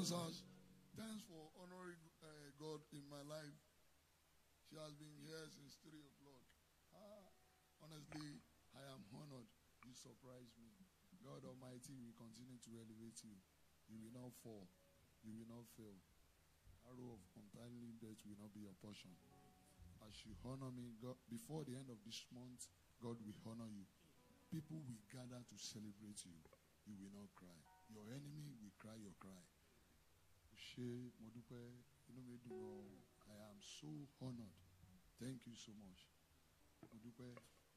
Sash, thanks for honoring uh, God in my life. She has been here since 3 o'clock. Ah, honestly, I am honored. You surprised me. God Almighty will continue to elevate you. You will not fall. You will not fail. Arrow of untimely death will not be your portion. As you honor me, God, before the end of this month, God will honor you. People will gather to celebrate you. You will not cry. Your enemy will cry your cry. Ṣé mo dúpẹ́ inú mi dùn ọ́ I am so honoured. Thank you so much. Mo dúpẹ́.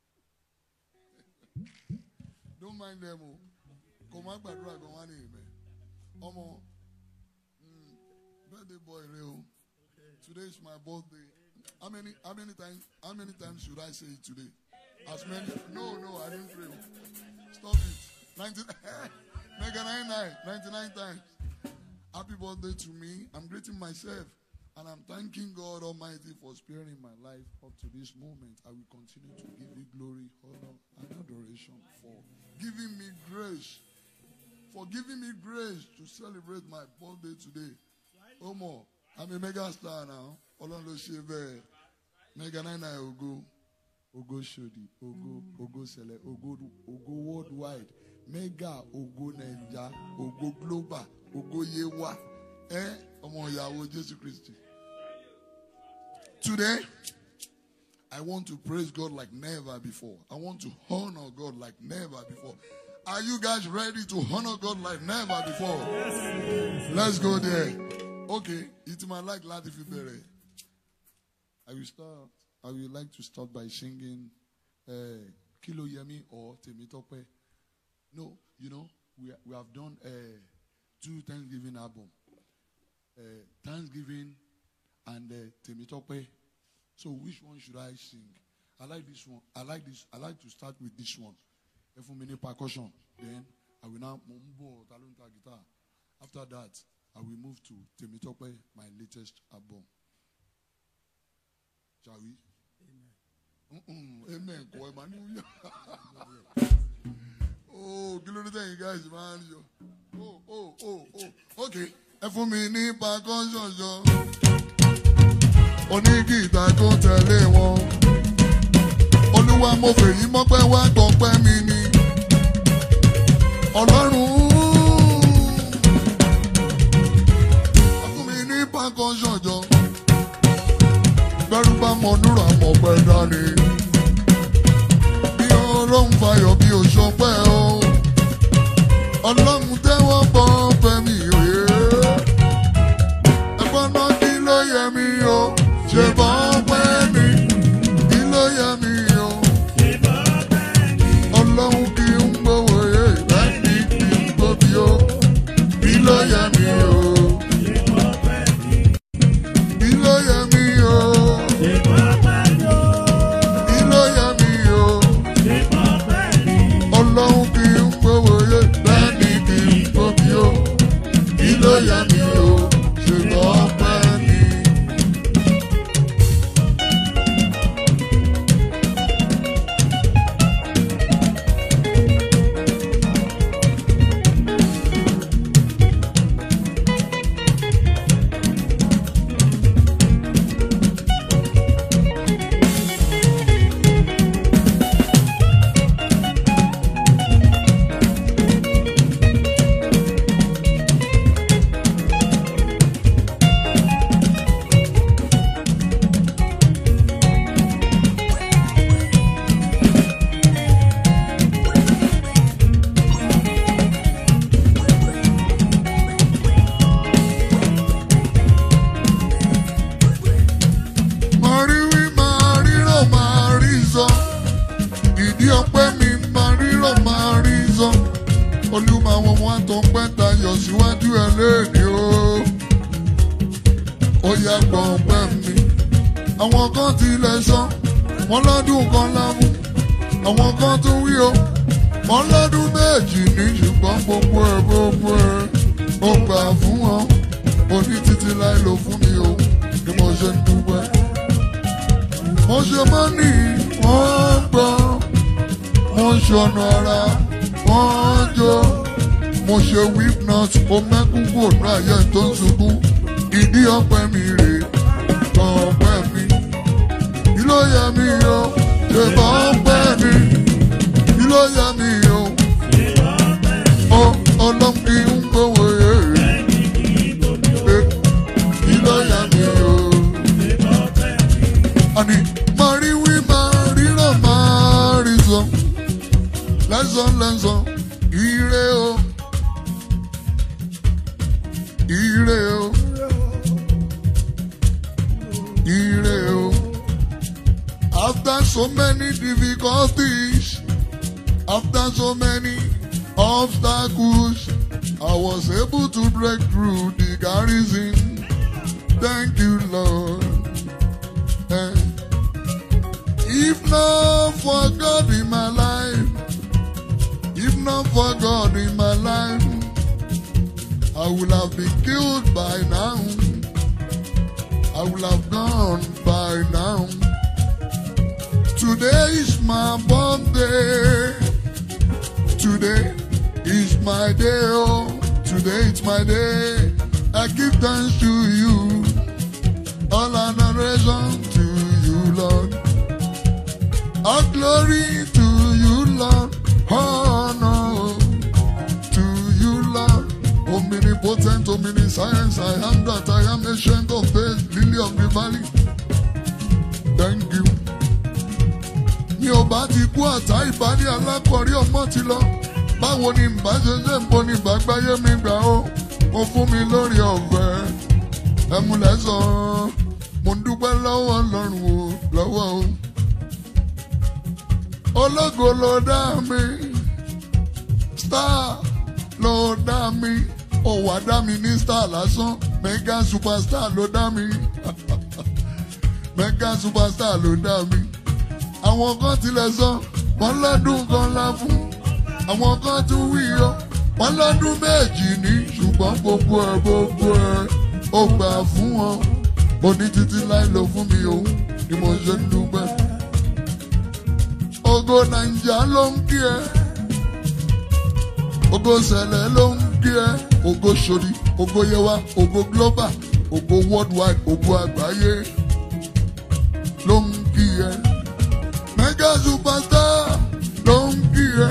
Don't mind them o. Kò má gbàdúrà gan wá ní ìmẹ̀. Ọmọ mm, birthday boy rẹ o. Today is my birthday. How many how many times how many times should I say it today? As many no no I didn't pray. Stop it. 90 Mega 99, 99 times. Happy birthday to me. I'm greeting myself and I'm thanking God Almighty for sparing my life up to this moment. I will continue to give you glory, honor, and adoration for giving me grace. For giving me grace to celebrate my birthday today. Omo, I'm a mega star now. Ọlọ́run ló ṣe bẹ́ẹ̀. Mega 99 Ogo. Ogo Shodi. Ogo. Ogo Sele. Ogo, Ogo Worldwide. Mega Ogo Naija. Ogo Global. Ogo Yewa. Eh? Ọmọ ìyàwó Jésù Kristi. Today, I want to praise God like never before. I want to honor God like never before. Are you guys ready to honor God like never before? Let's go there. Okay, it's my like láti fi bẹ̀rẹ̀. I will start. I would like to start by singing uh, Kilo Yemi or Temitope. No, you know, we, we have done uh, two Thanksgiving album. Uh, Thanksgiving and uh, Temitope. So which one should I sing? I like this one. I like this. I like to start with this one. If mini percussion, then I will now mumbo talunta guitar. After that, I will move to Temitope, my latest album. Shall we? Mm-mm, Amen. Kọ ẹ̀ máa ní wúyà. Oh, kí ló dé tẹ̀yìn guys máa ń yọ? Oh, oh, oh, oh. Okay, ẹ fún mi ní percussion yọ. Onígìtà kó tẹ̀lé wọn. Olúwa mo fèyí mọ́pẹ́ wá gbọ̀pẹ́ mi ni. Ọlọ́run. Ẹ fún mi ní percussion jọ bẹ́rù bá mọ núrò àmọ̀ pẹ́ dání. Bí ọlọ́run fayọ̀ bí oṣù pẹ́ o. Ọlọ́run tẹ́wọ́ bọ́ fẹ́mi òye. Ẹ̀gbọ́n náà kí ló yẹ mí o? Ṣé bọ́ pẹ́ ni? Kí ló yẹ mí o? Ọlọ́run kì í ń gbowó yé láti kì í gbóbi o. Kí ló yẹ mí o? Kí ló yẹ mí o? Kí ló yẹ mí o? Ọlọ́run kì í ń gbowó yé láti kì í gbóbi o. Kí ló yẹ mí o? Ṣùgbọ́n pẹ́ ni. Máa rí wí, máa rírọ̀, máa rí sọ. Ìdí ọpẹ́ mi máa rírọ̀, máa rí sọ. Olúmọ àwọn ọmọ àtọ̀pẹ́ tayọ̀ síwájú ẹ̀ léèdè o. Ó yá gbọ́ ọpẹ́ mi. Àwọn kan tilẹ̀ sọ, wọ́n lọ́dún kan lámú. Àwọn kan tún wí o, wọ́n lọ́dún méjì ní ṣùgbọ́n gbogbo ẹ̀ gbogbo ẹ̀. Ó gbà fún wọn, oní títí láì lò fún mi o, bí mo ṣe ń dúpẹ́ mo ṣe mọ́ ní wọ́n gbọ́ mo ṣọ̀nà ara wọ́n jó mo ṣe witness o mẹ́kún kúrò ní ayé tó ń ṣubú ìdí ọpẹ́ mi rè tán ọpẹ́ mi kí ló yẹ mi o ṣe bọ́ ọpẹ́ mi kí ló yẹ mi o ọ ọlọ́run kì í ń gbowó èrè kí ló yẹ mi o. Ani mari wi mariro marizo lẹ́sàn lẹ́sàn ire o ire o ire o after so many difficulties after so many obstacles I was able to break through the garrison thank you Lord. Eh. If not for God in my life, if not for God in my life, I would have been killed by now. I would have gone by now. Today is my birthday. Today is my day. Oh, today is my day. I give thanks to you. All adoration to you, Lord. All glory to you, Lord. Honor to you, Lord. Omnipotent, omniscience, I am that I am ancient of days, lily of the valley. Thank you. Mi ò bá ti kú àtá ìbálí alákọ̀rí ọmọ ti lọ. Báwo ni mbà ṣe ṣe ń bo ni ìbágbáyé mi gbà ó? Mo fún mi lórí ọ̀fẹ́ ẹmúlẹ̀ sọ mo ń dúpẹ́ lọ́wọ́ ọlọ́run o lọ́wọ́ o. ológo ló dá mi star ló dá mi ó wá dá mi ní star lásán mega superstar ló dá mi mega superstar ló dá mi. àwọn kan tilẹ̀ sọ wọ́n lọ́dún kan lá fún àwọn kan tún wí o wọ́n lọ́dún méjì ní ṣùgbọ́n gbogbo ẹ̀ gbogbo ẹ̀ ó gbà fún wọn mo ní títí láì lọ fún mi o ni mo ṣe ń dúpẹ́. ògo nàìjà ló ń kí ẹ ògo sẹlẹ ló ń kí ẹ ògo sori ògo yewa ògo global ògo worldwide ògo àgbáyé ló ń kí ẹ mega superstar ló ń kí ẹ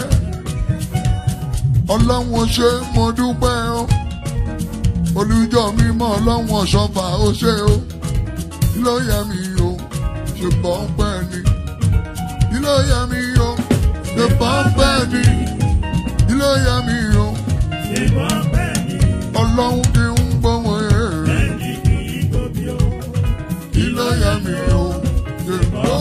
ọlọ́run ṣe mo dúpẹ́ o olùjọ mímọ́ ọlọ́run ọ̀ṣọ́fà ó ṣe o kí ló yẹ mi o ṣe bọ́ ń pẹ́ ni kí ló yẹ mi o ṣe bọ́ ń pẹ́ ni kí ló yẹ mi o ọlọ́run kì í ń gbọ́mọ ẹ̀ kí ló yẹ mi o ṣe bọ́.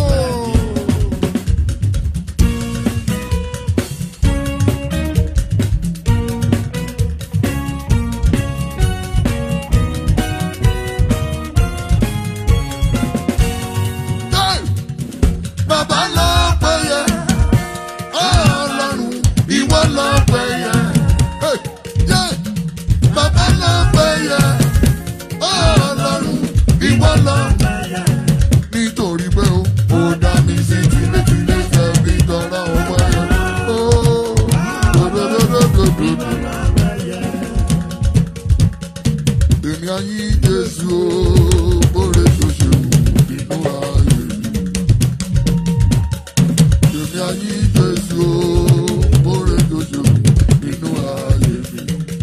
Hey! Bàbá lọ pẹ́ yẹ, ọlọ́run ìwọ lọ pẹ́ yẹ. Hey! Yeah! Bàbá lọ pẹ́ yẹ, ọlọ́run ìwọ lọ. Nítorí pé o, ó dá mi sí tilétilé tẹ̀bí tọ́lá ọmọ yẹn. Ó dòdòdòdòdòdò. Èmi ayé Jésù o, bóre tó ṣe wù nínú ayé mi. Èmi ayé Jésù o, bóre tó ṣe wù nínú ayé mi.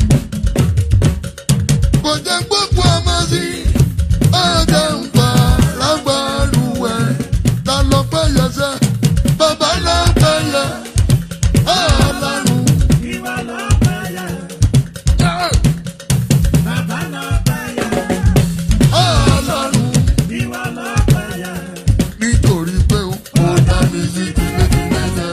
Kò jẹ́ gbogbo ọmọ sí, ọ̀dẹ̀ ń fa lágbàlúwẹ̀. Ta ló pẹ́ yẹ sẹ́? Bàbá ló pẹ́ yẹ. Ọlọ́run. Ọlọ́run. Nítorí pé ó dá mi sí tilétilé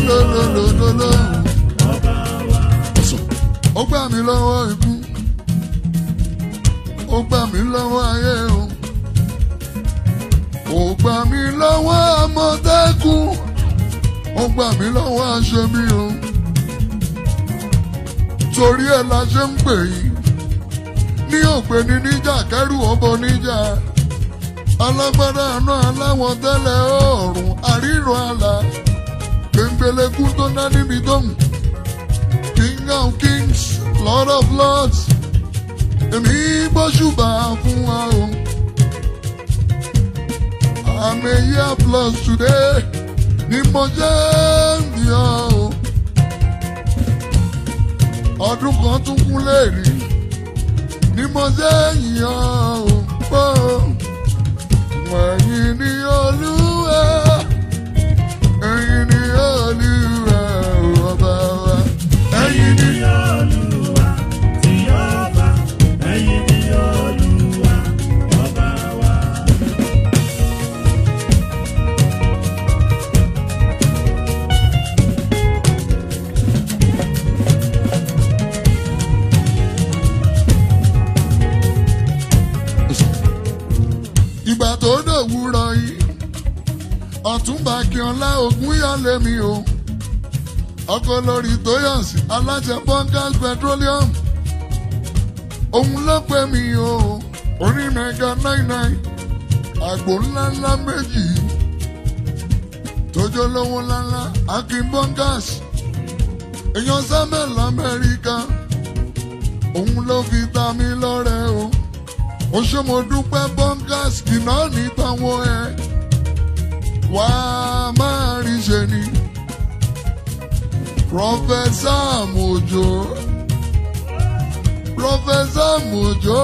lólólólólóló. ó gbà mí lọ́wọ́ ikú ó gbà mí lọ́wọ́ ayé o ó gbà mí lọ́wọ́ àmọ̀tẹ́kùn ó gbà mí lọ́wọ́ aṣebi o torí ẹ̀ la ṣe ń pè yín ní òpè ní níjà kẹrù ọbọ níjà alágbádá àná aláwọ̀ tẹ́lẹ̀ ọ̀run àríran àlà gbẹngbẹlẹkú tó ná níbi tóun king of kings lord of lords èmi gbóṣùbà fún wa o àmì year plus today ni mo jẹ́ ń yọ o ọdún kan tún kún lẹ́ẹ̀rí ni mo jẹ́ yàn ó pọ̀ ẹ̀yin ni olúwa ẹ̀yin ni olúwa ọba wa ẹ̀yin ni. ìgbà tó dòwúrọ̀ yìí ọ̀túnba kíọ́lá ogún yálé mi o ọkọ lórí tóyọ̀sì aláṣẹ bunkers petroleum òun ló pè mí o orí mẹ́ga nine nine àgbò ńláńlá méjì tójó lówó ńláńlá akin bunkers èèyàn samuel lamẹ́ríkà òun ló fi ta mí lọ́rẹ́ o ó ṣe mo dúpẹ́ bunkers kìnnà ní tàwọn ẹ wá máa rí ṣe ni pọfẹsà Mojo pọfẹsà Mojo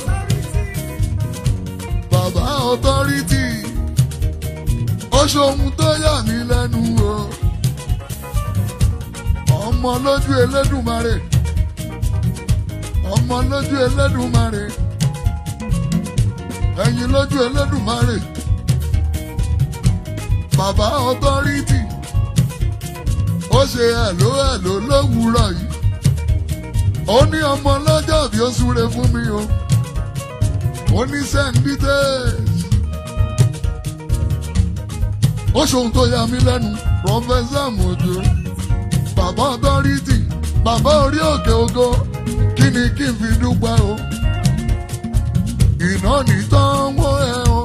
bàbá ọtọrítì ó ṣohun tó yà mí lẹ́nu o ọmọ lójú Elédùmarè ọmọ lójú Elédùmarè ẹ̀yin lójú Elédùmarè bàbá ọtọrítì ó ṣe ẹ̀ló ẹ̀ló lówùúrọ̀ yìí ó ní ọmọ lọ́jọ́ bí ó súre fún mi o ó ní sẹ́ńdítẹ́ẹ̀sì ó ṣohun tó yà mí lẹ́nu pọfẹ́sà Mojo bàbá ọtọrítì bàbá orí òkè ògo kí ni kí n fi dúpẹ́ o iná nìtàn wọ́ ẹ o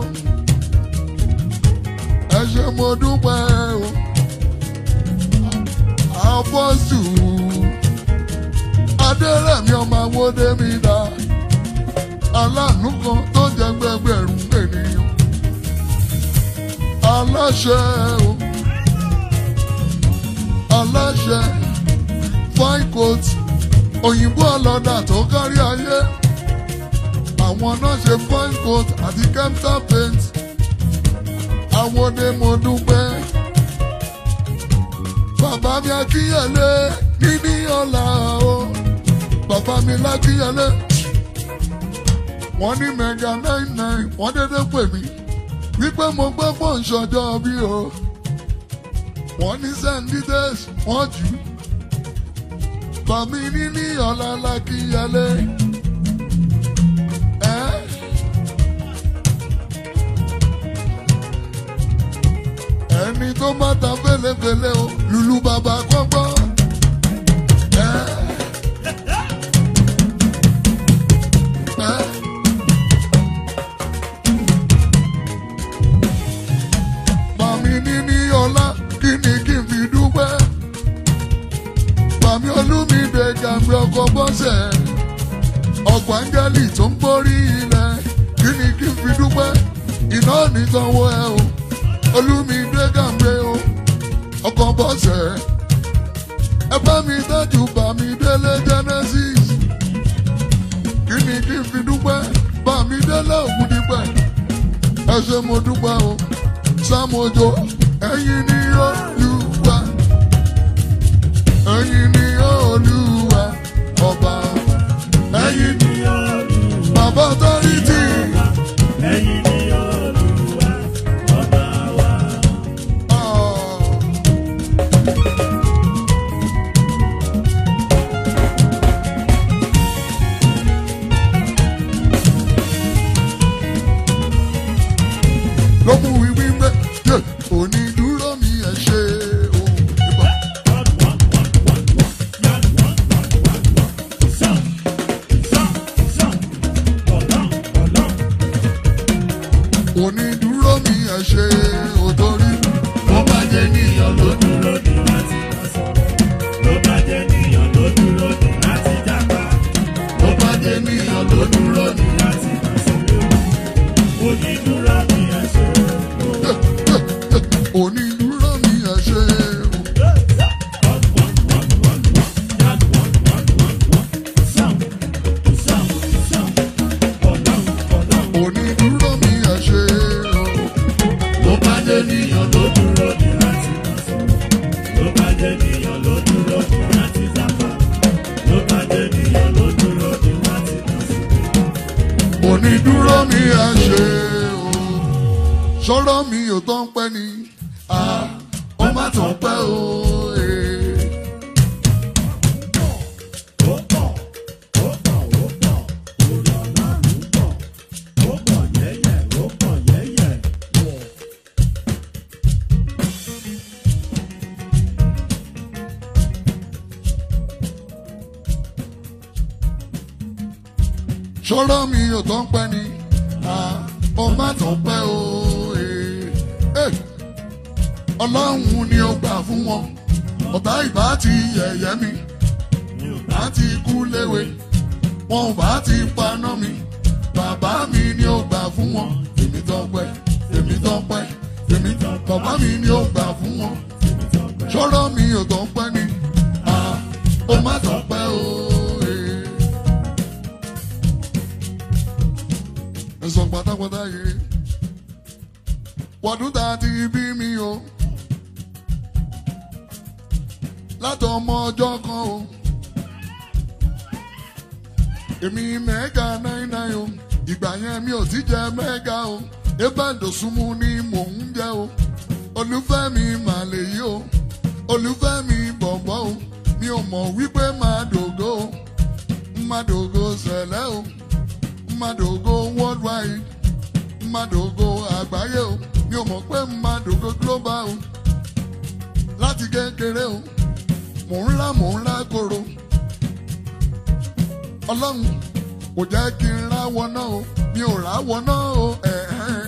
ẹ ṣé mo dúpẹ́ o àfọ́sù adẹ́rẹ̀mí ọmọ awódé mi dá aláàánú kan tó jẹ́ gbẹgbẹ̀rún ènìyàn aláṣẹ o aláṣẹ fine coat òyìnbó ọlọ́dà tó kárí ayé àwọn náà ṣe fine coat àti kemta paint àwọn ni mo dúpẹ́ bàbá mi akínyẹlé níní ọ̀la o bàbá mi lákínyẹlé wọ́n ní mẹ́ga nine nine wọ́n dédé pè mí wípé mo gbọ́ pọ̀ ń ṣọjọ́ bí o wọ́n ní sẹ́ńdídẹ́s wọ́n jù ú bàmí níní ọ̀la lákínyẹlé. ẹ́ ẹni tó má ta fẹlẹfẹlẹ o lùlù bàbá kọ́gbọ́. ẹ́ ẹ́ màmí níní ọlá kí ni kí n fi dúpẹ́. màmí olúmídé gàmí ọkọ̀ bọ́sẹ̀ ọ̀pọ̀ áńgẹ́lì tó ń gbórí ilẹ̀ kí ni kí n fi dúpẹ́. iná nìsanwó ẹ o olúmídé gàmí o ọkọ̀ bọ́sẹ̀ ẹ bá mi dájú bá mi délé genesis kí ni kí n fi dúpẹ́ bá mi délé ògùn dípẹ́ ẹ ṣé mo dúpẹ́ o sámojo ẹ̀yin ni olúwa ẹ̀yin ni olúwa ọba ẹ̀yin ni bàbá tọ́rìtì onídúró mi ẹ ṣe o. onídúró mi ẹ ṣe o. Ló bá dé níyàn ló dúró ní láti dàsí. Ló bá dé níyàn ló dúró ní láti dàpá. Ló bá dé níyàn ló dúró ní láti dàsí. onídúró mi ẹ ṣe o. sọ̀rọ̀ mi ò tán pẹ́ ni ah, ó má tán pẹ́ o. eh. Ó pọ̀, ó pọ̀, ó pọ̀. Orí ọlọ́run pọ̀. Ó pọ̀ yẹ́yẹ́, ó pọ̀ yẹ́yẹ́. sọ̀rọ̀ mi ò tán pẹ́ ni ah, ó má tán pẹ́ o. eh. Eh. ọlọ́run ni ó gbà fún wọn ọ̀tá ìbá ti yẹ̀yẹ́ mi bá ti kú léwe wọn ò bá ti paná mi bàbá mi ni ó gbà fún wọn èmi tán pẹ́ èmi tán pẹ́ èmi tán bàbá mi ni ó gbà fún wọn sọ̀rọ̀ mi ò tán pẹ́ ni ah, ó má tán pẹ́ o. eh. ẹ̀sán pátápátá yìí wọ́dún tá a ti bí mi o látọmọ ọjọ́ kan o èmi mẹ́gà náírà o ìgbà yẹn mi ò ti jẹ mẹ́gà o ebàdòsúnmù ni mò ń jẹ o olùfẹ́ mi mà lè yí o olùfẹ́ mi bọ̀bọ̀ o mi ò mọ̀ wípé máa dògo o máa dògo sẹ̀lẹ̀ o mmadogo worldwide mmadogo àgbáyé o mi ò mọ̀ pé mmadogo global o láti kékeré o mò ń lá mò ń lá koro ọlọ́run kò jẹ́ kí n ráwọ náà o mi ò ráwọ náà o ẹ̀ẹ́.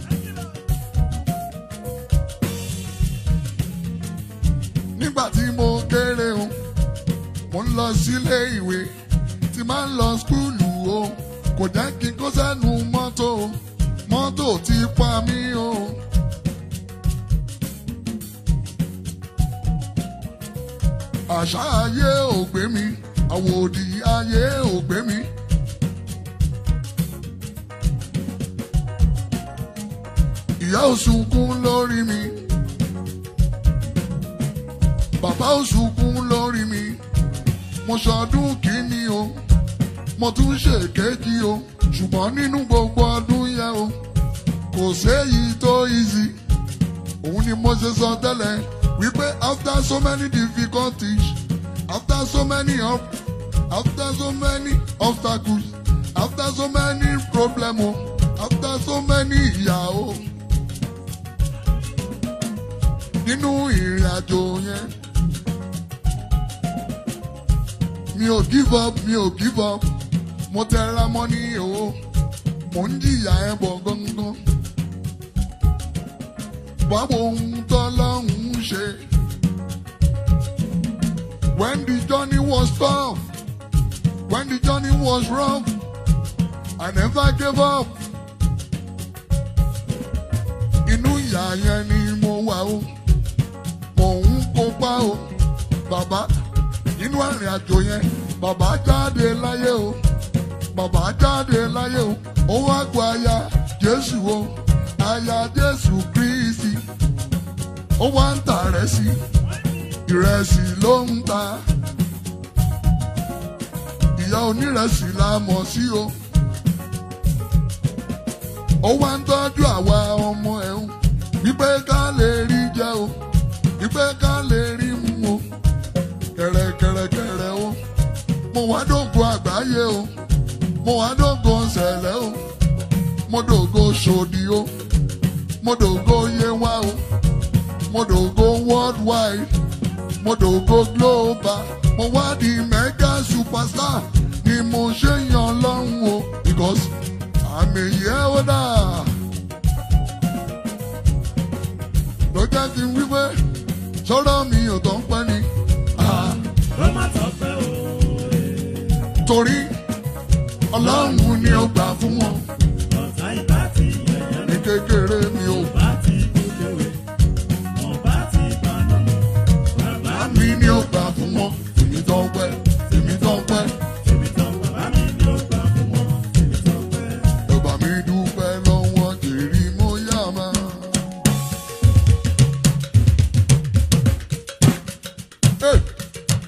nígbà tí mo kéré o mo ń lọ sílé ìwé tí máa ń lọ skúlù o kò jẹ́ kí n kó sẹ́nu mọ́tò o mọ́tò ti pa mí o. àṣà ayé ò gbé mi àwòdì ayé ò gbé mi. ìyá ò sunkún lórí mi bàbá ò sunkún lórí mi mo ṣọdún kìíní o mo tún ṣe kéjì o ṣùgbọ́n nínú gbogbo ọdún yẹn o kò séyìí tó easy òun ni mo ṣe sọ tẹ́lẹ̀ wípé after so many difficulties after so many up after so many obstacles after so many problems o after so many ìyà o nínú ìrìn àjò yẹn mi ò give up mi ò give up mo tẹra mọ́ ní o mo ń jìyà ẹ bọ̀ gángan báwo ohun tọ́lọ́hún ṣe. When the journey was tough, when the journey was rough, I never gave up. Inú ìyà yẹn ni mo wà o, mò ń kópa o, bàbá nínú àrìn àjò yẹn, bàbá jáde láyé o, bàbá jáde láyé o, ó wá gba aya Jésù o, aya Jésù Kristi, ó wá ń tà rẹ̀ sí ìrẹsì ló ń ta ìyá onírẹsì la mọ̀ sí o ó wá ń tọ́jú àwa ọmọ ẹ̀ o wípé ká lè rí jẹ o wípé ká lè rí mu o kẹ̀rẹ̀kẹ̀rẹ̀kẹ̀rẹ̀ o mo wá dógo àgbáyé o mo wá dógo ṣẹlẹ̀ o mo dògo ṣòdì o mo dògo yewa o mo dògo worldwide mo dògo global mo wá di mega superstar ni mo ṣe yan lọ́hùn o because àmì yẹ́ ó dà. ló jẹ́ kí n wí pé sọ̀rọ̀ mi ò tán pẹ́ ni. Ah, Ó má tọ́pẹ́ o. torí ọlọ́run ni ó gbà fún wọn Ọ̀tá ìbá ti yẹ̀yẹ́ ní kékeré mi ò. bá ti kú léwe.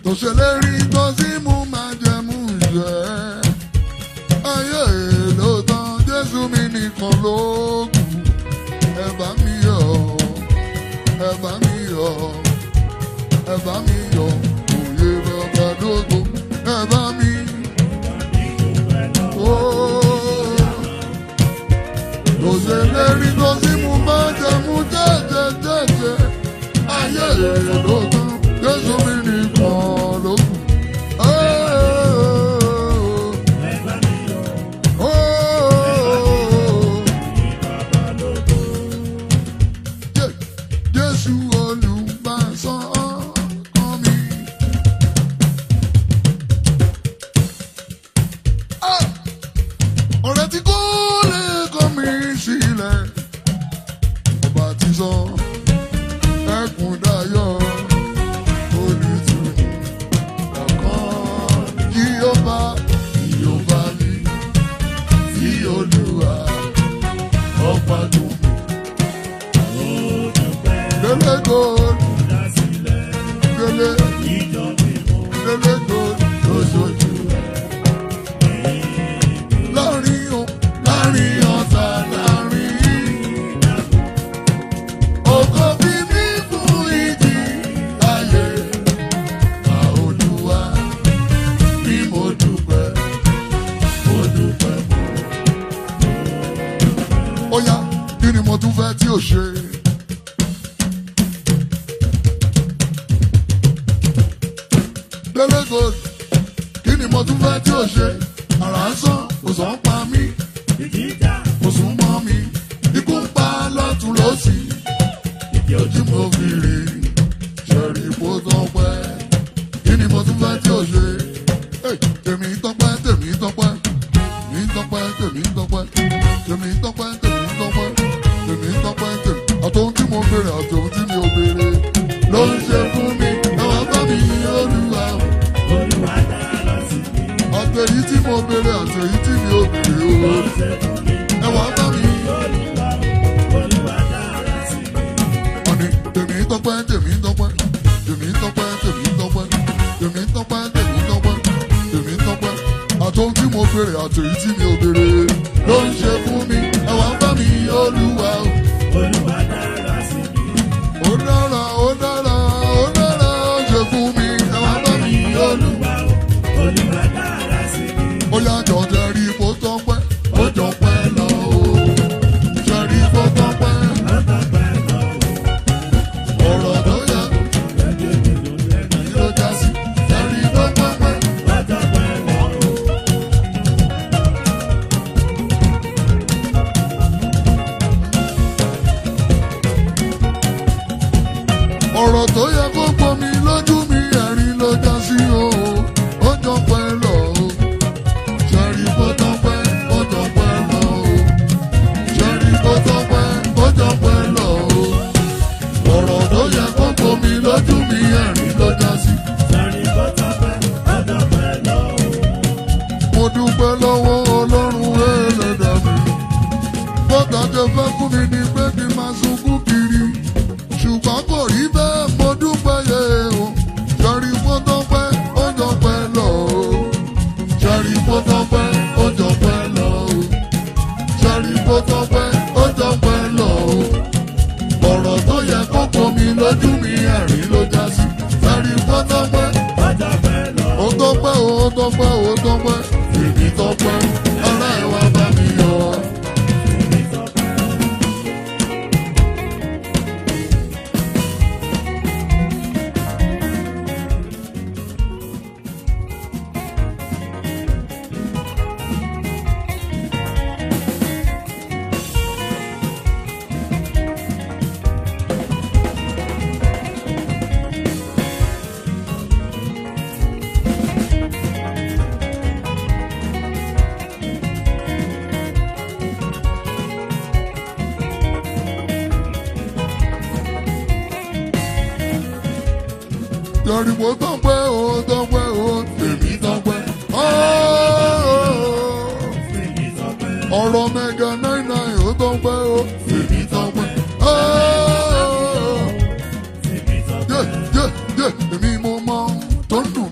tó ṣèlérí tó sì mú máa jẹ mú ìṣe. ayé ló tán jésù mi nìkan ló kù ẹ bá mi yọ̀ ẹ bá mi yọ̀ ẹ bá mi yọ̀ òye bàbá dógò ẹ bá mi. Kò ṣe lérí tó sí mú bá jẹ mú jẹ́jẹ́ jẹ́jẹ́ ayé ló tán jésù mi nìkan ló kù. Jésù olùbásán ọkàn mi. ọ̀rẹ́ tí kò lè kọ́ mi sílẹ̀ ọba ti sọ ẹkùn dayọ̀ olùtùnú ọ̀kan kí ó bá ìyọba mi tí olúwa ọ̀pá tó mi. Délé gold, délé, délé gold lóṣooṣù láàrin o láàrin ọ̀tá láàrin ògo bí mi fún ìdí ayé àolúwa bí mo dúpẹ́ mo dúpẹ́. ó yá kí ni mo tún fẹ́ tí ò ṣe. Délé gold kí ni mo tún fẹ́ tí ò ṣe àrà ń sán kò sàn ń pa mí kò sún mọ́ mi ikú ń pa lọ́tún lọ́sì ojú mo fi rí ṣẹ̀rí ipò tọ́pẹ́ kí ni mo tún fẹ́ tí ò ṣe Hey, tèmi tọ́pẹ́ tèmi tọ́pẹ́ tèmi tọ́pẹ́ tèmi tọ́pẹ́ tèmi tọ́pẹ́ tèmi tọ́pẹ́ tèmi tọ́pẹ́ tèmi àtòhun tí mo béèrè àtòhun tí mi ò béèrè ló ń ṣe fún mi ẹ̀wọ̀n bá mi olúwa àtẹ̀yí tí mo béèrè àtẹ̀yí tí mi ò béèrè o ẹ̀wọ̀n bá mi. Ọ̀nì tèmi tọ́pẹ́ tèmi tọ́pẹ́ tèmi tọ́pẹ́ tèmi tọ́pẹ́ tèmi tọ́pẹ́ tèmi tọ́pẹ́ tèmi tọ́pẹ́ àtòhun tí mo béèrè àtẹ̀yí tí mi ò béèrè ló ń ṣe fún mi ẹ̀wọ̀n bá mi olúwa o. Ó dára ó dára ó dára ó ṣe fún mi ẹ̀wọ̀n bá mi olúwa o. Ó yá jọ jẹ́rí bó tọ́pẹ́ ó jọ pẹ́ lọ o. Jẹ́rí bó tọ́pẹ́ ọ̀rọ̀ tó yẹ ló já sí. Jẹ́rí bó tọ́pẹ́. ọ̀rọ̀ tó yẹ kó gbomi lójú mi ẹ̀rín ló já sí o. Ó jọ pẹ́ lọ o. Jẹ́rí bó tọ́pẹ́ ó jọ pẹ́ lọ o. Jẹ́rí bó tọ́pẹ́ ó jọ pẹ́ lọ o. ọ̀rọ̀ tó yẹ kó gbomi lójú mi ẹ̀rín ló já sí. mo dúpẹ́ lọ́wọ́ ọlọ́run ẹlẹ́dà mi. bọ́tà jẹ fẹ́ fún mi ní pé kí n máa sunkún kiri. ṣùgbọ́n kò rí bẹ́ẹ̀ mo dúpẹ́ yẹ o. jẹ́rí fọ́tọ́pẹ́ ó jọ pẹ́ lọ o. jẹ́rí fọ́tọ́pẹ́ ó jọ pẹ́ lọ o. jẹ́rí fọ́tọ́pẹ́ ó jọ pẹ́ lọ o. ọ̀rọ̀ tó yẹ kó pomi lójú mi ẹ̀rín ló já sí. jẹ́rí fọ́tọ́pẹ́ ó tọ́pẹ́ o ó tọ́pẹ́ o ó tọ́pẹ́ èmi tọ́pẹ́ ará ẹ̀ wá bá mi yọ. Yọ̀rìbó tọ́pẹ́ o tọ́pẹ́ o tèmi tọ́pẹ́. Ọ̀rọ̀ mẹ́ga náírà ó tọ́pẹ́ o tèmi tọ́pẹ́. Yé yé yé èmi mo mọ tó ń dùn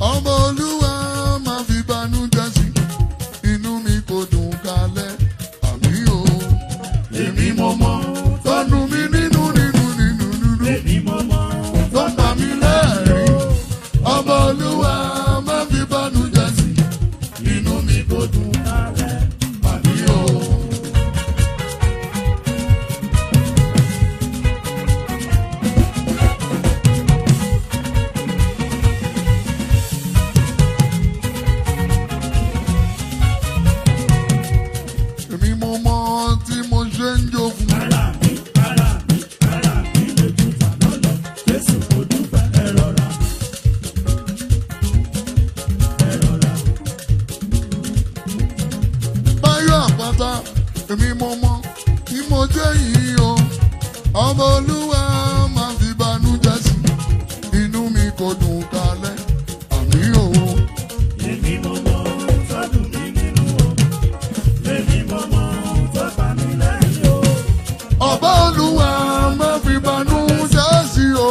ọmọ olúwa máa fi banújẹ́ sí inú mi kò dùn kalẹ̀ àmì o èmi mọ̀ mọ́ tọ́nu mi nínú nínú nínú nínú Èmi mo mọ̀ tó ń pa mí lẹ́rìn ọmọ olúwa máa fi banújẹ́ sí inú mi kò dùn kálẹ̀. àmì o. èmi mo mọ tí mo ṣe ń jogun. Ara mi, ara mi, ara mi lè ju tàná lọ. Jésù kò dúpẹ́ ẹ rọra. Ẹ rọra. báyọ̀ àpáta èmi mo mọ tí mo jẹ́ yìí o ọmọ olúwa máa fi banújẹ́ sí inú mi kò dùn kalẹ̀ àmì o. Èmi mo mọ̀ tọ́dún mi nínú o. Èmi mo mọ̀ tó pa mí lẹ́yìn o. ọba olúwa máa fi banújẹ́ sí o.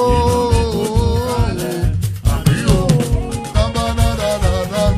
àmì o. dábàdàdàdàdà.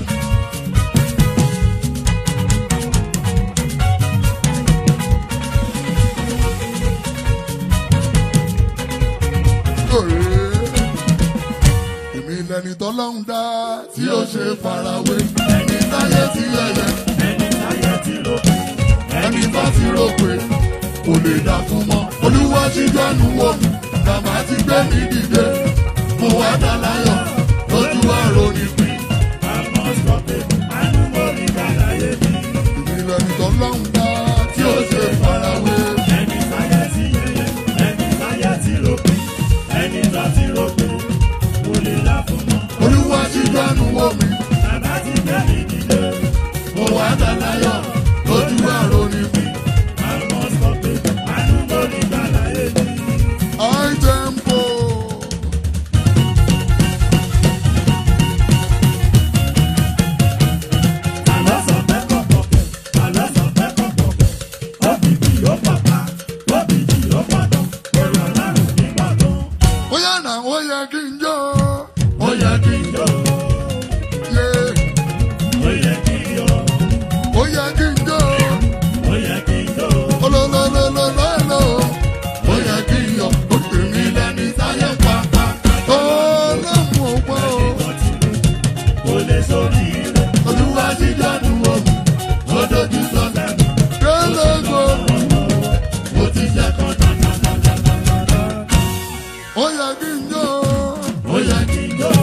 èmi lẹni tọ́lọ́hún dá tí ó ṣe farawé ẹni táyé ti yẹyẹ Ẹni táyé ti rò pé ẹni bá ti rò pé kò lè dà fún mọ́ olúwa ṣíjọ́nu wò mí bàbá ti gbé mi dìde mo wá dá láyọ̀ lójú àrò nípìn àmọ́ sọ pé àánú mo rí gbàláyé mi. èmi lẹni tọ́lọ́hún dá tí ó ṣe farawé Ẹni táyé ti yẹyẹ, ẹni táyé ti rò pé, ẹni tó ti rò pé, kò lè là fún mọ́. olúwa ṣíjọ́nu wò mí Bàbá ti gbé mi dìde, mo wá dá láyọ̀ lójú àrò nípìn àmọ́ sọ pé àánú mo rí gbàláyé mi. high tempo. Àlọ́ sọ pé kọ̀kọ̀kẹ̀, àlọ́ sọ pé kọ̀kọ̀kẹ̀, òbíbí ó pàpà, òbíbí ó pàdán, èrò ọlọ́run ní gbọ̀ngàn. ó yà náà ó yẹ kí n jó ó yẹ kí n Yó, yé ó yẹ kí n yó, ó yẹ kí n jó ó yẹ kí n yó. olólólólólóló ó yẹ kí n yọ ó tèmi lẹ́ni táyé pàpà ó lọ́mú ọgbọ́n o Kò lè sórí rẹ̀, olúwa ti dánú omi ó dojú sọ́sẹ̀ délégò ó ti jẹ́ kan dáadáa. ó yẹ kí n jó Ó yẹ kí n yó,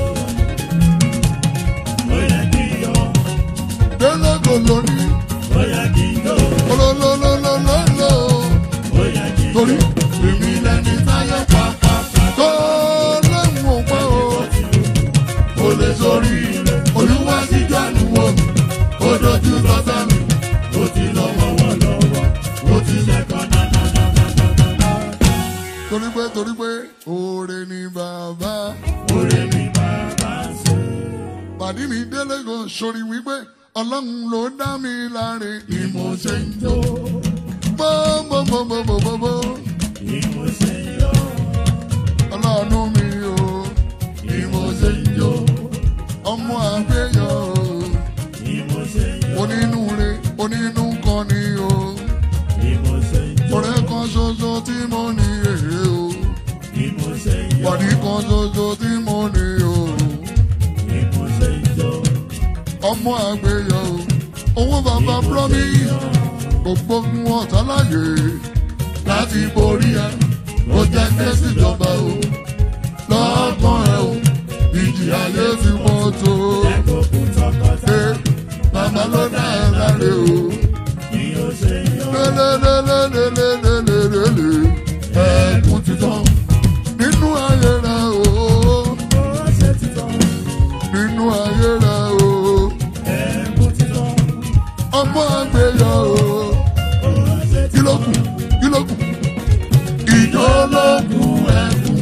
ó yẹ kí n yó, délégò lónìí ó yẹ kí n yó, olólólólóló ó yẹ kí n yó. torí tèmi lẹ́ni táyé pàpà tó lọ́mú ọgbọ́n o. kò lè sórí rẹ̀. Olúwa ti jánu wọ̀ mí, ó dojú sọ́sẹ́ mi, Ó ti lọ́wọ́ wọ́ lọ́wọ́, ó ti jẹ́ kan dáadáa. torí pé torí pé oore ni bàbá. Oore ni bàbá ń ṣe. Pàdí mi délé gan sórí wípé ọlọ́run ló dá mi láre ni mo ṣe ń jó. Bọ́bọ́bọ́bọ́bọ́bọ́ Bí mo ṣe ń yó, ọlọ́run mi o ni mo ṣe ń jó. Ọmọ àgbéyọ̀ o bí mo ṣe ń yó, onínúure onínú kan ni o. bí mo ṣe ń yó, Ọ̀rẹ́ kan ṣoṣo tí mo ní èrè o. bí mo ṣe ń yó, Pàdí kan ṣoṣo tí mo ní o. bí mo ṣe ń yó. Ọmọ àgbéyọ̀ o. Owó bàbá promise. Gbogbo fún ọ̀tá láyè. Láti borí ẹ. Ó jẹ́ kẹ́sì ìjọba o. Lọ́gbọ́n ẹ o. Ìjì ayé ti pọ̀ tó. Ẹ̀kọ́kù tọkọtaya, Ṣé màmá ló dá ẹ láre o? bí ó ṣe ń yó, Lélelélelélelélele. Ẹ̀kún ti tán. Nínú ayé rẹ o. ó ṣe ti tán. Nínú ayé rẹ o. Ẹ̀kú ti tán, Ọmọ àgbéyọ̀ o. ó ṣe ti kí ló kù kí ló kù. ìjọ ló kù ẹkùn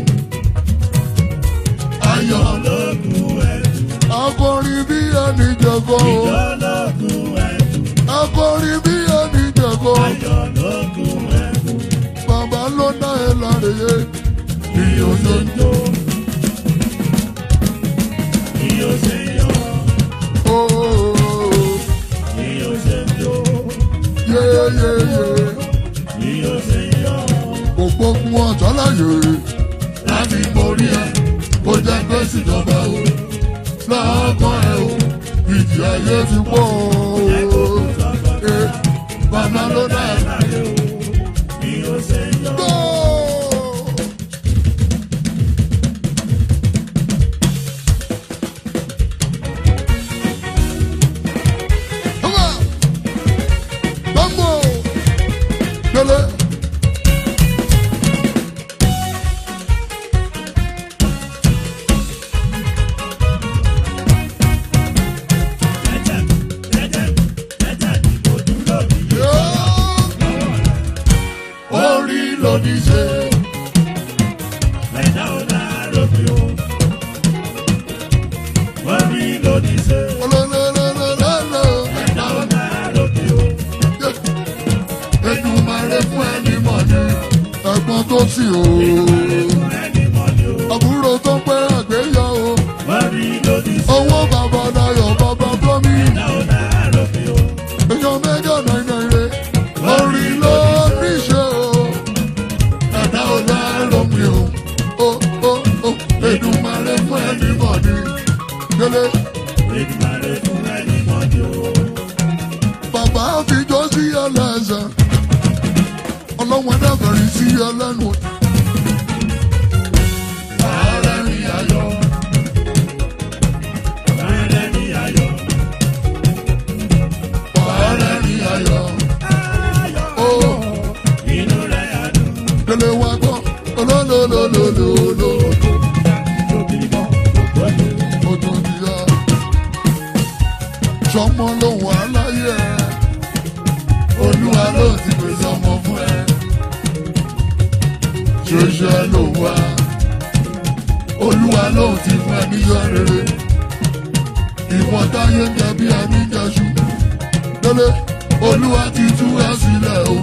ayọ̀ lókun ẹ̀kú, akọrin bí ẹni jẹ̀kọ́ o lókun ẹ̀kú, akọrin bí ẹni jẹ̀kọ́ ayọ̀ lókun ẹ̀kú. bàbá ló dá ẹ láre yé Bí ó ṣe ń jó, bí ó ṣe yọ, ooo bí ó ṣe jó, yeyeye bí ó ṣe yọ. gbogbo fún ọjọ́ láyé láti borí ẹ kó jẹ́ pé síjọba o lọ́kàn ẹ o ìjì ayé ti pọ̀ o Eh, bàbá ló dá ẹ Láyé o, bí ó ṣe yọ. gbó. Come on. Bambo. Dele. Jẹ́jẹ́, jẹ́jẹ́, jẹ́jẹ́ ni mo dúró ní Yeah. Orí lòdì ṣe. ẹ̀dá ọ̀dà rògbì o. Orí lòdì ṣe, Olólólólólóló. ẹ̀dá ọ̀dà rògbì o. Èdùmàrè fún ẹni mọ̀ ní ẹ̀gbọ́n tó sì o. Ẹni mọ̀ ni o. Àbúrò tó pẹ́ àgbéyọ̀ o. Orí lòdì ṣe, Owó bàbá Dayọ̀ bàbá Blọ́mí. ẹ̀dá ọ̀dà rògbì o. Èèyàn mẹ́jọ náírà rẹ̀. Orí ló ní ṣe o. Ẹ̀dá ò lárọ̀ mi o. O o o Èdùmàrè fún ẹni mọ̀ ní. Délé Èdùmàrè fún ẹni mọ̀ ni o. bàbá fìjọ sí ẹlẹ́sẹ̀. Ọlọ́wọ́n dàbẹ̀rẹ̀ sí ẹlẹ́nu. Ààrẹ ni ayọ̀. Bàrẹ̀ ni ayọ̀. Ààrẹ ni ayọ̀. Ó Inú rẹ̀ á dùn. délé wá gbọ́. Olólólólólóló. Ojú ti yá. Sọmọ lòun aláyé ẹ. Olúwa ló ti pèsè ọmọ fún ẹ. Ṣoṣo ẹ ló wá. Olúwa ló ti fún ẹ níyọ rere. Ìwọ̀n táyé ń jẹ bí ẹni jẹṣu. Délé, Olúwa ti tú ẹ sílẹ̀ o.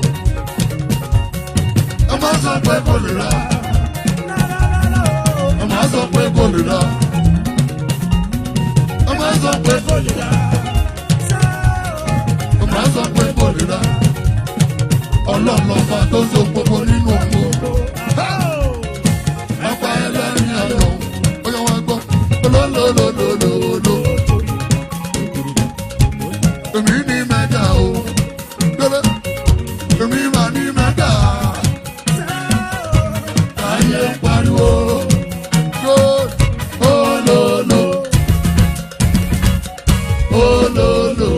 Ẹ má sọ pé kò lè rà. Ẹ má sọ pé kò lè rà. Ẹ má sọ pé kò lè rà. Ẹ má sọ pé kò lè rà. Ọlọ́ọ̀lọ́fà tó so gbogbo nínú gbogbo. Apá ẹlẹ́rìn ayọ̀, ó yẹ wá gbọ́. Olólólólólóló. Èmi ní mẹ́ta o. Délé. Èmi mà ní mẹ́ta. Ayé pariwo. Good. Olólo. Olólo.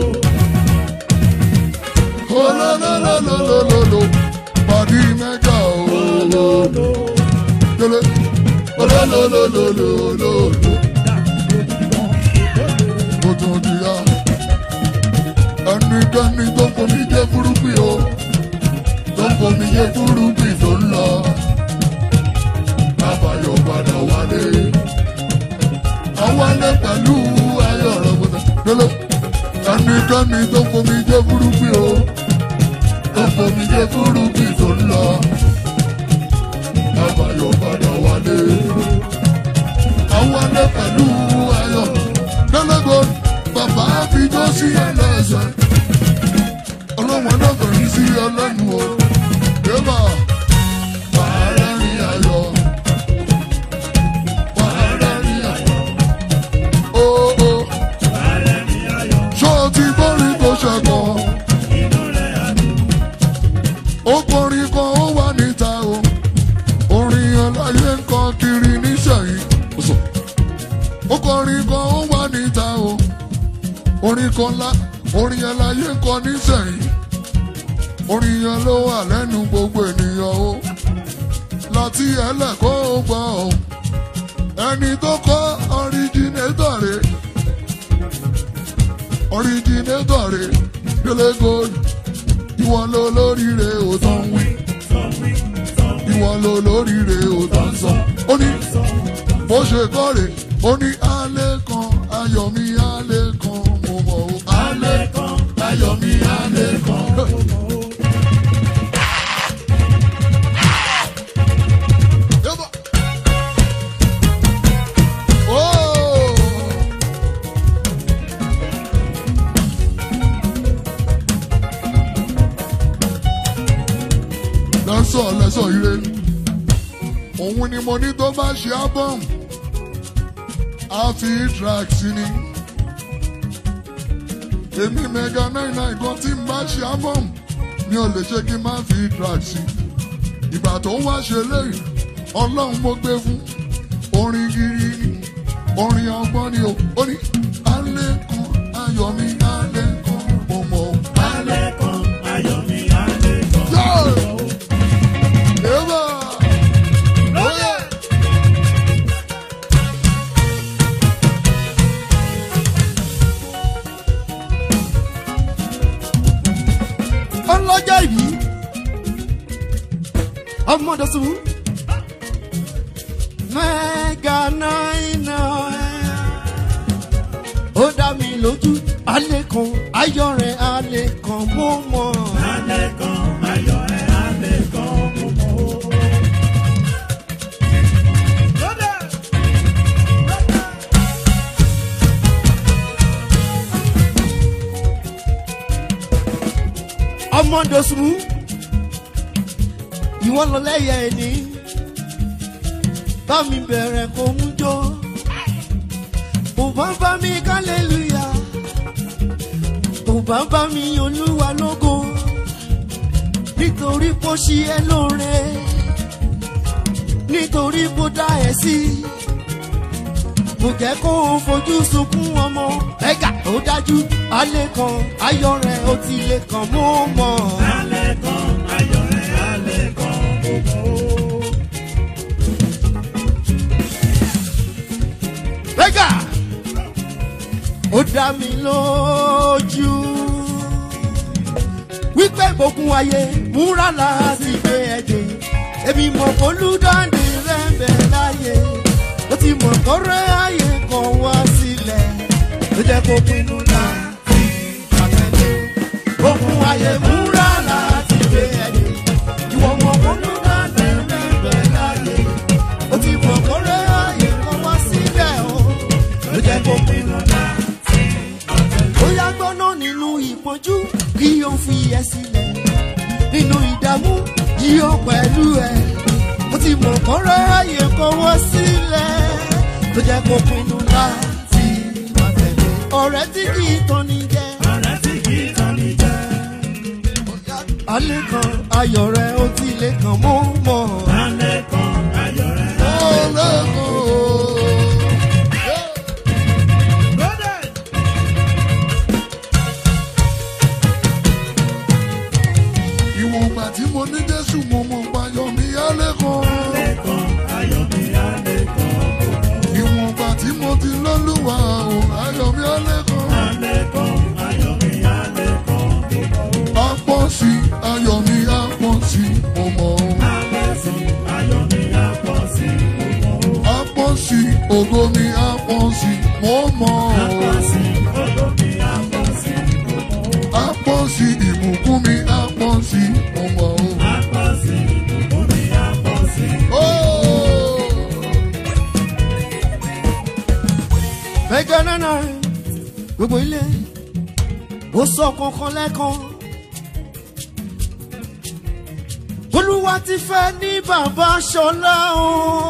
Olólólólólóló. Pàdí mẹ́ta o. Délé. Olólólólólóló. Mo tún di ya. Ẹnikẹ́ni tó fomi jẹ́ fúrúgbìn o. Tó fomi jẹ́ fúrúgbìn tó ń lọ. Kábàyọ̀ padà wálé. Àwálé pẹ̀lú ayọ̀ rẹ̀ gbọ́dọ̀. Délé. Ẹnikẹ́ni tó fomi jẹ́ fúrúgbìn o. Tó fomi jẹ́ fúrúgbìn tó ń lọ. Kábàyọ̀ padà wálé. Àwálé pẹ̀lú ayọ̀. Délé gbọ́dọ̀. Bàbá fijọ́ sí ẹlẹ́sẹ̀. Ọlọ́wọ́n náà fẹ̀rí sí ẹlẹ́nu o. Débà. Wàhálà rí ayọ̀. Wàhálà rí ayọ̀. Ó ó. Bàrẹ̀ ni ayọ̀. Ṣé o ti gbórí tó ṣẹ̀kọ̀? Inú rẹ̀ á dùn. Ó kọrin kan ó wà níta o. Orin aláyé ń kọ kiri níṣẹ̀yìn. Ó kọrin kan ó wà níta o. Orin kan lá orin aláyé ń kọ níṣẹ̀yìn. Orin yẹn ló wà lẹ́nu gbogbo ènìyàn o. Láti ẹlẹ́kọ̀ọ́ ó gbọ́ o. Ẹni tó kọ́ ọríjìnétọ̀ rẹ̀. Ọríjìnétọ̀ rẹ̀ délé gold. Ìwọ ló lóríire ò tán wí. Ìwọ ló lóríire ò tán sọ. Ó ní bó ṣe kọ́ rè ó ní alẹ́ kan ayọ̀ mi alẹ́ kan mo mọ̀ o. Alẹ́ kan ayọ̀ mi alẹ́ kan. Yẹ́bà. Oh! pòfẹ́sọ̀ ire òun ni mo ní tó bá ṣe album á fi track sí ni èmi mega nine nine kan tí n bá ṣe album mi ò lè ṣe kí n má fi track sí ìgbà tó wá ṣe léyìí ọlọ́run mo gbé fún orin gidi ni orin ọgbọ́n ni o ó ní alẹ́ kan ayọ̀ mi alẹ́ kan mo mọ̀ ọ́. Alẹ́ kan, ayọ̀ mi alẹ́ kan. Yeah! Eva! Oye! ọlọ́jọ́ ìbí ọmọdọ̀sùn mẹ́gà náírà ó dá mi lójú alẹ́ kan ayọ̀ rẹ̀ alẹ́ kan mo mọ̀ Alẹ́ kan, ayọ̀ ẹ̀ alẹ́ kan mo mọ̀. ọmọdọ̀sùn ìwọ lọ lẹ́yẹ ẹni bá mi bẹ̀rẹ̀ kó mú jó kò bá bá mi kálẹ́lúyà kò bá bá mi olúwa lógo nítorí kó ṣí ẹ lóore nítorí kó dá ẹ sí kò jẹ́ kó o fojú sunkún ọmọ ẹ̀gà tó dájú alẹ́ kan ayọ̀ rẹ̀ ó ti lè kàn mọ́ mọ́. Alẹ́ kan, ayọ̀ ẹ̀ alẹ́ kan mo mọ̀. Bẹ́gà! Ó dá mi lójú. Wípé gbógun ayé múra láti gbé ẹ̀jẹ̀. Èmi mọ̀ olúdáǹdè rẹ̀ ń bẹ̀ láyé. Ó ti mọ̀ kọ́rẹ́ ayé kan wá sílẹ̀. Ló jẹ́ kó pinnu láti àtẹ̀lé. Gbógun ayé múra láti gbé ẹ̀jẹ̀. Ìwọ mọ̀ olúdáǹdè rẹ̀ ń bẹ̀ láyé. Ó ti mọ̀ kọ́rẹ́ ayé kan wá sílẹ̀ o. Ló jẹ́ kó pinnu láti bóyá gbọ́nà nínú ìpọ́njú kí o fi ẹ sílẹ̀ nínú ìdààmú yíyọ pẹ̀lú ẹ mo ti mọ̀ kọ́rẹ́ ààyè kọ́wọ́ sílẹ̀ tó jẹ́ kó pinnu láti wá tẹ̀lé ọ̀rẹ́ tí kì í tán ní jẹ́ Ọ̀rẹ́ tí kì í tán ní jẹ́. alẹ́ kan ayọ̀ rẹ̀ ó ti lè kàn mọ́ mọ́ Alẹ́ kan, ayọ̀ ẹ̀ Ológo! Ìwọ̀n ìgbà tí mo ní Jésù mo mọ̀ payọ̀ mi alẹ́ kan. alẹ́ kan, ayọ̀ mi alẹ́ kan mo mọ̀. Ìwọ̀n ìgbà tí mo ti lọ́lúwa o, ayọ̀ mi alẹ́ kan. Alẹ́ kan, ayọ̀ mi alẹ́ kan mo mọ̀. Á pọ̀ sí i, ayọ̀ mi á pọ̀ sí i, mo mọ̀ o. Alẹ́ sí, ayọ̀ mi á pọ̀ sí mo mọ̀. Á pọ̀ sí i, ògo mi á pọ̀ sí i, mo mọ̀ Á o. pọ̀ sí, ògo mi á pọ̀ sí mo mọ̀. Á pọ̀ sí i, ìbùkún mi á pọ̀ sí i, mo mọ̀ o. Á pọ̀ sí, ògo mi á pọ̀ sí. Oh! mẹ́gà nánà gbogbo ilé ó sọ kankan lẹ́kan olúwa ti fẹ́ ní bàbá ṣọlá o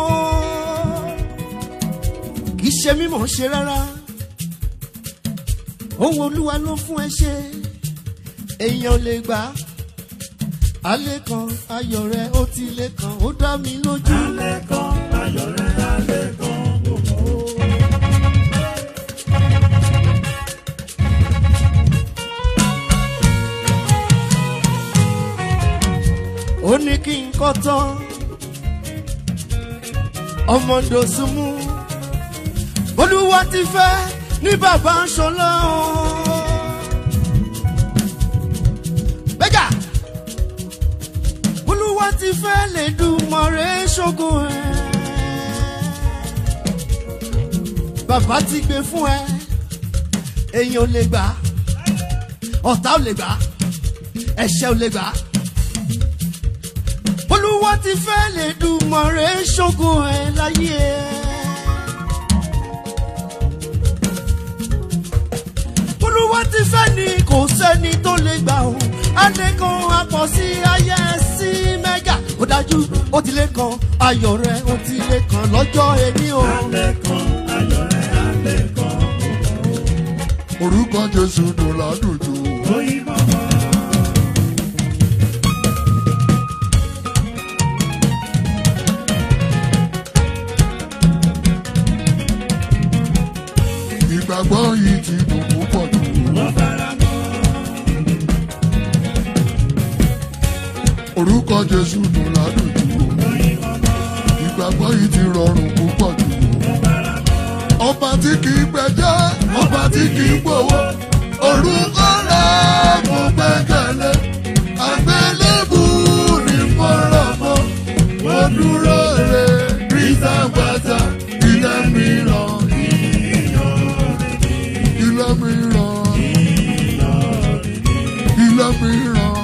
kì í ṣe mímọ̀ ṣe rárá ohun olúwa ló fún ẹ ṣe èèyàn ò lè gbà á alẹ́ kan ayọ̀ rẹ̀ ó ti lè kàn ó dá mi lójú. Alẹ́ kan, ayọ̀ rẹ̀ alẹ́ kan mo mọ̀. ó ní kí n kọ́ tán ọmọ ndòsùnmù olúwa ti fẹ́ ní bàbá ṣọlá o. bẹ́gà olúwa ti fẹ́ lè dùn mọ̀rẹ́ ṣogun ẹ̀. bàbá ti gbé fún ẹ èèyàn ò lè gbà ọ̀tá ò lè gbà ẹ̀ṣẹ̀ ò lè gbà olúwa ti fẹ́ lè dùn mọ̀rẹ́ ṣogun ẹ̀ láyé ẹ̀. olúwa ti fẹ́ ni kò sẹ́ni tó lè gbà ó adékan apọ̀ sí ayé sí mẹ́gà ó dájú ó ti lé kan ayọ̀ rẹ ó ti lé kan lọ́jọ́ ẹni o. alẹ́ kan ayọ̀ rẹ̀ alẹ́ kan orúkọ jésù dùn ládùjù. oyin mọ́mọ́. ìgbàgbọ́ yìí ti dùn púpọ̀ jù. Mo fara mọ́. orúkọ jésù dùn ládùjù. Oyin mọ́mọ́. ìgbàgbọ́ yìí ti rọrùn púpọ̀ jù. Mo fara mọ́. ọba tí kì í gbẹjọ́ ọba tí kì í gbowó orúkọ rẹ̀ mo gbẹ́kẹ̀lé àgbélébù ní fọ́rọ̀mọ́ mo dúró re rísà gbàtà ilé mìíràn ilé mìíràn ilé mìíràn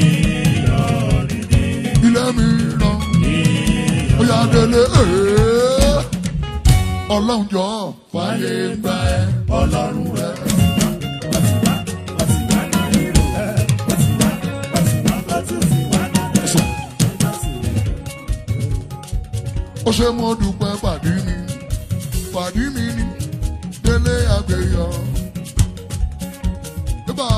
ilé mìíràn ó yà délé ee ọlọ́run jọ fàyè gbà ẹ́ ọlọ́run rẹ̀. ó ṣe mo dúpẹ́ pàdé mi pàdé mi ni délé àgbéyọ. Bíbá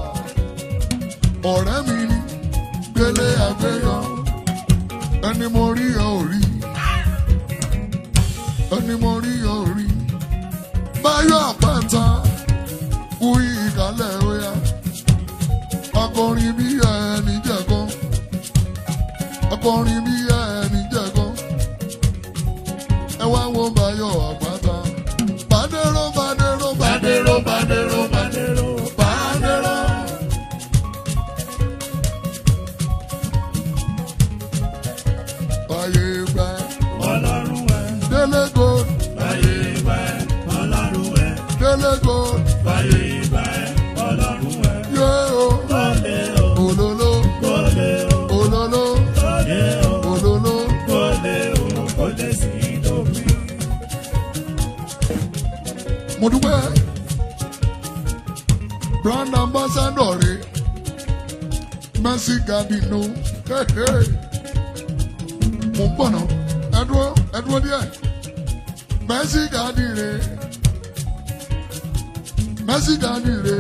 ọ̀rẹ́ mi ni délé àgbéyọ ẹni mo rí ẹ ò rí ẹni mo rí ẹ ò rí báyọ̀ àpáta kú ìkálẹ̀ óyá akọrin bí ẹni jẹ̀kọ́ akọrin bí ẹni jẹ̀kọ́ ẹ wá wo báyọ̀ àpáta bàdéró bàdéró bàdéró bàdéró bàdéró bàdéró. Báyé gbà Ọlọ́run ẹ̀. délé gold Báyé ìgbà ẹ̀. Ọlọ́run ẹ̀. délé gold Báyé ìgbà ẹ̀. Ọlọ́run ẹ̀. yé o Kọ́lé o. òlòló Kọ́lé o. òlòló Kọ́lé o. òlòló. Kọ́lé o. Kọ́lé sí ìdómi. mo dúpẹ́ brand ambassador rè mercy gabino mo ń bọ̀ náà ẹ dúró ẹ dúró díẹ̀ mercy gadi rè mercy gadi rè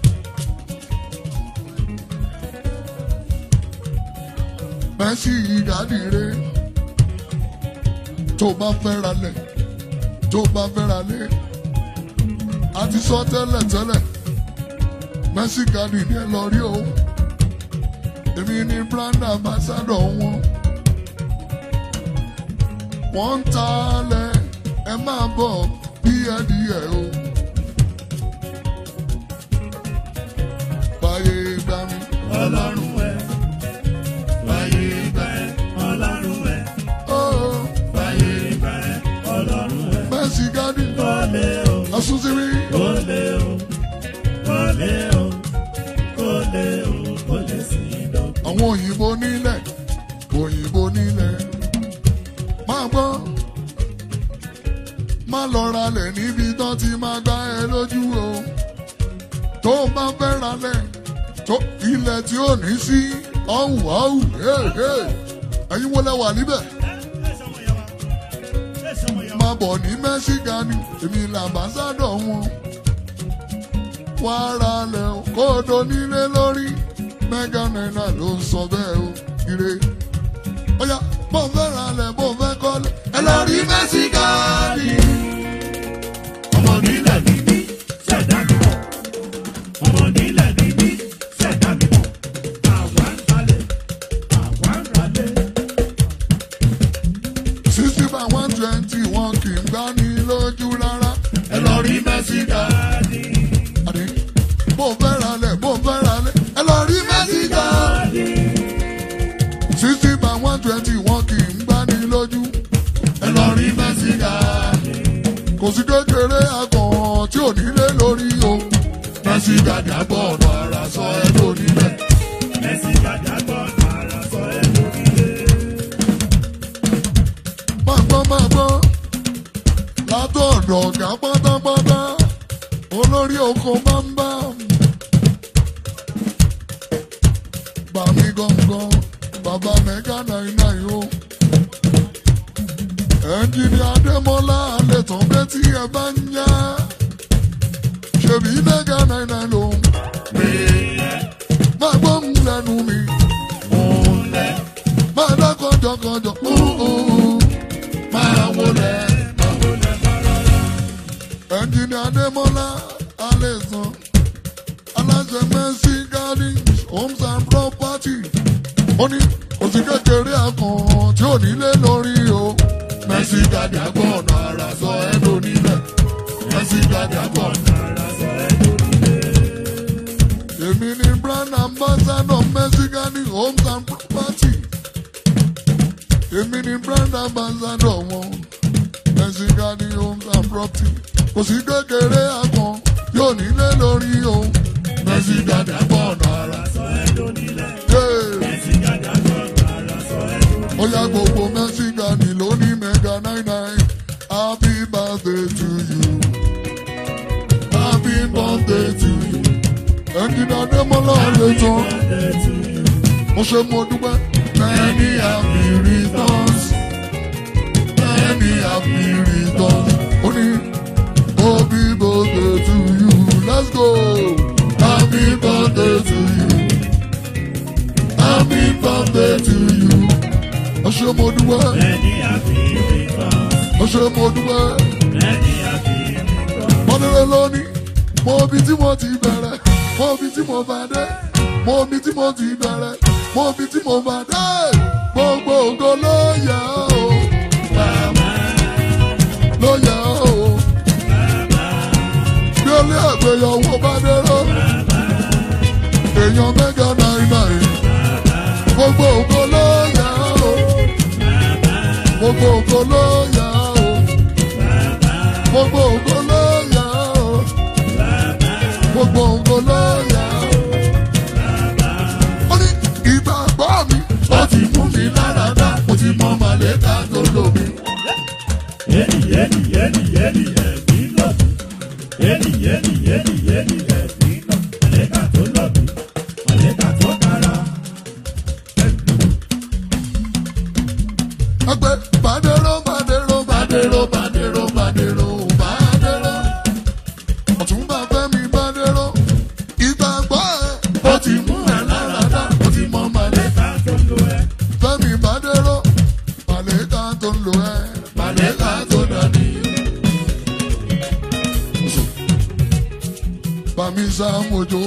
mercy gadi rè tó o bá fẹ́ ra lẹ̀ tó o bá fẹ́ ra lẹ̀ a ti sọ tẹ́lẹ̀ tẹ́lẹ̀ mercy garden ni ẹ lọ rí o èmi ni brand ambassador wọn wọ́n ń ta alẹ̀ ẹ máa bọ̀ díẹ̀díẹ̀ o fàyè gbà mí Ọlọ́run ẹ̀. Báyé ìgbà ẹ̀. Ọlọ́run ẹ̀. ó Báyé ìgbà ẹ̀. Ọlọ́run ẹ̀. mercy garden Kọ́lé o. asunsibi Kọ́lé o. Kọ́lé o. Kọ́lé o. Kọ́lé sí ìdómi. àwọn òyìnbó nílẹ̀ òyìnbó nílẹ̀ máa gbọ́ má lọ ralẹ̀ níbi tán ti máa gbá ẹ lójú o tó o bá fẹ́ ralẹ̀ tó ilẹ̀ tí ò ní sí ọ̀hún ọ̀hún ẹ̀yin wo lẹ wà níbẹ̀ máa bọ̀ ní mẹ́síkánì èmi làbásádọ̀ wọn wá ralẹ̀ o kó o do nílé lórí mẹ́gà náírà ló ń sọ bẹ́ẹ̀ o ire ọ̀yà bó fẹ́ ralẹ̀ bó fẹ́ kọ́lé ẹ lọ rí mẹ́síkánì. ọmọ nílẹ̀ ní mí ṣẹ̀dá mi mọ̀ ọmọ nílẹ̀ ní mí ṣẹ̀dá mi mọ̀ àwa ń talẹ̀ àwa ń ralẹ̀. sixty by one twenty wọn kì í gbá ní lójú rárá. ẹ lọ rí mẹ́síkà. àdé bó fẹ́ ralẹ̀ bó fẹ́ ralẹ̀ ẹ lọ rí mẹ́síkà. sixty by one twenty wọn kì í gbá ní lójú. ẹ lọ rí mẹ́síkà. kò sí kékeré akàn tí ò nílé lórí o. mẹ́síkà dàgbọ́ ọ̀nà àrà sọ ẹ lónílẹ̀. ẹ̀sìn gàdá gbọ́ ara sọ ẹ́ lórí ilé. máa gbọ́ máa gbọ́ látọ̀dọ̀ ọ̀gá pátápátá olórí oko máa ń bá bàmí gangan bàbá mẹ́gà náírà yìí o. ẹnjìnì adémọlá àlẹtàn bẹ́tí ẹ bá ń yá. ṣèbí mẹ́gà náírà ló ń pè é. máa gbóhùn lẹ́nu mi. máa dá kọjọkọjọ. máa wọlé. ẹnjìnì adémọlá àlẹtàn aláṣẹ mercy gardens homes and property ó ní òsì kékeré àkàn tí ò nílé lórí o. mercy garden àgbọ̀n ọ̀nà àrà sọ ẹ́ lónílẹ̀ mercy garden àgbọ̀n ọ̀nà àrà sọ ẹ́ lónílẹ̀. èmi ni brand ambassador mercy garden homes and property èmi ni brand ambassador wọn mercy garden homes and property òsì kékeré àkàn tí ò nílé lórí o. mercy garden àgbọ̀n ọ̀nà àrà sọ ẹ́ lónílẹ̀. Ó yá gbogbo Mẹ́sígánì lóní mẹ́gà nine nine. Happy birthday to you. Happy birthday to you. Ẹnjìnà Adémọ́lá lè tán. Mo ṣe mo dúpẹ́. Many happy returns. Many happy returns. Ó ní happy birthday to you. Let's go. Happy birthday to you. Happy birthday to you. Ó ṣe mo dúpẹ́. Ó ṣe mo dúpẹ́. Mọ́nìrẹ́ lónìí, mo bí tí mo ti bẹ̀rẹ̀, mo bí tí mo bá dé, mo bí tí mo ti bẹ̀rẹ̀, mo bí tí mo bá dé. Gbogbo ògo ló yẹ o. Ló yẹ o. Bí olé àgbéyàwó bá dérò. Èèyàn mẹ́gà náírà yìí. Gbogbo ògo ló yẹ o. Gbogbo ògo ló yẹ o. Gbogbo ògo ló yẹ o. Gbogbo ògo ló yẹ o. Ó ní ìgbàgbọ́ mi. Ó ti mú mi lára dá. Mo ti mọ màlẹ́ka tó lò mí. Ẹgbẹ́ bàdéró bàdéró bàdéró bàdéró bàdéró bàdéró. Ọ̀túnba Fẹ́mi bàdéró. Ìgbàgbọ́ ẹ̀. Ó ti mú ẹ lára dá. Ó ti mọ màlẹ́ka tó lò ẹ́. Fẹ́mi bàdéró. Màlẹ́ka tó lò ẹ́. Màlẹ́ka tó dání. Bàmí Sàmójó.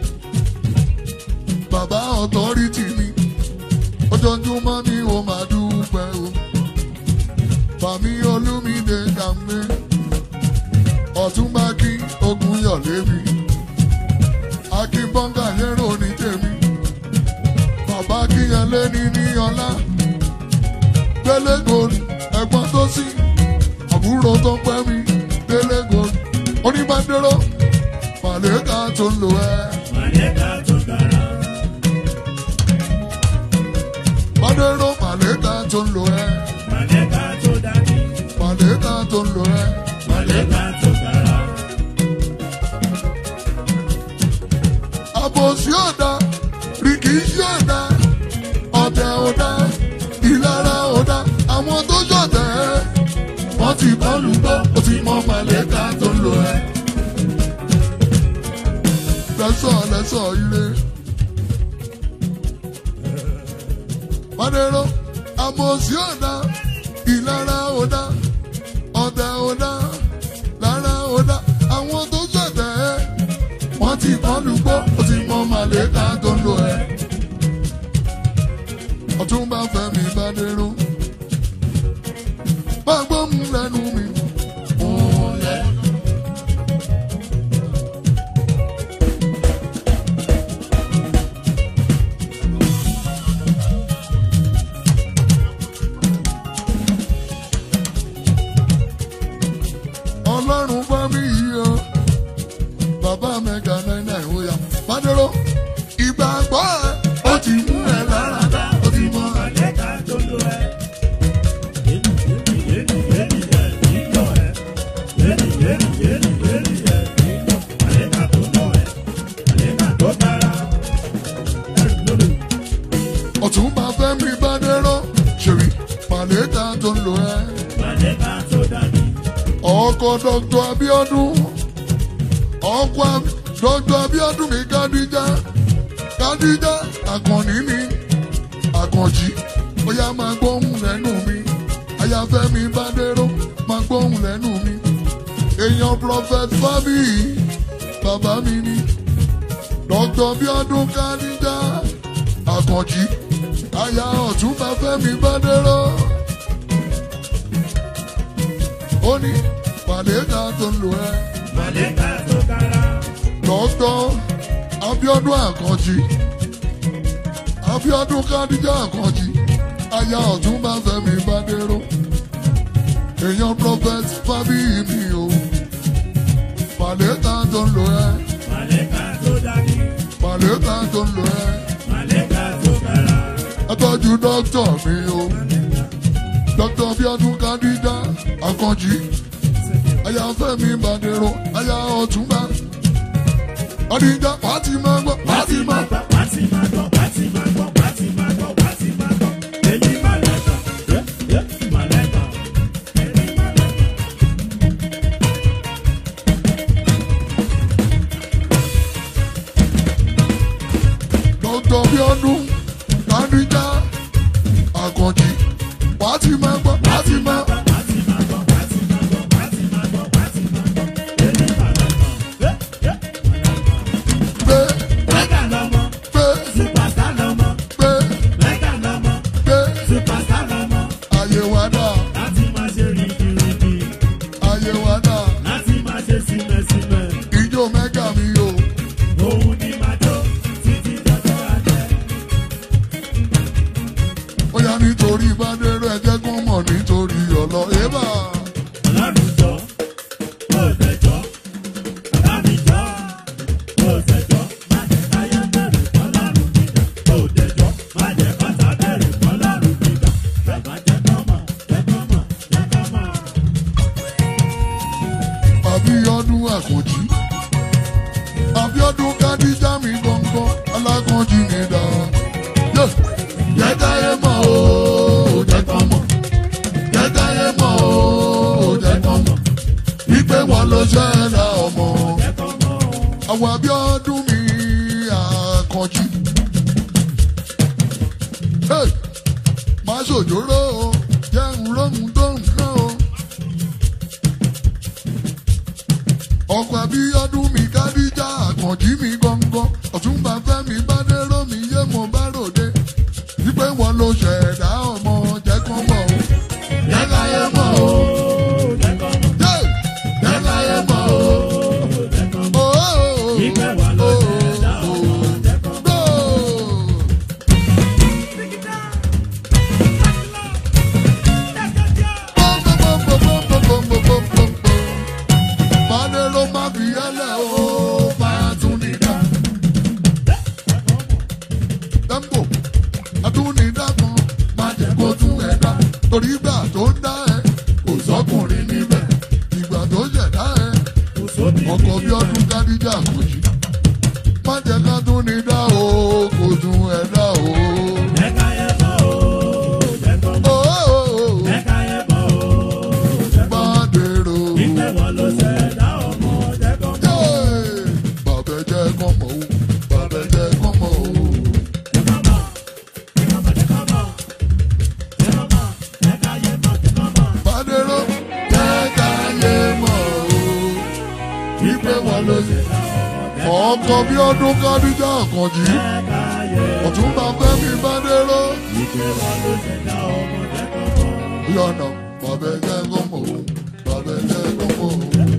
Bàbá ọ̀tọ́rìtì mi. Ojoojúmọ́ ni ó máa dúpẹ́ o. Bàmí Olúmídé Kàmé. Ọ̀túnba kí ogun yọ̀ lémi. Akínbọ́ngà lérò ní tèmi. Bàbá kíyẹlé ní ní ọlá. Délé gòlù ẹ̀gbọ́n tó sí. Àbúrò tó pẹ́ mi. Délé gòlù. Oníbàdéró. Màlẹ́ka tó ń lò ẹ́. Bàdéró màlẹ́ka tó ń lò ẹ́. Màlẹ́ka tó ń lò ẹ́. Àbòsí ọ̀dà, rìkìsí ọ̀dà, ọ̀tẹ̀ ọ̀dà, ìlara ọ̀dà, àwọn tó ṣọ̀tẹ̀ ẹ́. Wọ́n ti bọ́ọ̀lù gbọ́, ó ti mọ màlẹ́ka tó ń lò ẹ́. Lẹ́sọ̀ lẹ́sọ̀ ire. Bàdéró, àbòsí ọ̀dà, ìlara ọ̀dà, ọ̀tẹ̀ ọ̀dà, lára ọ̀dà, àwọn tó ṣọ̀tẹ̀ ẹ́ wọ́n ti bọ́ọ̀lù gbọ́ ó ti mọ màlẹ́ka tó ń lò ẹ́. ọ̀túnba fẹ́mi bàdéró bá gbóhùn lẹ́nu mi. Múlẹ̀. ọlọ́run bá mi yí o bàbá mẹ́ga náírà ìwòyà bàdéró ìgbàgbọ́ ẹ̀ ó ti mú ẹ lára dá ó ti mọ àlẹ́ká tó lò ẹ́. tó ń lò ẹ́ Màlẹ́kà tó dání. ọkọ̀ dr abiodun ọkọ̀ Ab- dr abiodun mi kádíjà kádíjà àkànní mi àkànjì ó yá máa gbóhùn lẹ́nu mi ayáfẹ́mi bádéró máa gbóhùn lẹ́nu mi èèyàn prophet fábíyì bàbá mi ni dr abiodun kádíjà àkànjì aya ọ̀túnba fẹ́mi bádéró ó ní màlẹ́kà tó ń lò ẹ́ Màlẹ́kà tó kára. dr abiodun àkànjì abiodun kádíjà àkànjì aya ọ̀túnba fẹ́mi bádéró èèyàn prophet fábíyì mi o màlẹ́kà tó ń lò ẹ́ Màlẹ́kà tó dání. màlẹ́kà tó ń lò ẹ́ Màlẹ́kà tó kára. ẹtọ́jú dókítà mi o dókítà abiodun kádíjà àkànjì aya fẹ́mi bádéró aya ọ̀túnba kádíjà wàá ti máa gbọ́ wàá ti máa gbọ́. Wá ti máa gbọ́, wá ti máa gbọ́, wá ti máa gbọ́, wá ti máa gbọ́. Èyí màlẹ́kà. Yẹ́ yẹ́ màlẹ́kà. Èyí màlẹ́kà. dọ́tọ̀ bí ọdún kádíjà àkànjì wàá ti máa gbọ́ wàá ti máa Wá ti máa gbọ́, wá ti máa gbọ́, wá ti máa gbọ́, wá ti máa gbọ́. Èyí màlẹ́kà. Yẹ́ yẹ́ màlẹ́kà. gbé Mẹ́kà lọ́mọ. gbé Superstar lọ́mọ. gbé Mẹ́kà lọ́mọ. gbé Superstar lọ́mọ. ayé wa dà Láti máa ṣe rìndìnrìndì. ayé wa dà Láti máa ṣe símẹ́símẹ́. ìjó mẹ́gà mi o Òun ni màá jó títí dọ́jọ́ alẹ́. ó yá nítorí bádẹ́rẹ́ ẹ̀jẹ̀ kan mọ̀ nítorí ọ̀lọ́ ébà Ọlọ́run jọ, ó tẹ̀jọ́. Bàbá mi jọ, ó tẹ̀jọ́. Má jẹ́ káyé bẹ̀rù fọlọ́run gíga. Ó tẹ̀jọ́. Má jẹ́ kọ́tà bẹ̀rù fọlọ́run gíga. Bàbá jẹ́ kọ́mọ̀, jẹ́ kọ́mọ̀, jẹ́ kọ́mọ̀. àbíọ́dún àkànjì àbíọ́dún kádíjà mi gbọ̀ngàn alákànjì mi dà Yé! jẹ́ káyé mọ̀ o jẹ́ kán mọ̀ jẹ́ káyé mọ̀ o jẹ́ kán mọ̀ wípé wọn ló ṣẹlẹ̀ ọmọ Jẹ́ kọ́mọ̀. àwọn àbíọ́dún mi àkànjì Hey! má ṣòjóró o jẹ́ ń lóhun tó ń kán o. ọkọ̀ àbíọ́dún mi kádíjà àkànjí mi gangan ọ̀túnba fẹ́mi bádéró mi yé mo bá ròde wípé wọn ló ṣẹ̀dá ọmọ jẹ́ kán mọ̀ o jẹ́ káyé mọ̀ o Jẹ́ kọ́mọ̀, Yé! jẹ́ káyé mọ̀ o. jẹ́ kọ́mọ̀. Oh, oh, oh, Ìgbẹ́ wa ló ṣẹ̀dá ọmọ, jẹ́ kọ́mọ̀. oh. Bádéró má fi ẹlẹ́ o, máa tún ní dá. Tẹ́ḿpò, àtúnidá kan, má jẹ́ kó tún ẹ̀ dá. Torí ìgbà tó ń dá ẹ, kò sọ́kùnrin níbẹ̀. Ìgbà tó ṣẹ̀dá ẹ, Kò sóbì ọkọ̀ bí ọdún kádíjà kò jí. Má jẹ́ ká tún ní dá o, kò tún ẹ̀ dá o. Jẹ́ káyé mọ̀ o, jẹ́ kọ́mọ̀. Oh, oh, oh, Jẹ́ káyé mọ̀ o, jẹ́ kọ́mọ̀. Bádéró. Ìgbẹ́ wa ló ṣẹ̀dá ọmọ, jẹ́ kọ́mọ̀. Bàbá jẹ́ kán mọ̀ o, bàbá jẹ́ kán mọ̀ o. Bádéró jẹ́ káyé mọ̀ o, wípé wọn ló ṣe. Ọkọ̀ bí ọdún kádíjà àkànjì, ọ̀túnba fẹ́mi Bádéró. Yọ̀nà bàbá jẹ́ kán mọ̀ o, bàbá jẹ́ kán mọ̀ o.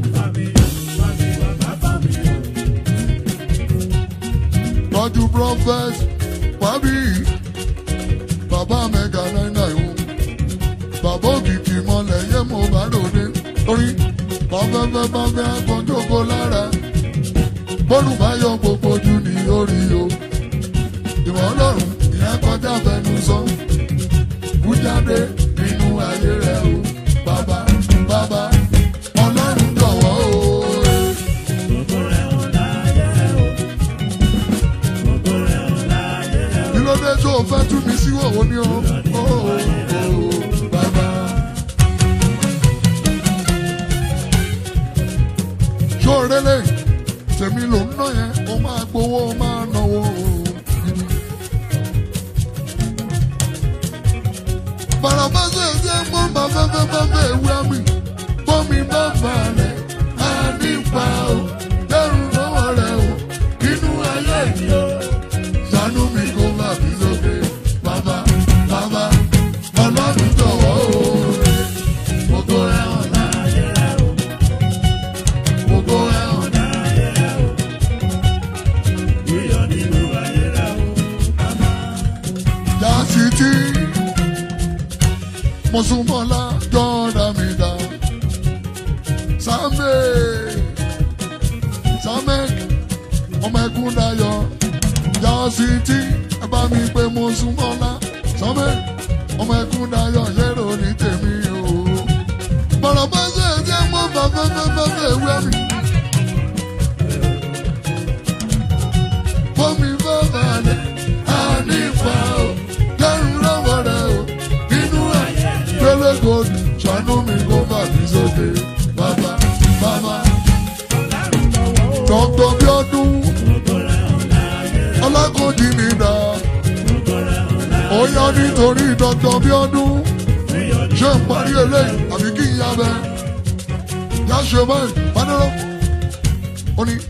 Tọ́jú prophet Fábí, bàbá mẹ́ga náírà ìhun. Bàbá òkìkí mọ́lẹ̀ yé mo bá lòde. Torí bàfẹ́fẹ́ bá fẹ́ akọ́jọ́kọ́ lára. Bọ́lù bá yọ gbogbo ojú ní orí o. Ìwọ ọlọ́run ìyẹn kọjá fẹnu sọ. Kú jáde nínú ayé rẹ o. Bàbá bàbá ọlọ́run jọ̀wọ́ o. Kí ló dé tó o fẹ́ tú mi sí òwò ní o? Ó, ó, ó, Bàbá tèmi ló ń ná yẹn ó máa gbowó ó máa náwó. bàràbà ṣe ṣe mọ́ bàbá bàbá bẹ́ẹ̀ wí àmì bọ́mi bá balẹ̀ á nípa o lẹ́rù lọ́wọ́ rẹ̀ o nínú ayé mi o ṣàánú mi kó má bí lóde bàbá bàbá ọlọ́run jọ̀wọ́ o gbogbo ẹ̀ hàn láyé rẹ̀ o gbogbo ẹ̀ hàn láyé rẹ̀ o. Iyọ̀ nínú ayé rẹ̀ o. Yasiti Mọ̀sùmọ́lá jọ́dá mi dá. Sàmé Sàmé ọmọ ẹkún dayọ̀. Yasiti ẹ bá mi pé Mọ̀sùmọ́lá. Sàmé ọmọ ẹkún dayọ̀ yẹ́rọ ní tèmi o. Bọ̀rọ̀ bá ṣe é jẹ́ mọ́ bàbá bàbá ewé mi. Bọ́mi bá balẹ̀ á nípa o. Lẹ́rù lọ́wọ́ rẹ̀ o. Nínú ayé Pélé gold ṣàánú mi kó má bí sókè. Bàbá bàbá. Dọ́kítọ̀ Bíọ́dún. Ọlákòjì mi dà. Ó yá nítorí Dọ́kítọ̀ Bíọ́dún. Ṣé ń parí eléyìí àbí kí n yá bẹ́ẹ̀? Yá ṣe báyìí, Fádúró. Ó ní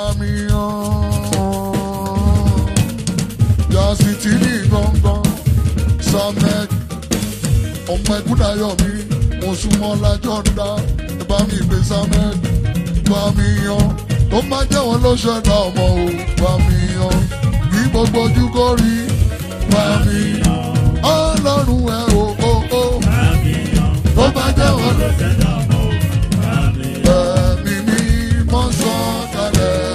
Fàmíyàn. Yasiti ní gbọ̀ngàn. Samek ọmọ ẹkúndayọ̀ mi mo súnmọ́ lájọ́ ńlá ẹ bá mi gbé Samek bá mi yan tó má jẹ́ wọn ló ṣẹ̀dá ọmọ o bá mi yan kí gbogbo ojú kó rí bá mi yan ọlọ́run ẹ o o o tó bá jẹ́ wọn ló ẹ̀mí mi mọ́ sọ kalẹ̀.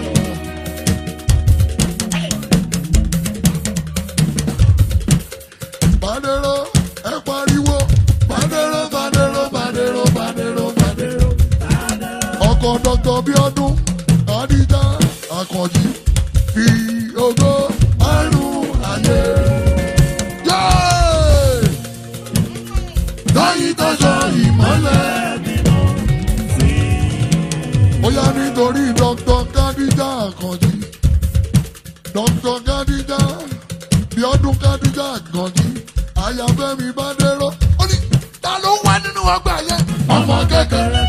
Badero, ẹ pariwo. Badero, Badero, Badero, Badero, Badero. Ọkọ̀ Dr. Bíọ́dún, Adija, Akànjí, fi ògo àrùn ayé. Yéé! Láyé tọ́jọ́ ìmọ́lẹ̀. Ó yá nítorí Dr. Kadija Akànjí. Dr. Kadija Bíọ́dún Kadija Akànjí. Àyàfẹ́mi Bádéró. Ó ní ta ló wá nínú ọgbà yẹn? Ọmọ kékeré.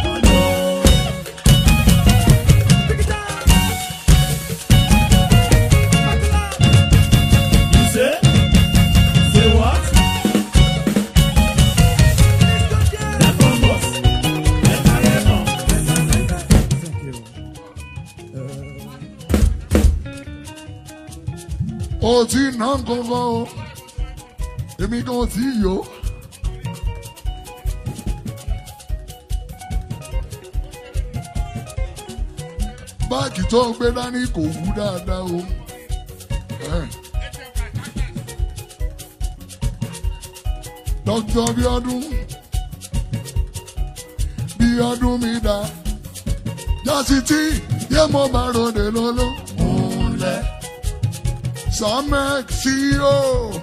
You say? Say what? Ẹ̀fọn bọ̀s. Ẹ̀ka ẹ̀fọn. O ti ná kankan o. Èmi kan ò tí ì yó. Báàgì tó gbé dání kò wú dáadáa o. Eh. Dr. Bíọ́dún Bíọ́dún mi dá. Yásítì yé mo bá ròde lọ́lọ́. Múlẹ̀. Samek CEO.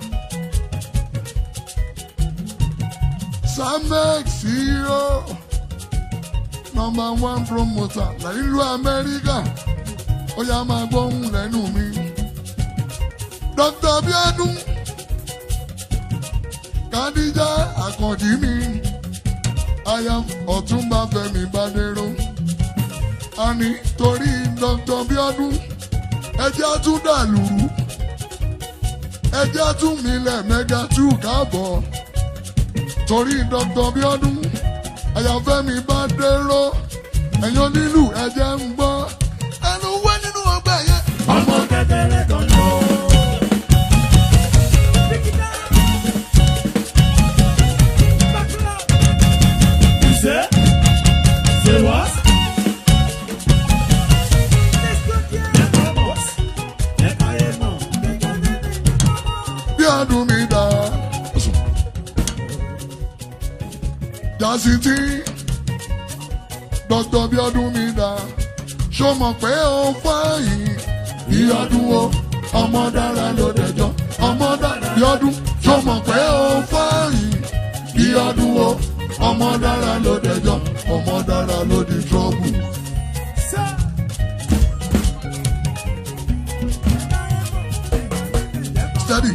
Samek CEO. Number one promoter nílùú Amẹ́ríkà. Ó yá máa gbóhùn lẹ́nu mi. Dr. Bíọ́dún. Kádíjà Àkànjí mi. Aya Ọ̀túnba Fẹ́mi Bádéró. A ní torí Dr. Bíọ́dún. Ẹ jẹ́ àtúndàlùrú ẹjẹ́ tún mi lẹ̀ mẹ́ga tú káàbọ̀ torí Dr. Bíọ́dún àyàfẹ́mi bá dérò ẹ̀yàn nílùú ẹ̀jẹ̀ ń gbọ́ ẹnu wẹ́ nínú ọgbà yẹn. Ọmọ kékeré kan lọ. You say? Say what? Ẹ̀fọn bọ̀s. Ẹ̀ka ẹ̀fọn. Bíọ́dún mi dá Yásítì Dr. Bíọ́dún mi dá ṣó mọ̀ pé ó fáyìn Bíọ́dún o ọmọ dára ló dẹjọ́ ọmọ dára Bíọ́dún ṣó mọ̀ pé ó fáyìn Bíọ́dún o ọmọ dára ló dẹjọ́ ọmọ dára ló di trọ́bù. dádì.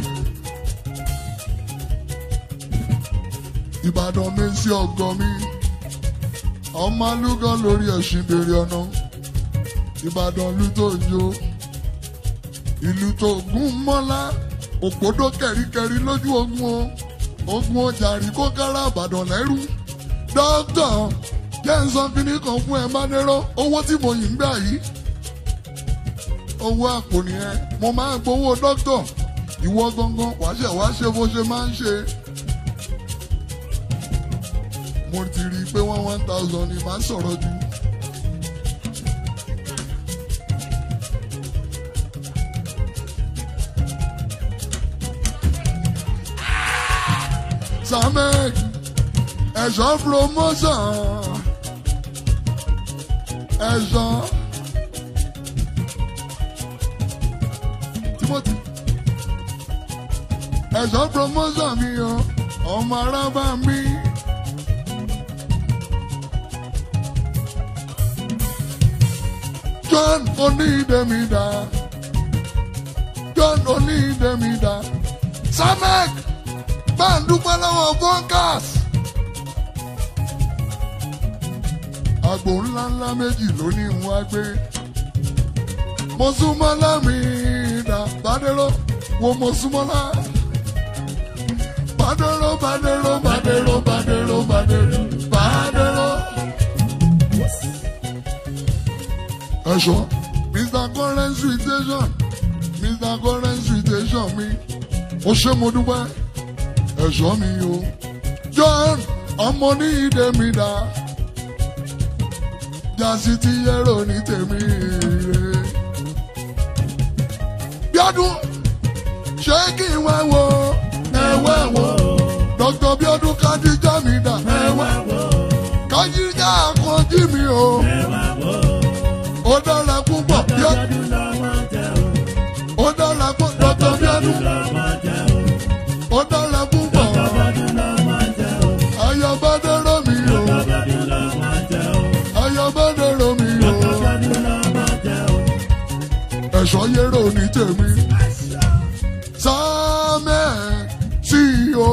ìbàdàn mi sí ọgọ mi ọmọ alúgọ lórí ẹṣin bèrè ọ̀nà ìbàdàn ìlú tó jó ìlú tó gún mọ́lá òpódó kẹ̀ríkẹ̀rí lójú ogun o ogun ọjàrí kó kára àbàdàn lẹ́rú dókítà jẹ́ ń sọ kíní kan fún ẹ mádẹ́rọ́ owó tí mo yìn ń gbà yìí owó àpò nìyẹn mo máa ń gbowó dókítà ìwọ gangan wàá ṣe wàá ṣe bó ṣe máa ń ṣe. mo ti rí i pé wọ́n one thousand ni màá sọ̀rọ̀ jù. samek ẹ̀ṣọ́ promotion ẹ̀ṣọ́ timothy ẹ̀ṣọ́ promotion mi o ọmọ arábà mi. John onídẹ̀mídà John onídẹ̀mídà samek bá ń dúpẹ́ lọ́wọ́ bọ́ńkàs. àgbò ńláńlá méjì ló ní ń wá gbé. mo súnmọ́ lámì ìdá bàdéró wo mo súnmọ́ lá. bàdéró bàdéró bàdéró bàdéró bàdéró bàdéró. ẹ̀ṣọ́ mr currency station mr currency station mi ó ṣe mo dúpẹ́ ẹ̀ṣọ́ mi o. John ọmọ ní ìdè mi dá. Jásí ti yẹ́rọ ní tèmi rè. Bíọ́dún ṣé kí n wá wo ẹ̀wẹ́ wo? Dr. Bíọ́dún Kádíjà mi dá. Ẹwà wo, Kájíjà kan jí mi o. ẹwà wo, Ó dára púpọ̀. Bíọ́- ọdún lọ́mọ jẹ́ o, Ó dára púpọ̀. Dr. Bíọ́dún lọ́mọ jẹ́ o, ó dára púpọ̀. ọdún lọ́mọ jẹ́ o, Ayọ̀bádẹ́rọ̀ mi o. ọdún lọ́mọ jẹ́ o, Ayọ̀bádẹ́rọ̀ mi o. ọdún lọ́mọ jẹ́ o. ẹ̀ṣọ́ yẹ́rọ ní tèmi. Sámẹ́ CEO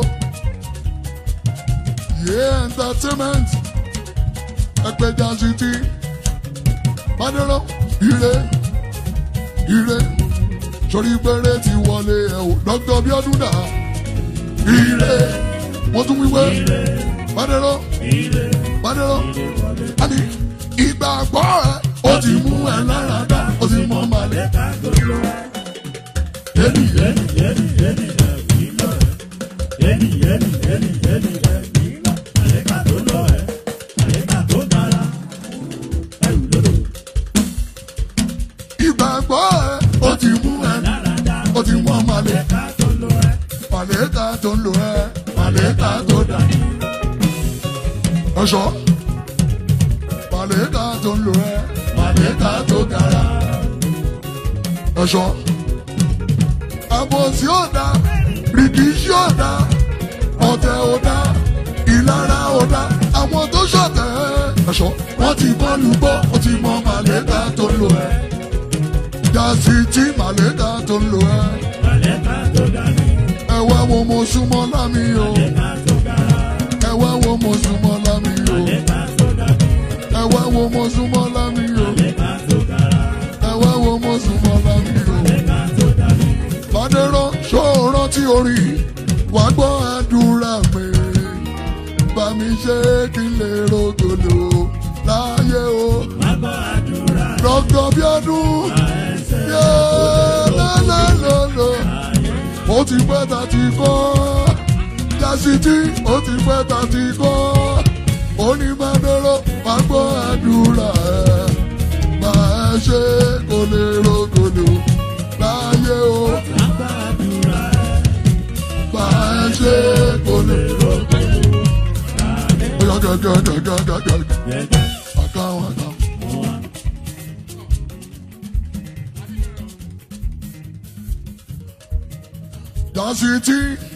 Yé Entertainment Ẹgbẹ́jà City Bádẹ́rọ́ Ire Ire Sori péré ti wọlé ẹ̀ o Dr. Bíọ́dún dà Ire Wọ́n tún wíwé Bádẹ́rọ́ Bádẹ́rọ́ Àní ìgbàgbọ́ ẹ̀ ó ti mú ẹ lára dá ó ti mọ màlẹ́. Yẹ́nì yẹ́nì yẹ́nì yẹ́nì ẹ̀ kì í lọ ẹ̀. Yẹ́nì yẹ́nì yẹ́nì yẹ́nì ẹ̀ kì í lọ. Àyíká tó lọ ẹ̀, àyíká tó dára. Ẹ̀rù lòdò ìgbàgbọ́ ẹ̀ ó ti mú ẹ dáradá. ó ti mọ màlẹ́. Àyíká tó lọ ẹ̀. màlẹ́kà tó ń lò ẹ́ màlẹ́kà tó dà ní. ọ̀ṣọ́ màlẹ́kà tó ń lò ẹ́ màlẹ́kà tó gara. ọ̀ṣọ́ àbòsí ò dá rìkíṣí ò dá ọ̀tẹ̀ ò dá ìlara ò dá àwọn tó ṣọ̀tẹ̀ ọ̀ṣọ́ wọ́n ti bọ́ọ̀lù gbọ́ ó ti mọ màlẹ́kà tó ń lò ẹ́ jásí tí màlẹ́kà tó ń lò ẹ́ Àyíká tó dání. ẹ wá wo mo súnmọ́ lámì o Àyíká tó dára. ẹ wá wo mo súnmọ́ lámì o Àyíká tó dání. ẹ wá wo mo súnmọ́ lámì o Àyíká tó dára. ẹ wá wo mo súnmọ́ lámì o. Àyíká tó dání. Fàdérọ́ ṣòro tí orí wàá gbọ́ àdúrà mi bá mi ṣe kí n lè rògbòlò láyé o. Bàbá àdúrà Dr. Bíọ́dún ẹsẹ̀ yé lélẹ́lẹ́lẹ́ ó ti pẹ́ ta ti kọ́ jásítì ó ti pẹ́ ta ti kọ́ onímọ̀dọ́rọ̀ wàá gbọ́ àdúrà ẹ̀ bá ẹ ṣe kó lè rògbòlò láyé o. bàbá àdúrà bá ẹ ṣe kò lè rògbò. Bóyá gàgàgàgàgàgà gẹ́gẹ́ àkàwọn àkàwọn. Dásìtì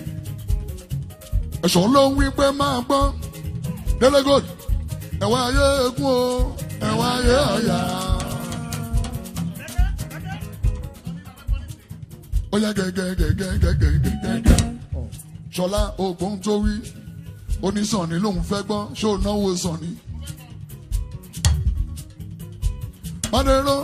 ẹ̀ṣọ́ ló ń wí pé máa gbọ́. Délé gold ẹ̀wá ayé egun o ẹ̀wá ayé ọ̀yà. Ó ó yá gẹ́gẹ́gẹ́gẹ́gẹ́gẹ́gẹ́ ṣọlá ogun tó wí onísànni lòun fẹ́ gbọ́ ṣó náwó sànni. Adéró.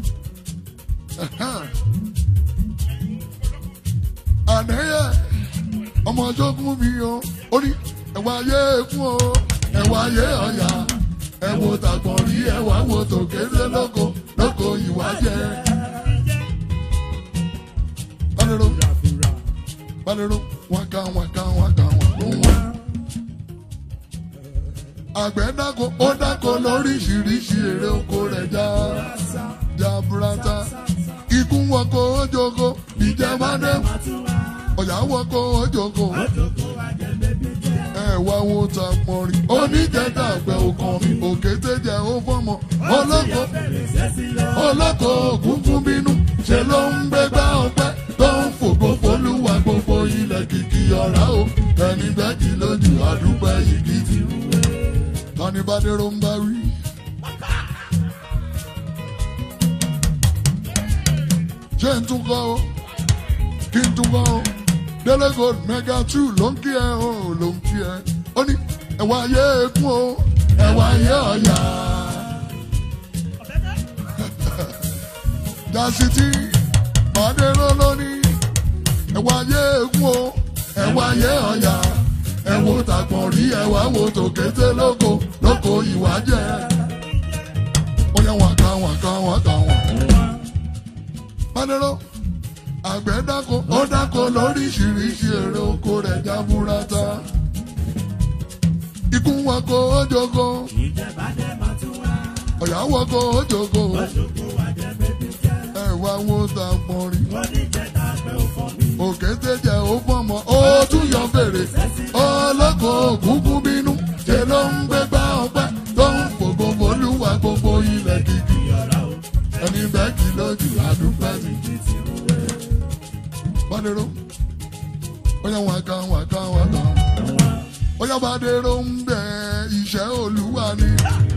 Àdéyẹ ọmọ ọjọ́gún mi o, ó ní ẹ̀wà ayé ekún o, ẹ̀wà ayé ọ̀yà, ẹ̀wò tàgbọ̀n rí ẹ̀wà wo tòkèrè lóko lóko ìwà jẹ́. Adéró. Adéró wákà wákà wákà wákà. Àgbẹ̀ dáko ó dáko lóríṣiríṣi èrè oko rẹ̀ já jaburata. Ikú wọkọ̀ ojogo ìjẹ́bádé. Ọ̀yà wọkọ̀ ojogo. Ẹ wá wo ta pọ̀nrín. Oníjẹta àgbẹ̀ òkan mi òkété jẹ́ ó fọ́mọ. Olóko olóko òkúnkún bínú. Ṣé ló ń gbégbá ọpẹ́ tó ń fògo folúwa gbogbo ilẹ̀ kìkì ọ̀rá o. Ẹni bẹ́ẹ̀kì lójú àdúgbò yìí ti rú. Tani Bádéró ń bá wí. ṣé n tún kọ́ o kí n tún kọ́ o délé gold mega two ló ń kí ẹ o ló ń kí ẹ ó ní ẹ̀wà ayé ekún o ẹ̀wà ayé ọ̀yà. dasiti Bádéró ló ní ẹ̀wà ayé ekún o ẹ̀wà ayé ọ̀yà ẹ̀wò tàgbọ̀n rí ẹ̀wà wo tòkété lóko lóko ìwà jẹ́ ó yẹ wọn ká wọn ká wọn ká wọn. Bádéró àgbẹ̀ dáko ó dáko lóríṣiríṣi èrè oko rẹ̀ jábúrátá. Ikú wọkọ̀ ojogo, ọ̀yà wọkọ̀ ojogo, ẹ̀wà wo ta pọ̀nrín. Òkété jẹ́ ó fọ́mọ, ó tún yọ fèrè, ọlọ́kọ̀ òkúnkún bínú, ṣe ló ń gbégbá ọpẹ́ tó ń fògo folúwa gbogbo ilẹ̀ kìkì ẹni bẹ́ẹ̀ kì lójú àdúgbò mi. Bádéró, bóyá wọn kan wọn kan wọn kan. Bóyá Bádéró ń bẹ iṣẹ́ Olúwa ni.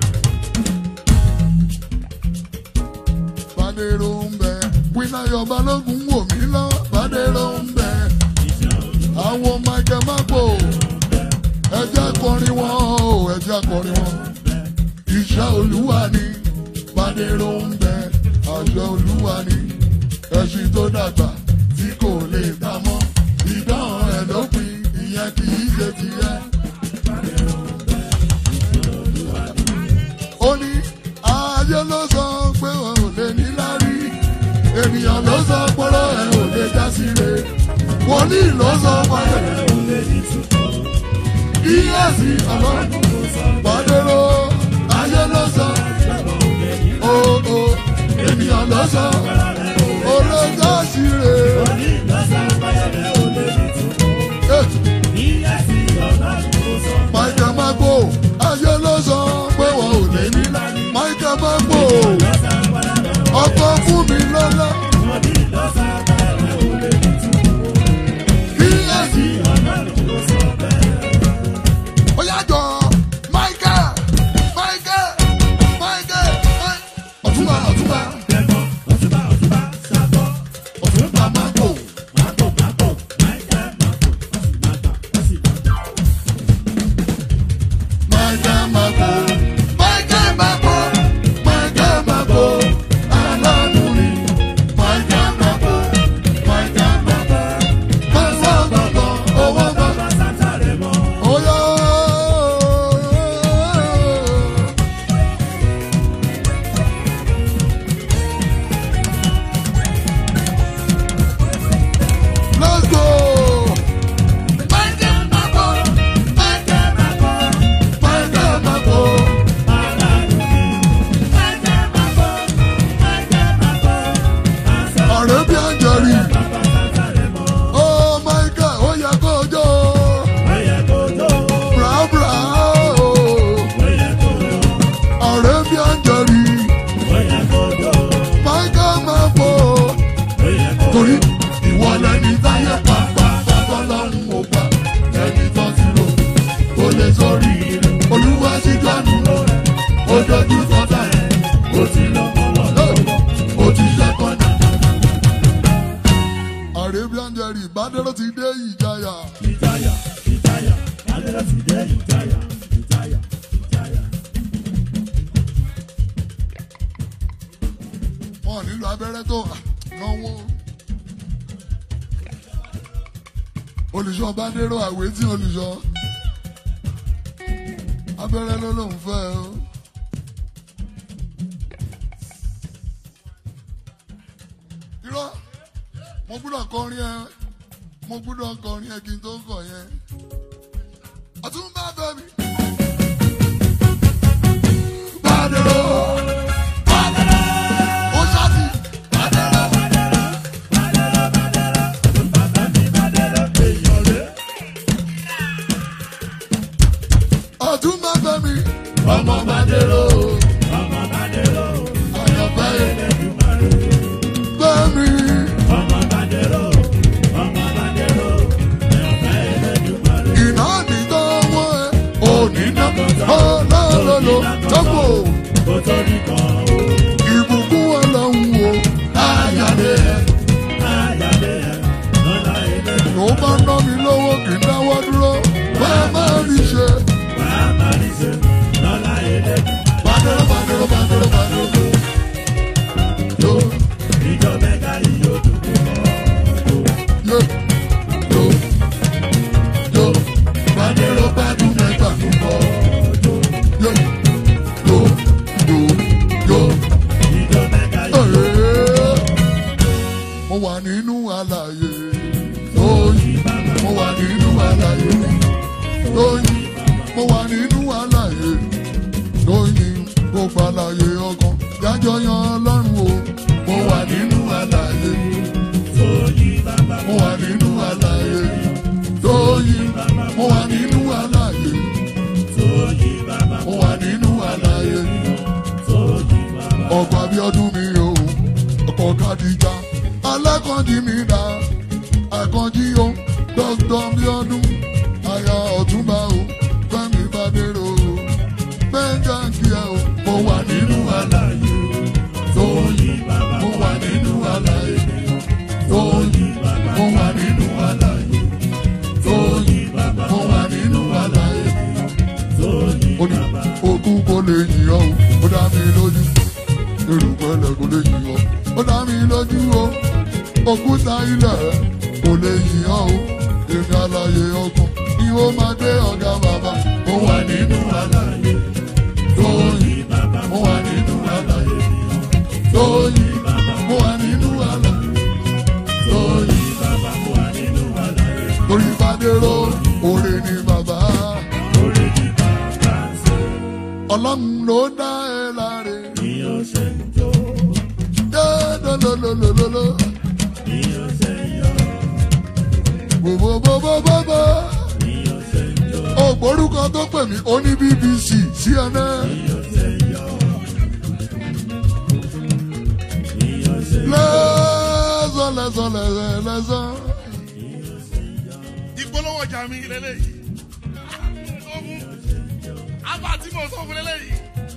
Bádéró ń bẹ Wínáyọ̀ Balógun wò mí lọ. Bádéró ń bẹ àwọn Michael Mapo. Ẹjẹ́ kọrin wọn o, ẹjẹ́ kọrin wọn. Iṣẹ́ Olúwa ni. Bádéró ń bẹ àṣẹ Olúwa ni. Ẹṣin tó dàgbà tí kò lè ta mọ́. Ìdán ẹ̀ ló pin, ìyẹn kì í ṣe tiẹ̀. Ó ní ayé ló sọ pé wọn ò lè ní lárí. Ènìyàn ló sọ pọ́lọ́ ẹ̀ ò lè já síre. Wòlíì ló sọ pọ́lọ́ ẹ̀ ò lè ní túbọ̀. Kíyèsí ọlọ́run Bádéró ayé ló sọ. Ó ó ènìyàn ló sọ. Olójà síre. Michael Magbo ayé ló sọ pé wọn ò lè ní. Michael Magbo ọkọ fún mi lọ́lá. Kíyèsí ó yá jọ Michael Michael Michael ọ̀túnba ọ̀túnba wẹ̀rì ìbádẹ́rọ́ ti dé ìjayà. ìjayà ìjayà adẹ́rẹ́ ti dé ìjayà ìjayà ìjayà. wọn ò nílò abẹ́rẹ́ tó náwó. olùṣọ́ bádẹ́rọ́ àwé tí olùṣọ́ abẹ́rẹ́ ló lóun fẹ́ o. irọ́ mo gbúdọ̀ kọrin ẹ mo gbúdọ̀ kọrin ẹ kí n tó kọ yẹn. àtúntà bẹ́ẹ̀ mi. bádẹ́rọ́ ó ṣáàtì bádẹ́rọ́. ọdún máa bẹ mi. ọmọ bàdérò ọmọ bàdérò àyànfẹ́ ẹlẹ́dùnmarè. bẹ mi. ọmọ bàdérò ọmọ bàdérò ẹ̀fẹ́ ẹlẹ́dùnmarè. iná nìkan wọ́n ẹ òní náà ọlọ́lọ́lọ́ tọ́pọ̀ kó tó ní kan o ìbùkún ọlọ́run o ayàlẹ́ ẹ̀. ayálé ẹ̀ lọ́la ẹlẹ́dùn. ló bá ná mi lówó kì í dáwọ́ dúró bẹ́ẹ̀ máa rí ṣe. wàá má rí ṣe lọ́la ẹlẹ́dùn. bàdérò bàdérò bàdérò bàdérò. yo ìjọ mẹ́ta yìí yóò dùn púpọ̀. yo yo yo bàdérò bàdún mẹ́ta púpọ̀. yo yo yo yo yo. ìjọ mẹ́ta yìí yóò Ee, mo wà nínú àlàyé lóyìn mo wà nínú àlàyé lóyìn mo wà nínú àlàyé lóyìn gbogbo àlàyé ọkàn yájọ yan ọlọ́run o mo wà nínú àlàyé tó yí bàbá mo wà nínú àlàyé lóyìn mo wà nínú àlàyé tó yí bàbá mo wà nínú àlàyé tó yí bàbá. ọkọ̀ abiodun mi o ọkọ̀ kadija alákànjí mi dá àkànjí o dókítà abiodun aya ọ̀túnba o fẹ́mi bàdérò o gbẹ̀ngà kíá o mo wà nínú àlàyé tó yí bàbá mo wà nínú àlàyé tó yí mo wà nínú àlàyé tó yí bàbá mo wà nínú àlàyé tó yí ó ní ogún kò lè yìn ọ́ o ó dá mi lójú erùpẹ̀lẹ̀ kò lè yìn ọ́ ó dá mi lójú o òkúta ilẹ̀ kò lè yìn ọ́ o èmi àlàyé ọkàn ni ó máa gbé ọ̀gá bàbá mo wà nínú àlàyé tó yìn bàbá mo wà nínú àlàyé tó yìn mo wà nínú àlàyé tó yìn bàbá wà nínú àlàyé torí bàdérò òrè ni bàbá orí ní bàbá ṣe ọlọ́run ló dá ẹ láre. bí ó ṣe ń jó Lolololololo. bí ó ṣe ń yọ Bobobobobobo. bí ó ṣe ń jó Ògbórúkọ tó pè mí ó ní BBC CNN. bí ó ṣe ń yọ bí ó ṣe ń Lẹ́sàn lẹ́sàn lẹ́sàn lẹ́sàn. ìpolówó ọjà mi lélẹ́yìí tó mú àbá tí mo sọ fún lélẹ́yìí.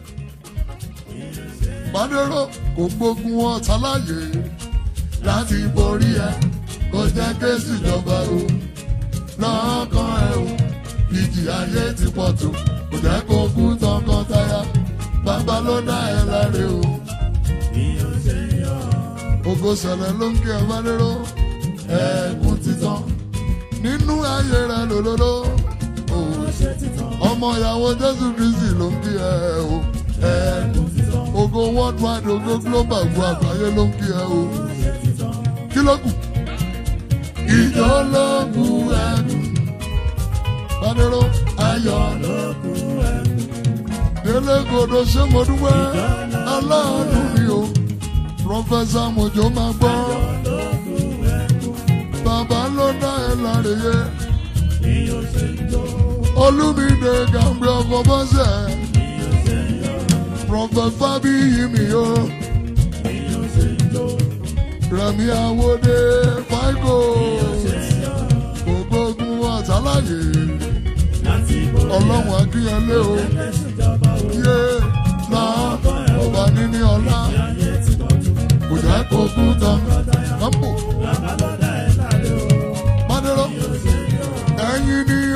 Bádéró kò gbógun ọ̀tá láàyè láti borí ẹ. Kò jẹ́ kéésì ìjọba o. Lọ́kàn ẹ o. Ìjì ayé ti pọ̀ tó. Kò jẹ́ kó kú tọkàntaya. Bàbá ló dá ẹ láre o. bí ó ṣe ń yọ Ògo sẹ̀lẹ̀ ló ń kí ẹ bá dérò. Ẹ̀kún títàn nínú ayé rẹ̀ lòlòlò. ó ṣe títàn Ọmọ ìyàwó Jésù Kristi ló ń kí ẹ o. Ẹ̀kún títàn ògo worldwide ògo global gbọ́ àgbáyé ló ń kí ẹ o. ṣe títàn Kí ló kù? Ìjọ ló kù ẹ̀dùn. Bádérò ayọ̀ lókun ẹ̀kú délé gòdò ṣé mo dúpẹ́ aláàánú mi o. Prọfẹ̀sà Mojó máa gbọ́. lókun ẹ̀kú Bàbá ló dá ẹ láre yẹ. bí ó ṣe ń jó Olúmídé Gàmbé ọkọ̀ bọ́sẹ̀. bí ó ṣe ń yọ Prọfẹ̀t Fábíyì mi o. bí ó ṣe ń jó Rẹ̀mí Awódé Fáìgò. ṣe ń yọ Gbogbo ogun ọ̀tàláyé. láti borí Ọlọ́run akínyẹlé o. ẹ̀sùn ìjọba o Yé lá ọba níní ọlá. ayé ti pọ̀ jù Kò jẹ́ kó kú tán. Kámpò bàbá lọ́dà ẹ̀ láre o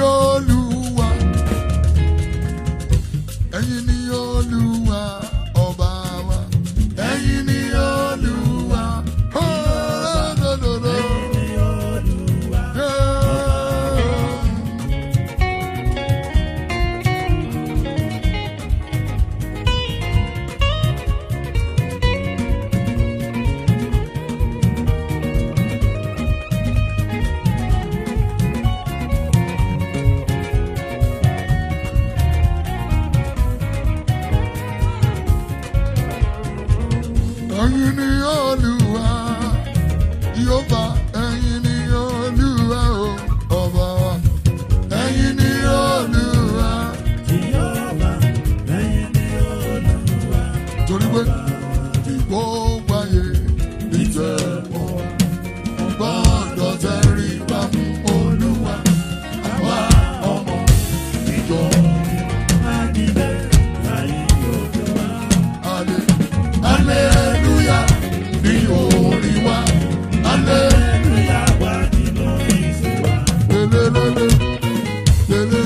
olúwa ẹ̀yin ni olúwa ọba wa ẹ̀yin ni olúwa ọlọ́dọ̀dọ̀. ẹ̀yin ni olúwa yóò bá ẹ̀yin ni olúwa o ọba wa ẹ̀yin ni olúwa torí pé ìgbógun ayé ìtẹ̀wọ́ gbọ́dọ̀ tẹrí bá fún olúwa àwa ọmọ ìjọ alẹ́ aleluya ní orí wa alẹ́ lelelele lele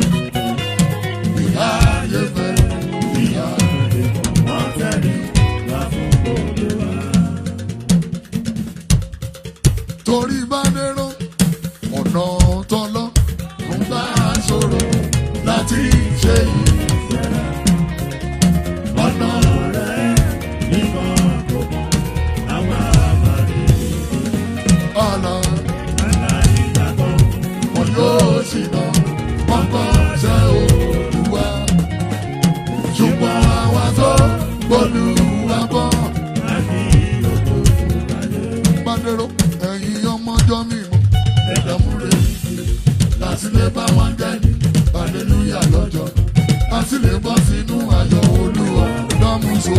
ìhà ayẹfẹ ìhà torí bá dérò ọ̀nà tọ́lọ́ ló ń bá a sọ̀rọ̀ láti ṣe yìí. ọ̀nà ọ̀nà wọn yóò sì lọ wọn kọ́ ṣe olúwa ṣùgbọ́n àwa tó gbólúwa bọ́. Bádẹ́rọ́ ẹ̀yin ọmọjọ́ mímọ́ ẹ̀dàmúre láti lè bá wọn dẹ́ni hallelúyà lọ́jọ́ láti lè bọ́ sínú ayọ̀ olúwa lọ́mùsọ̀.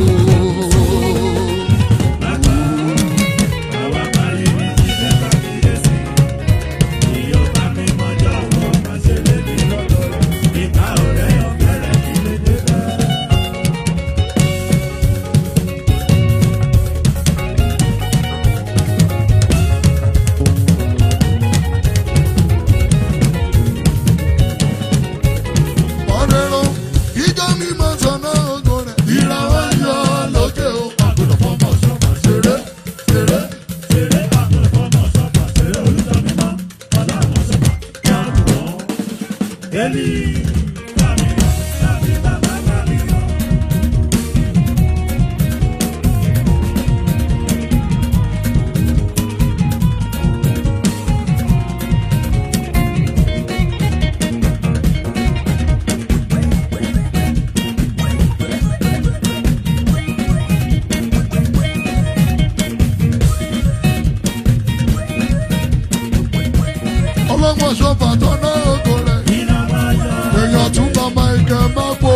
Bádẹ́rọ́ ìjọ mímọ́ sọ̀nà ògo rẹ̀ ìràwọ̀ yọ lókè o àgùntàn fọmọ sọ̀kà ṣeré ṣeré. ọlọ́gbọ̀n ṣọ́fà tọ́nà ògo rẹ̀ èèyàn tún bá michael mapo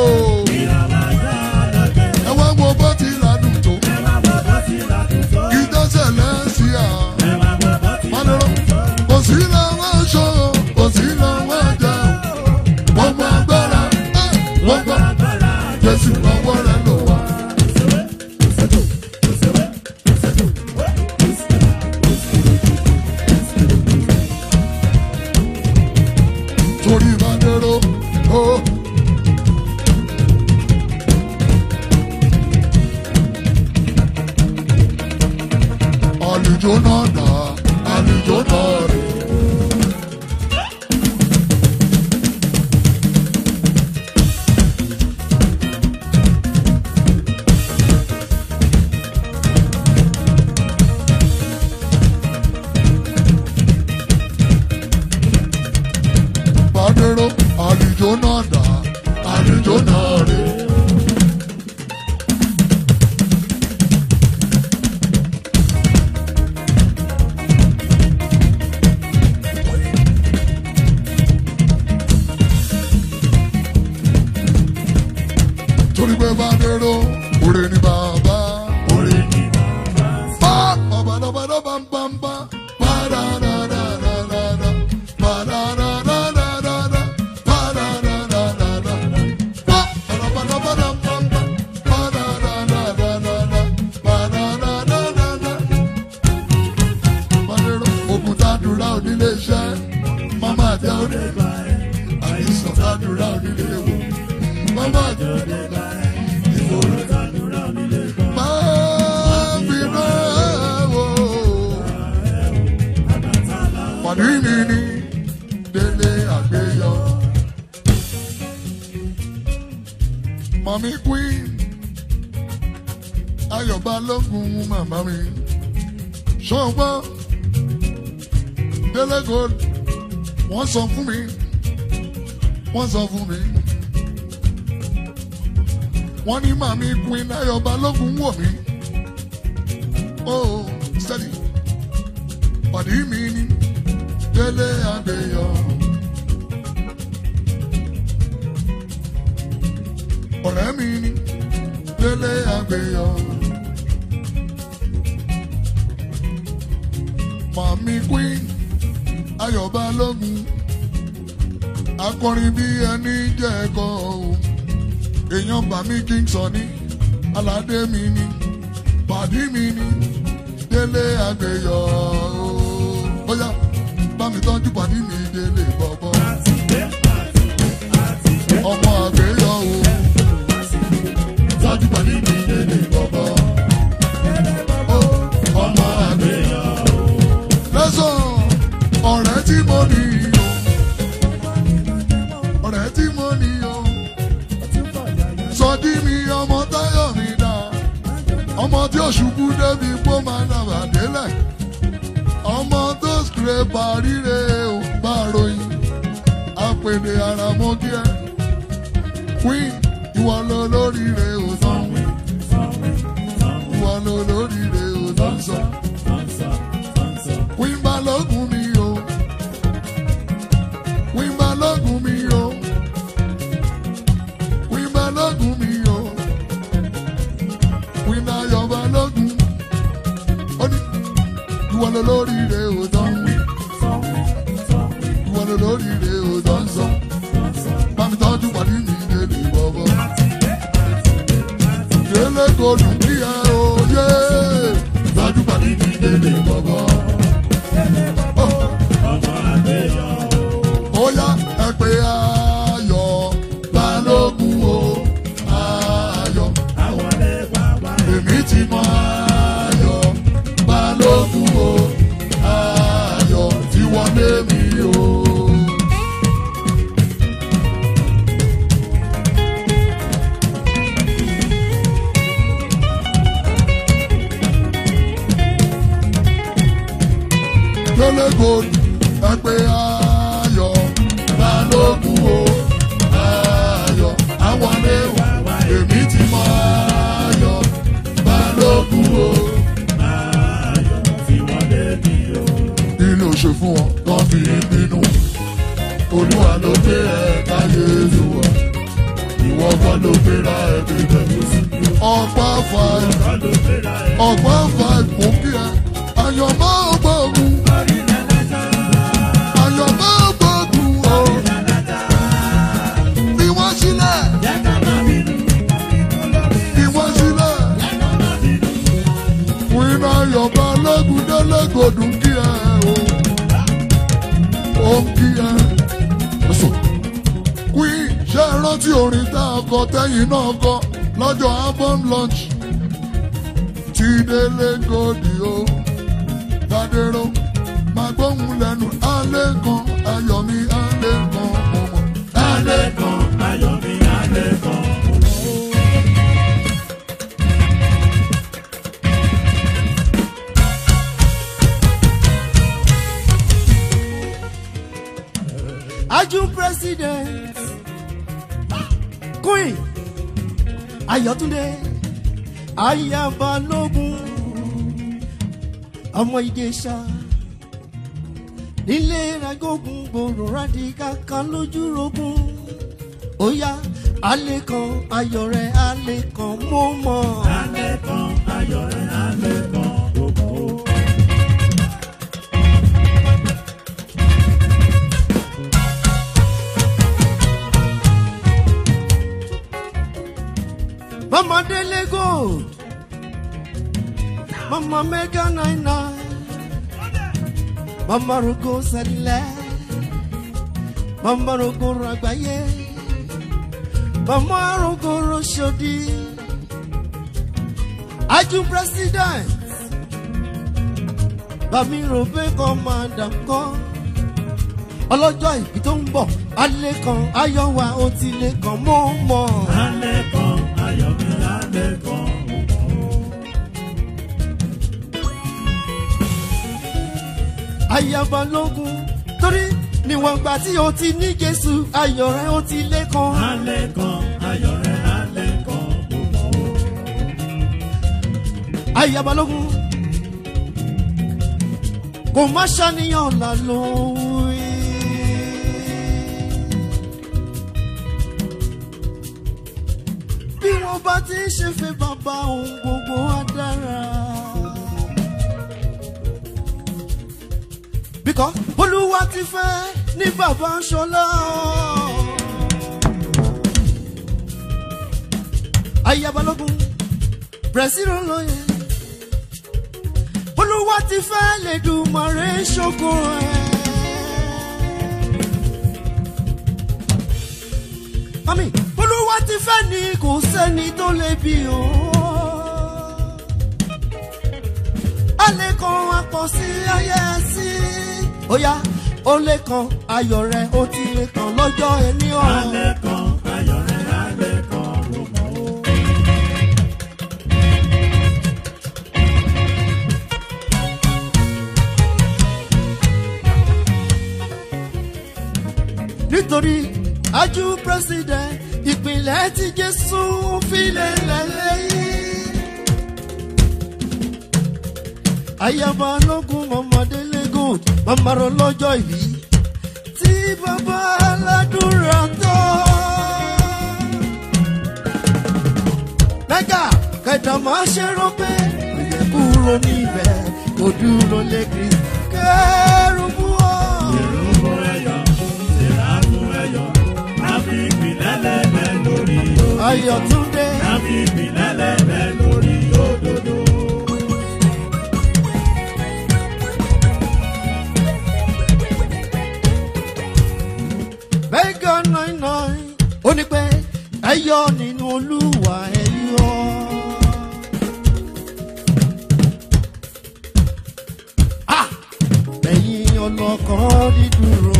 ẹ wá wo bó ti ládùn tó kí dẹ́sẹ̀ lẹ́sìn à mọ́nirọ́ kò sí làwọn aṣọ kò sí làwọn ẹ̀jẹ̀ wọ́n gba agbára ẹ̀, wọ́n gba jésù lọ́wọ́ rẹ̀ lò wá. torí ìbádẹ́rọ́ ó. àlùjọ náà dà àlùjọ náà rè. Bádẹ́rọ́ àlùjọ náà dà àlùjọ náà rè. mami queen ayọ̀bá lógun màmá mi ṣọ́gbọ́n délé gold wọ́n sọ fún mi wọ́n sọ fún mi wọ́n ní màmí queen ayọ̀bá lógun wò mí oh steady pàdé mi ní délé àgbéyọ̀. ọ̀rẹ́ mi ní délé àgbéyọ̀. Màmí Queen Ayọ̀bá lógun akọrin bí ẹni jẹ́ ẹ̀kọ́ o. Èèyàn bàmí Kingston ní aládé mi ní pàdí mi ní délé àgbéyọ̀ o. Bóyá bá mi tọ́jú pàdí mi délé bọ̀bọ̀. Ọmọ àgbéyọ̀ o tọ́jú pẹ̀lú mi lélẹ̀ bọ̀bọ̀. ọmọ àgbéyọ̀. lẹ́sàn ọ̀rẹ́ tí mo ní o. ọ̀rẹ́ tí mo ní o. sọdí mi ọmọ táyọ̀ mi dá. ọmọ tí ó ṣubú débi pó máa dàgbà délẹ̀. ọmọ tó scrape àríre ò bá ròyìn. àpèdè ara mọ́ kí ẹ. queen ìwọ ló lórí rẹ̀ ò tán wí. ìwọ ló lórí rẹ̀ ò tán sọ. Queen Balógun mi o. Queen Balógun mi o. Queen Balógun mi o. Queen Ayọ̀ Balógun. Ó ní ìwọ ló lórí rẹ̀ ò tán wí. Ìwọ ló lórí rẹ̀ ò tán sọ. Bámi tọ́jú pàdé mi délé bọ́bọ́. Délé kò dùn kí ẹ òye. Tọ́jú pàdé mi délé bọ́bọ́. Óyá ẹ pé ayọ̀ balógun o. Ayọ̀ èmi ti mọ ayọ̀ balógun o. Ayọ̀ tí wọlé mi o. Délé gold ẹ pé ayọ̀ balógun o. Ayọ̀ àwọn léwà èmi ti mọ ayọ̀ balógun o. Kí ló ṣe fún wọn tán fi ń bínú? Olúwa ló gbé ẹ káyé ìwọ. Ìwọ kọ́ ló gbéra ẹ bíbẹ̀. Ọ̀pá five ọ̀pá five mú kí ẹ. Ayọ̀ máa gbógun. Ayọ̀ máa gbógun o. Fi wọ́n sílẹ̀. Fi wọ́n sílẹ̀. Fún iná Ayọ̀bá lógun délégòdùn kí ẹ o. Ó ń kí ẹ. Ẹ̀sùn. Queen ṣé ẹ rántí orin tá a kọ tẹ́yìn náà kọ lọ́jọ́ album launch? Tí délé gòdì o. Tadero máa gbóhùn lẹ́nu alẹ́ kan ayọ̀ mi alẹ́ kan mọ̀mọ́. Alẹ́ kan Aju president Queen Ayọ̀túndé Ayabalógun ọmọ Ìjẹ̀ṣà nílé ragógun gbòòrò rádìkà kan lójú rogun ó yá alẹ́ kan ayọ̀ rẹ̀ alẹ́ kan mọ́ mọ́. Mama Dele Gold. Mama Mega Nine Nine. Mama Rogo Sẹlẹ̀. Mama Rogo Ragbaye. Mama Rogo Roshodi. Aju President. Bàmí Robe Commander kan. Ọlọ́jọ́ ìbí tó ń bọ̀, alẹ́ kan, ayọ̀ wa ó ti lè kàn mọ́ mọ́. Alẹ́ kan ayaba lógun torí níwọ̀n gbà tí o ti ní jésù ayọ̀ rẹ ó ti lé kan. alẹ́ kan ayọ̀ rẹ̀ alẹ́ kan mo mọ̀ ó. ayaba lógun kò má ṣàníyàn là lóhùn. bí wọ́n bá ti ń ṣe fẹ́ bàbá ohun gbogbo á dára. bíkọ́ olúwa ti fẹ́ ní bàbá ṣọlá. ayabalógun brazil lóye olúwa ti fẹ́ lè dùn mọ̀rẹ́ ṣoko ẹ̀. Mami, olúwa ti fẹ́ ni kò sẹ́ni tó lè bí o. A lè kan apọ̀ sí ayé sí. Óyá, ó lè kan ayọ̀ rẹ̀, ó ti lè kan lọ́jọ́ ẹni ọ̀rọ̀. alẹ́ kan ayọ̀ rẹ̀ alẹ́ kan mo mọ̀ ó. Nítorí ajú president ìpínlẹ̀ tí Jésù filẹ̀ lẹ́lẹ́yìn. Ayaba lógún ọmọdé lẹ́gùn, màmá rọ lọ́jọ́ ìbí. Tí bàbá aládùúrà tọ́. Mẹ́gà kẹta máa ṣe rọ pé òye kúrò níbẹ̀ kò dúró lé Kristi. Kẹ́rù bú ọ. Ìrúbọ ẹyọ, ìràbù ẹyọ, àfi ìpìlẹ̀ lẹ́bẹ̀ lórí o. Ayọ̀túndé. Àfi ìpìlẹ̀ lẹ́bẹ̀ lórí òdodo. mẹ́gà nine nine ó ní pé ẹ yọ nínú olúwa ẹ yọ. Ah! ẹ̀yin ọlọ́kàn dídúró.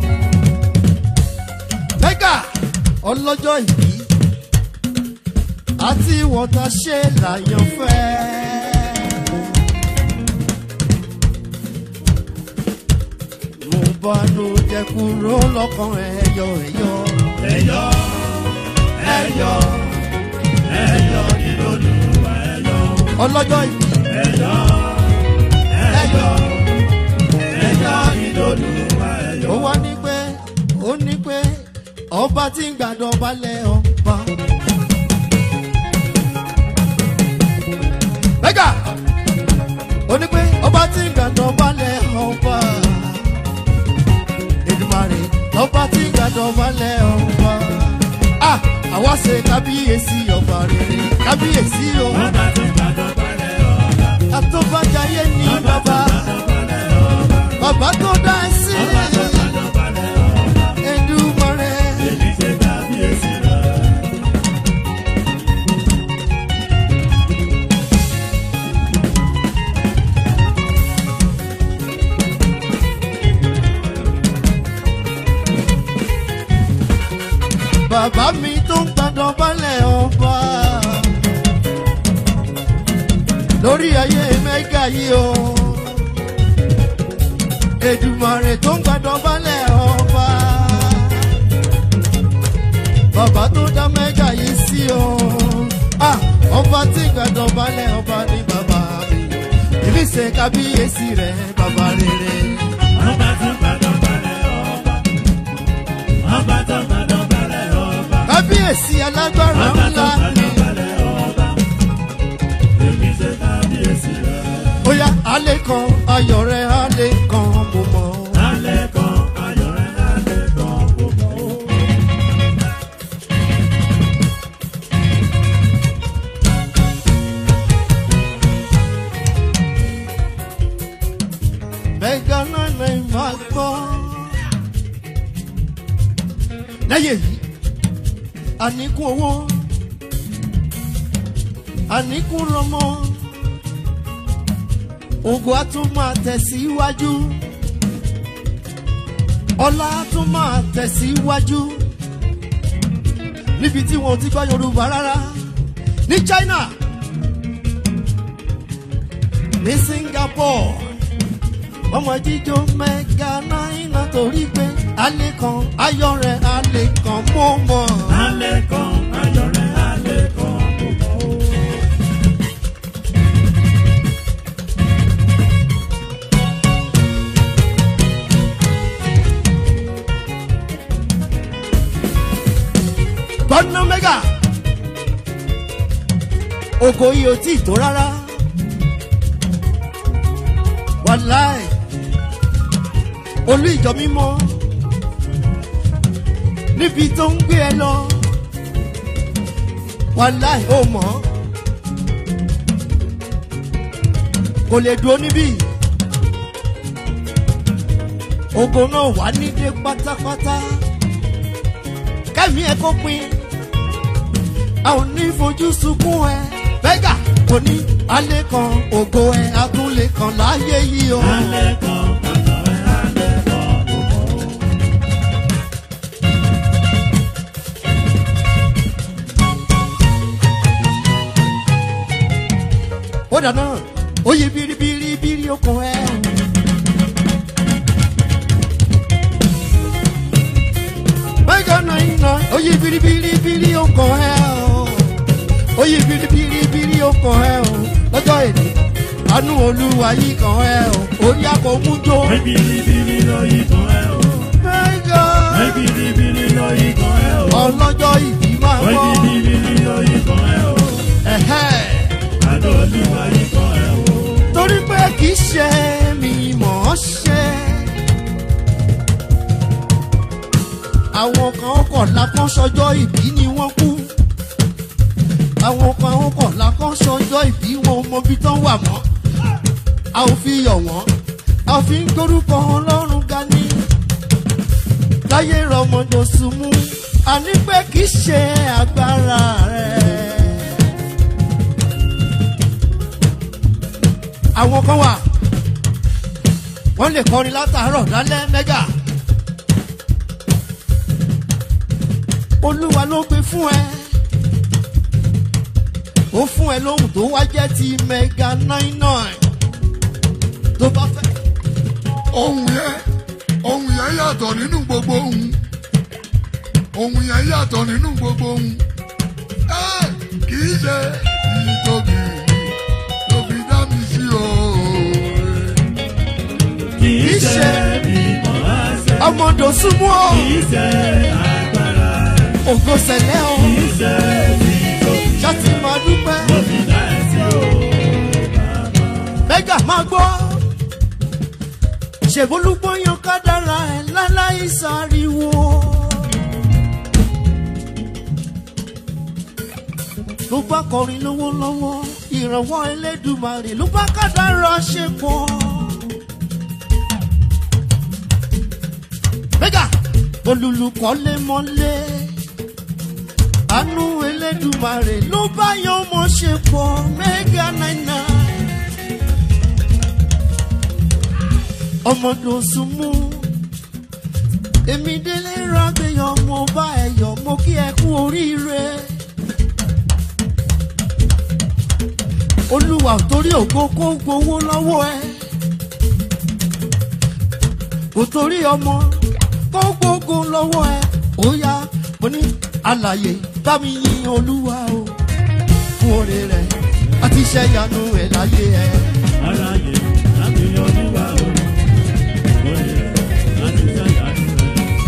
mẹ́gà ọlọ́jọ́ ìbí àti wọ́tà ṣe làyàn fẹ́. mo bá ló jẹ kúrò lọ́kàn ẹ̀yọ ẹ̀yọ. Ẹyọ, ẹyọ, ẹyọ nínú Olúwa ẹyọ. ọlọ́jọ́ ìbí Ẹyọ, ẹyọ, ẹyọ nínú Olúwa ẹyọ. ó wá ní pé ó ní pé ọba tí ń gbàdọ̀ balẹ̀ ọba. mẹ́gà ó ní pé ọba tí ń gbàdọ̀ balẹ̀ ọba. Èdùmàrè lọ́ba tí ń gbàdọ̀ balẹ̀ ọba. Ah, àwa ṣe kábíyèsí ọba rere kábíyèsí o. Bàbá tó gbàdọ̀ balẹ̀ ọba. àtọ́bàjáyé ní bàbá Balẹ̀ ọba. bàbá tó dá ẹ sí. Bàbá tó gbàdọ̀ balẹ̀ ọba. Èdùmàrè. Èmi ṣe kábíyèsí rẹ̀. bàbá mi tó ń gbàdọ̀ balẹ̀ ọba lórí ayé mẹ́gà yìí o Èdùmàrè tó ń gbàdọ̀ balẹ̀ ọba bàbá tó dá mẹ́gà yìí sí o Ah, ọba tí gbàdọ̀ balẹ̀ ọba ní bàbá mi èmi ṣe kábíyèsí rẹ̀ bàbá rere. Ọba tó gbàdọ̀ balẹ̀ ọba. Ọba tó gbàdọ̀ balẹ̀ ọba. kábíyèsí alágbára Ọba tó ńlá ni. gbàdọ̀ balẹ̀ ọba. Èmi ṣe kábíyèsí rẹ̀. ó yá alẹ́ kan ayọ̀ rẹ̀ alẹ́ kan mo mọ̀. Alẹ́ kan ayọ̀ rẹ̀ alẹ́ kan gbogbo. mẹ́gà náà lè máa gbọ́. lẹ́yìn èyí àníkún owó àníkún lọ́mọ ògùn á tún máa tẹ̀síwájú ọlá á tún máa tẹ̀síwájú níbi tí wọn ò ti gbọ́ yorùbá rárá ní china ní singapore ọmọ jíjó mẹ́ga náírà torí pé alẹ́ kan ayọ̀ rẹ̀ alẹ́ kan mọ́ mọ́. alẹ́ kan ayọ̀ rẹ̀ alẹ́ kan gbogbo. gbọ́dọ̀ mẹ́gà ògo yìí ò tí ì tó rárá wàláì olú ìjọ mímọ́ níbi tó ń gbé ẹ lọ wàláì ó mọ̀ ọ́. kò lè dúró níbí ògo náà wà nídé pátápátá kẹ́mi ẹ̀ kó pin a ò ní fojú sunkún ẹ bẹ́gà kò ní alẹ́ kan ògo ẹ atúnlé kan láyé yìí o. alẹ́ kan ayọ̀ rẹ̀ alẹ́ kan gbogbo. ó dáná ó yí biribiribiri okùn ẹ. bẹ́gà náà iná ó yí biribiribiri okùn ẹ o. ó yí biribiribiri okùn ẹ o. lọ́jọ́ èdè àánú olúwa yìí kan ẹ o. orí akọ̀ọ́mú jó. Ebiribiri lọ ikọ̀ ẹ o. bẹ́gà Ebiribiri lọ ikọ̀ ẹ o. ọlọ́jọ́ ìbí máa bọ̀. Ebiribiri lọ ikọ̀ ẹ o. Ẹ̀hẹ́. Àdó olúwa ikọ̀ ẹ o. torí pé kì í ṣe mi mọ̀ ọ́ ṣe. àwọn kan kọ̀ lákàn sọjọ́ ìbí ni wọ́n kú. àwọn kan kọ̀ lákàn sọjọ́ ìbí wọn ò mọbi tán wà mọ́. a ò fi yọ̀ wọ́n a ò fi ń gbórúkọ ọlọ́run ga ní. láyé rọmọdé sùnmù àní pé kì í ṣe agbára rẹ̀. àwọn kan wà wọ́n lè kọrin látàárọ̀ lálẹ́ mẹ́gà olúwa ló gbé fún ẹ ó fún ẹ lóhùn tó wá jẹ́ ti mẹ́gà nine nine tó bá fẹ́ ohun yẹn ohun yẹn yàtọ̀ nínú gbogbo ohun ohun yẹn yàtọ̀ nínú gbogbo ohun ẹ kì í ṣe ìtòbí ló fi dá mi sí o. Kì í ṣe mímọ́ ẹsẹ̀. ọmọdé súnmọ́ ọ Kì í ṣe agbára. ògo sẹ̀lẹ̀ ọ Kì í ṣe nítorí ṣáàtì máa dúpẹ́ ló fi dá ẹ sí o. mẹ́gà máa gbọ́ ṣèbólúgbóyan kádàrá ẹ̀ láláì sáriwo. ló bá kọrin lọ́wọ́lọ́wọ́ ìrànwọ́ ẹlẹ́dùnmarè ló bá kádàrá ṣe pọ̀. mẹ́gà olùlùkọ́lé mọ́lé àánú ẹlẹ́dùnmarè ló bá yan ọmọ ṣe pọ̀ mẹ́gà náírà. ọmọdún súnmú èmi délé rágbéyàn mo bá ẹ yọ mo kí ẹ kú oríire olúwa ò torí ògo kó gbowó lọ́wọ́ ẹ kò torí ọmọ kó gbógo lọ́wọ́ ẹ ó yá mo ní àlàyé bá mi yin olúwa o fún oore rẹ àti iṣẹ́ ìyanu ẹ̀ láyé ẹ. Aláyé láti yan olúwa o. Orí rẹ̀ láti ṣàyàdùn rẹ̀.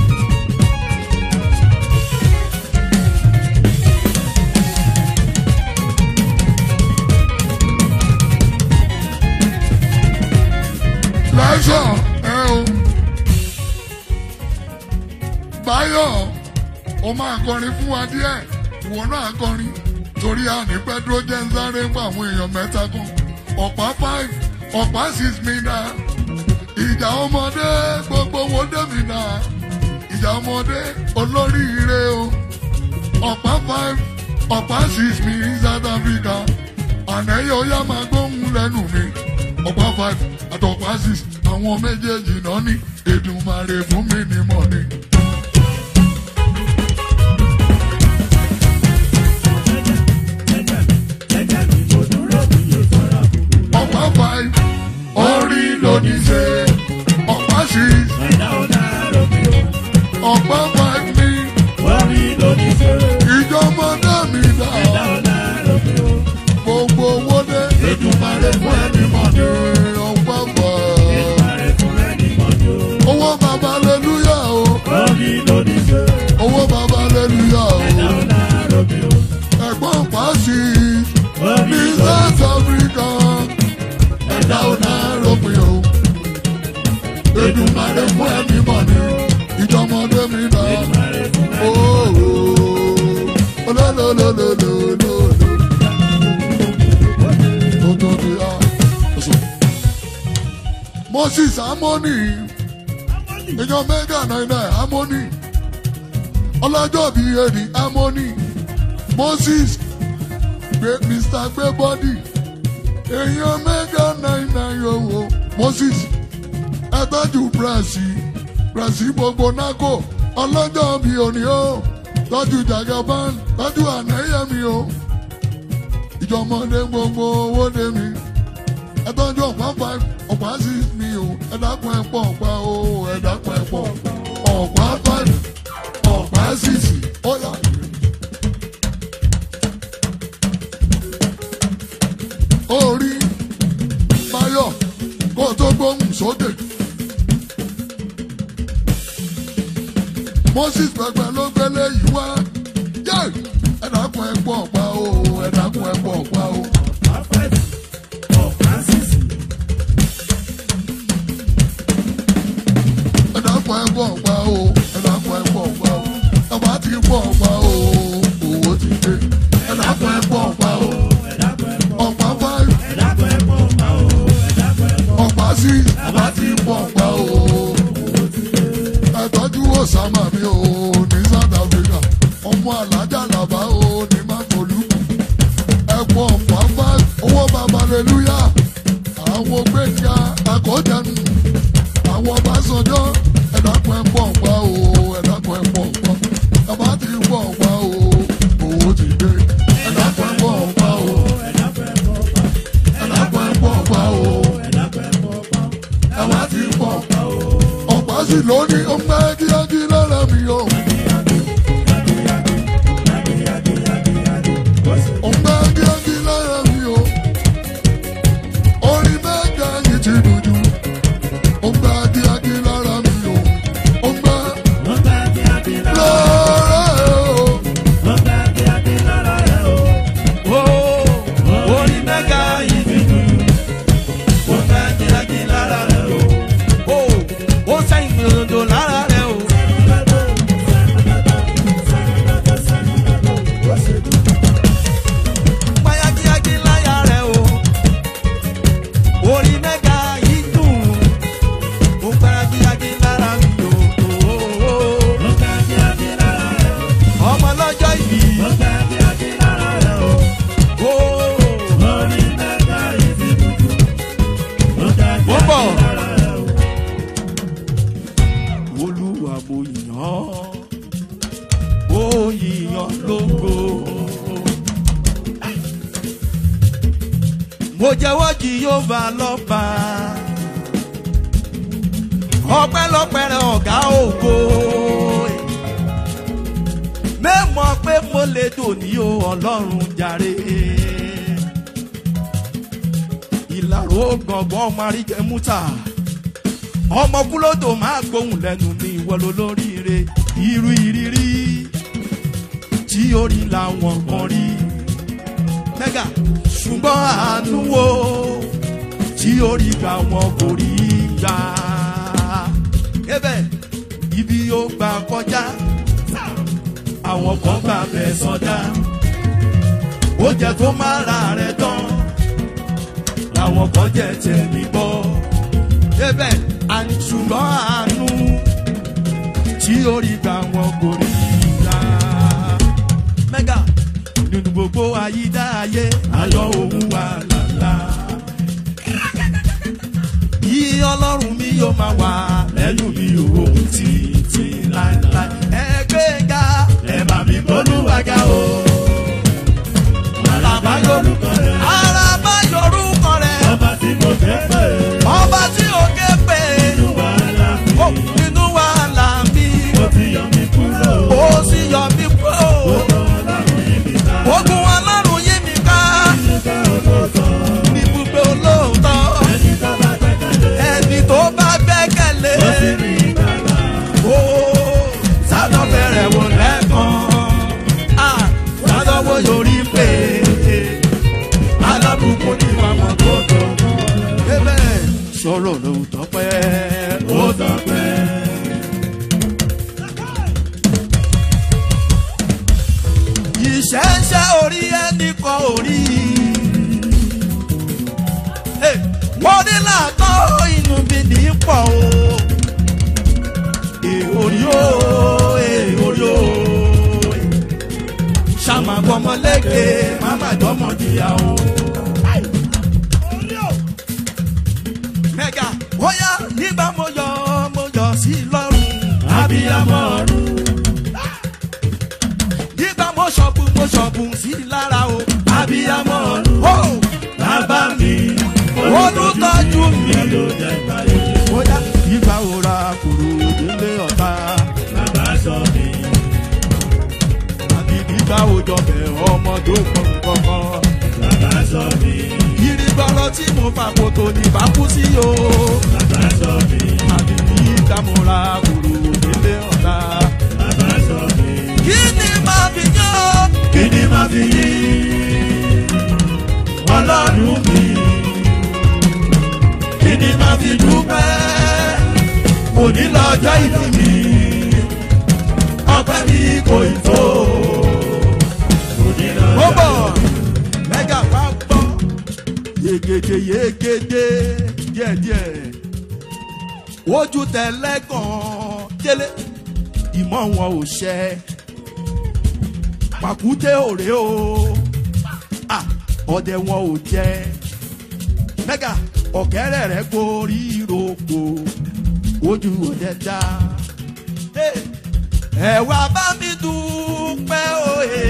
lẹ́sọ̀ ẹ o. báyọ̀ o máa kọrin fún wa díẹ̀ ìwọ náà kọrin torí àní pẹ́dúró jẹ́ ń sáré fún àwọn èèyàn mẹ́ta kan ọ̀pá five ọ̀pá six mi dá ìjà ọmọdé gbogbo wo dẹ́mi dá ìjà ọmọdé olóríire o ọ̀pá five ọ̀pá six mi ní South Africa ànẹ́yẹ ọ̀yá máa gbóhùn lẹ́nu mi ọ̀pá five àtọ̀pá six àwọn méjèèjì náà ní Èdùmàrè fún mi ní mọ́ni. Jẹ́jẹ́ mi mo dúró mi yóò sọ̀rọ̀ kúkú. ọ̀pá five orí lóní ṣe sí ẹ̀dá ọ̀dà rògbò. ọ̀pá five ní Orí lóní ṣe, ìjọmọdé mi dá ẹ̀dá ọ̀dà rògbò. gbogbo owó dé Ètùmọ̀rẹ́ fún ẹni mọ̀ ní o. ọ̀pá five. Ètùmọ̀rẹ́ fún ẹni mọ̀ ní o. owó bàbá aleluya o Orí lóní ṣe, owó bàbá aleluya o ẹ̀dá ọ̀dà rògbò. ẹ̀gbọ́n pàṣẹ Orí ní lóní south africa ẹ̀dá ọ̀nà rògbìn o Èdùmàrè fún ẹ̀mí mọ̀ ní ìjọmọdé mi dá Ètùmọ̀rẹ́ fún ẹni ooo olólólólólóló. Tó tóbi á. Moses Amoni èèyàn mẹ́gà náírà Amoni ọlọ́jọ́ bíi èrì Amoni Moses gbé Mr. gbé bọ́dì èèyàn mẹ́gà náírà yòówó Moses ẹ tọ́jú bírẹ̀sì bírẹ̀sì gbogbo nákò ọlọ́jọ́ bíi òní o tọ́jú jagaban tọ́jú ànáyẹ̀mí o ìjọmọdé gbogbo owó dé mi ẹ tọ́jú ọ̀pá five ọ̀pá six mi o ẹ dákun ẹ pọ̀ ọ̀pá o ẹ dákun ẹ pọ̀ ọ̀pá five ọ̀pá six ó yá. orí Báyọ̀ kó o tó gbóhùn sókè. Moses pẹpẹ ló gbélé yìí wá. Yé! Ẹ dákun ẹ pọ̀ ọ̀pá o, ẹ dákun ẹ pọ̀ ọ̀pá o. Afẹ́tì, ọ̀fánsìsì, Ẹ dákun ẹ pọ̀ ọ̀pá o, ẹ dákun ẹ pọ̀ ọ̀pá o. Ẹ bá ti pọ̀ ọ̀pá o, owó ti dé. Ẹ dákun ẹ pọ̀ ọ̀pá o. Ọ̀pá five, ẹ̀dàpọ̀ ẹ̀pọ̀ ọ̀pá o, ẹ̀dàpọ̀ ẹ̀pọ̀ ọ̀pá six, ẹ bá ti pọ̀ ọ̀pá o. Ẹ tọ́jú Osama mi o ní South Africa. Ọmọ Alájà Làbá o ní Mákòlùkù. Ẹ pọ̀ ọ̀pá five, owó bàbá Aleluya. Àwọn gbẹ̀jà àkọ́jẹnu. Àwọn Ọbásanjọ́ ẹ̀dàpọ̀ ẹ̀ pọ̀ ọ̀pá o, ẹ̀dàpọ̀ ẹ̀ pọ̀ ọ̀pá. Ẹ bá ti pọ̀ ọ̀pá o, owó ti dé. Ẹ̀dàpọ̀ ẹ̀ pọ̀ ọ̀pá o, ẹ̀dàpọ̀ ẹ̀pọ̀ ọ̀pá, ẹ̀dàpọ̀ ẹ̀ pọ̀ ọ̀pá o. ẹ̀dàpọ̀ ẹ̀pọ̀ ọ̀pá, Ẹ bá ti pọ̀ ọ̀pá sí lónìí, ó ń gbẹ́ kíákí lára mi o. Ó ń gbẹ́ kíákí lára mi o. Orin mẹ́ta yìí ti dùn jù. Ó ń gbẹ́ kíákí lára mi o. Ó ń gbẹ́ wọ́n bá kí á bí lára, lọ́rẹ́ o. wọ́n bá kí á bí lára rẹ̀ o. Orí mẹ́ga yìí ti dùn, wọ́n bá kí á bí lára rẹ̀ o. ó sẹ́yìn gbòdò lára rẹ̀ o. Payagíyagí láyà rẹ̀ o. Orí mẹ́ga yìí dùn. Ó payagíyagí lára mi o. Wọ́n bá kí á bí lára rẹ̀ o. Ọmọ lọ́jọ́ ìbí. Wọ́n bá kí á bí lára rẹ̀ o. Ó Orí mẹ́ga yìí ti dùn, wọ́n bá kí á Ó bọ̀. bí lára rẹ̀ o. Olúwa mo yàn ọ́. Ó yìnyàn lógo. Mo jẹ́wọ́ Jèhófà lọ́ba. Ọpẹ́lọpẹ́ rẹ̀ ọ̀gá ògo. Mẹ́mọ̀ pé mo lè dòní o Ọlọ́run jàre. Ìlàró gbọ̀ngbọ̀n maríjẹ múta ọmọ kúlódò máa gbóhùn lẹ́nu mi ìwọ ló lóríire irú ìrírí tí orí làwọn kan rí mẹ́gà ṣùgbọ́n àánú wo tí orí gbà wọn kò rí gbà ebe ibi yóò gbà kọjá àwọn kan gbà bẹ̀ sọdá ó jẹ tó má ra rẹ tán làwọn kan jẹ tẹ̀mí bọ́ débẹ̀ àṣùgbọ́n àánú tí orí gbà wọn kò rí ra. mẹ́gà nínú gbogbo ayídáyé ayọ̀ òun wà lálá. yí ọlọ́run mi yóò máa wà lẹ́yìn mi òun títí láéláé. ẹgbẹ́ ga Ẹ bá mi gbólúwàgà o. àràbá yorùbá rẹ̀. àràbá yorùbá rẹ̀. Ọba tí mo fẹ́ pè é. ọba tí òkè pè é. Nínú wàhálà, ò tọ́pẹ́ ó ó tọ́pẹ́. ìṣẹ́ṣẹ́ orí ẹni kan orí. Hey, wọ́n ní làtọ́ inú bí ní pọ̀ o. Èhórí o, èhórí o. Ṣàmà gbọmọléke, màmá gbọmọ jìyà o. Mẹ́gà, bóyá nígbà mo yọ, mo yọ sí lọ́rùn. abiyamọ ọ̀run Nígbà mo ṣọ̀bù, mo ṣọ̀bù sí lára o. abiyamọ ọ̀run Oh! bàbá mi olùtọ́jú mi. ló jẹ́ báyé bóyá ìgbà òra kúrò délé ọ̀tá bàbá sọ mi àbí ìgbà òjọ bẹ̀ ọmọdé kankan. bàbá sọ mi ìrìgbọ́rọ̀ tí mo fà kòtò ní bá kú sí o. bàbá sọ mi àbí ìgbà mo ra kúrò délé ọ̀tá. bàbá sọ mi. kí ni màá fi yán? kí ni màá fi yí ọlọ́run mi kí ni màá fi dúpẹ́ òní lọ́jọ́ ìdí mi ọpẹ́ mi kò ì tó òní ó lọ́jọ́ bọ̀ mẹ́gà wá gbọ́. yegede yegede díẹ̀díẹ̀ ojú tẹ̀lẹ́ gan délé ìmọ̀ wọn ò ṣẹ pàkúté òré o Ah, ọdẹ wọn ò jẹ mẹ́gà ọ̀kẹ́rẹ́ rẹ̀ gorí rògbò ojú ọdẹ dá. Hey, ẹ wá bá mi dúpẹ́ òye.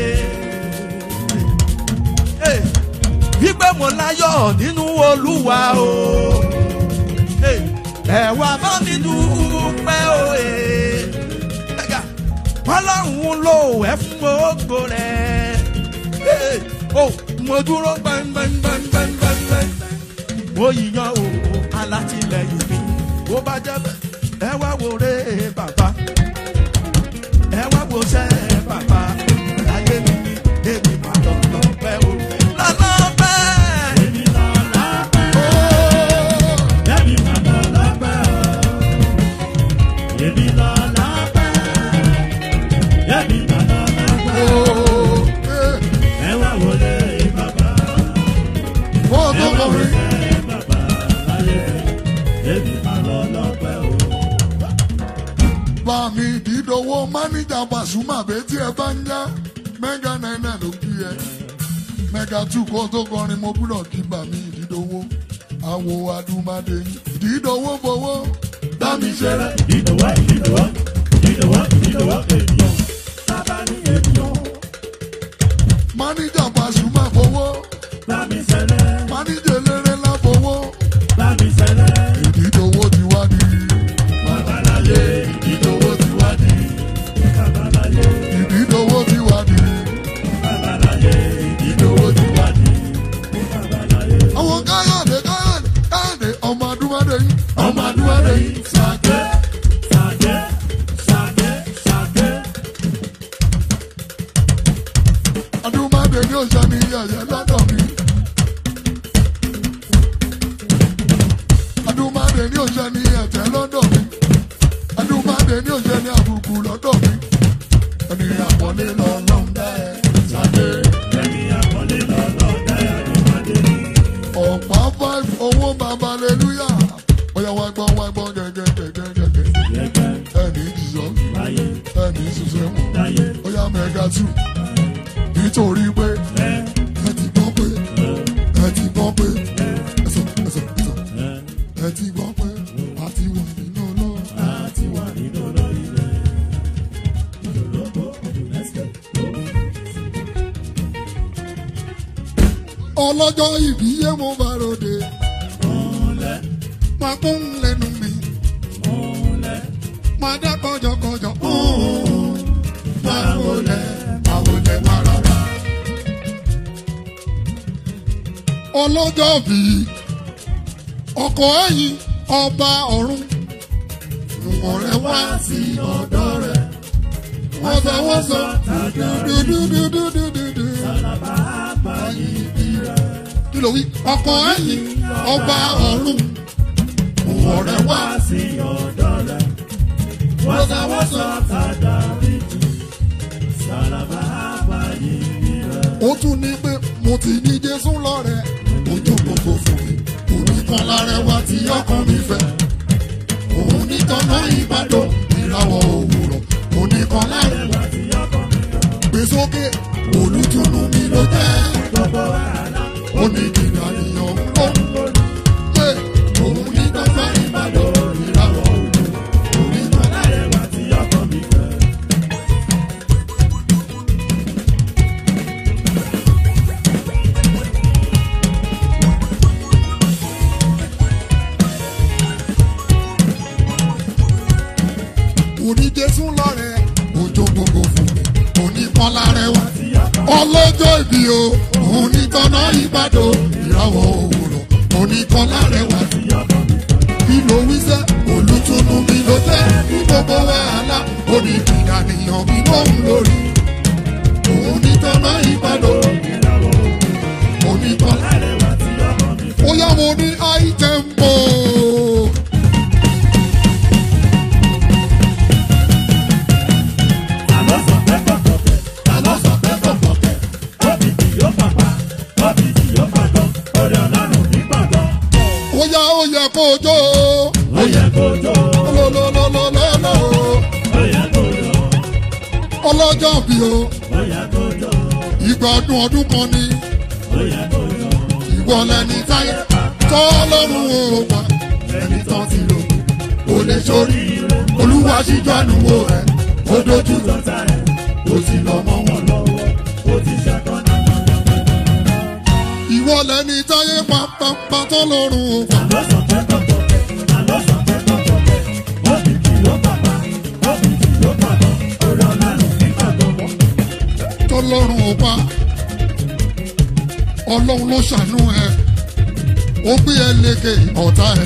Hey, wípé mo láyọ̀ nínú olúwa o. Hey, ẹ wá bá mi dúpẹ́ òye. Ẹ̀gà, ọlọ́run ló ẹ̀ fún gbogbo rẹ̀. Hey, oh, mo dúró gbẹngbẹngbẹngbẹngbẹngbẹng. mo yíyan o alátìlẹyìn mi bó bá jẹ́ bẹ́ẹ̀ ẹ wá wo re bàbá ẹ wá wo sẹ́ bàbá láyé mi èmi máa lọ lọ pẹ́ o. lọ́nà pẹ́. èmi lọ lápẹ́ èmi máa lọ lápẹ́ èmi lọ lápẹ́ èmi máa lọ lápẹ́ Oh, eh, ẹ wá wọlé bàbá. wọ́n tó kọrin. bá mi dídọwọ́ máníjà Pasuma bẹ́tí ẹ bá ń yá mẹ́gà náírà ló kí ẹ mẹ́gà tù kó tó kọrin mo gbúdọ̀ kí bá mi dídọwọ́ àwo adúmáde yìí dídọwọ́ fọwọ́ bá mi ṣeré. máníjà Pasuma fọwọ́ máníjà eléré ńlá fọwọ́ ìdídọwọ́ ti wá di ìdídọwọ́ ti wá di ìdídọwọ́ ti wá di ìdídọwọ́ ti wá di. àwọn káyọ̀dé káyọ̀dé káyọ̀dé ọmọ adúmáde yìí ọmọ adúmáde yìí ṣàkẹ́. adúmáde ní òṣà ní yẹ̀yẹ́ lọ́dọ̀ mi. adúmáde ní òṣà ní ẹ̀tẹ́ lọ́dọ̀ mi. adúmáde ní òṣà ní àbùkù lọ́dọ̀ mi. ẹni àpọ̀lé lọ́lọ́run dá ẹ ṣàdé. ọ̀pá five owó bàbá aleluya. bóyá wá gbọ́ wá gbọ́ gẹ́gẹ́gẹ́gẹ́gẹ́. ẹni ìdìzọ́ ẹni ìṣiṣẹ́ wọn. bóyá mẹ́ga tù. nítorí pé ẹ ti gbọ́ pé ẹ ti gbọ́ pé ẹsọ̀ ẹsọ̀ ẹsọ̀ ẹ ti gbọ́ pé a ti wà nínú náà. ọlọ́jọ́ ìbí yé mo bá ròde. máa kún lẹ́nu mi. máa dá kọjọkọjọ. máa wọlé máa wọlé máa rárá. ọlọ́jọ́ bí ọkọ̀ ẹ̀yìn ọba ọ̀run. Nùmọ̀ rẹ̀ wá sí ọ̀dọ́ rẹ̀. Wọ́n sọ wọ́n sọ dúdúdúdúdúdúdú. Kí ló wí? Ọkọ̀ ẹ̀yìn ọba ọ̀run. Nùmọ̀ àtàdá méjì sàràbà àbáyé rẹ̀. ó tún ní pé mo ti ní jésù lọ́rẹ̀ ojú gbogbo fún mi òní kan lárẹwà tí ọkàn mi fẹ́ òun ní tọ́nà ìbàdàn ìràwọ̀ òwúrọ̀ òní kan lárẹwà Tí ọkọ mi yọ gbé sókè olùtùnú mi ló jẹ́ gbogbo wàhálà ó ní ìdìnnà nìyàn ó pé òun ní tọ́nà ìbàdàn ìràwọ̀ òwúrọ̀ òní kan lárẹwà. lárẹ̀wá tí ọkọ mi fẹ́. òní jésù lọ́rẹ̀ ojú gbogbo fún mi òní kan lárẹwà. ọlọ́jọ́ ìbí o òun ní tọ́nà ìbàdàn ìràwọ̀ òwúrọ̀ òní kan lárẹwà. kí ló wí sẹ́ olùtúnú mi ló jẹ́ ní gbogbo wàhálà òní ìdánìyàn mi lóhùn lórí. òun ní tọ́nà ìbàdàn òní kan lárẹwà. ó yá mo ní àìtẹ́ǹpò. Àlọ́ sọ pé kọ̀kọ̀kẹ̀, àlọ́ sọ pé kọ̀kọ̀kẹ̀, óbì kì yóò pàpà, óbì kì yóò pàgọ́, orí ọlọ́run ní gbọ̀ngàn. ó yá ó yẹ kó o jó o. Ó yẹ kó jó, lọ́lọ́lọ́lọ́lọ́ ó yẹ kó jó, ọlọ́jọ́ bí o ó yẹ kó jó, ìgbádùn ọdún kan ni ó yẹ kó jó. ìwọ lẹni táyé tọ́lọ́run ò wá ẹni tán ti lò kò lè sórí olúwa ṣíjú ànúwò rẹ ó dojú tán Tọ́ta ẹ̀, ó sì lọ mọ́ wọn lọ. ó ti ṣẹ́kọ́ náà. ìwọ lẹni táyé pápápá tọ́lọ́run ò wá Àlọ́ sọ pé kọ̀kọ̀kẹ̀, àlọ́ sọ pé kọ̀kọ̀kẹ̀, óbì kì yóò pàpà, óbì kì yóò pàgọ́, orí ọlọ́run ní gbọ̀ngàn. tọ́lọ́run ò wá ọlọ́run ló ṣàánú ẹ ó gbé ẹ lékè ọ̀tá ẹ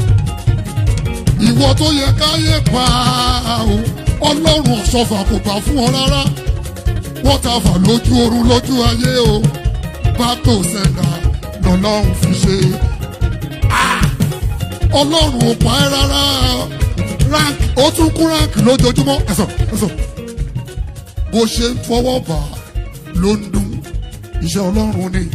ìwọ tó yẹ káyé pa o ọlọ́run ọ̀ṣọ́fà kò gbà fún ọ rárá wọ́n ta fà lójú oorun lójú ayé o bá tó sẹ́ńdà lọ́lọ́run fi ṣe Ah! ọlọ́run ò pa ẹ́ rárá rank ó tún kún rank lójoojúmọ́ ẹ̀sọ̀ ẹ̀sọ̀ bó ṣe ń fọwọ́ bà á ló ń dún iṣẹ́ ọlọ́run ni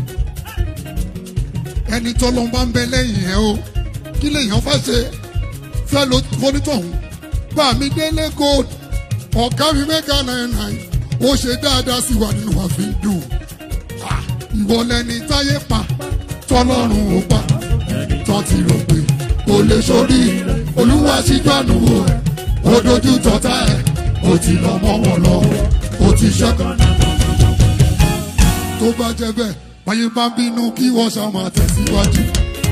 ẹni tọ́lọ́ bá ń bẹ lẹ́yìn ẹ̀ o kí lèèyàn fẹ́ ṣe fẹ́ ló fonítọ̀hún bá mi délé gold ọ̀gá mi mẹ́ka náírà náírà ó ṣe dáadáa sí wa nínú wa fi ń dùn Ah, ìwọ lẹni táyé pa tọ́lọ́run ò pa tán ti rò pé kò lè sórí olúwa síjú ànúwò ẹ̀ ó dojú tọ́ta ẹ̀ ó ti lọ mọ́ wọn lọ́wọ́ ó ti ṣẹ́kọ̀ọ́ tó bá jẹ́ bẹ́ẹ̀ báyé bá ń bínú kí wọ́n ṣá máa tẹ̀síwájú.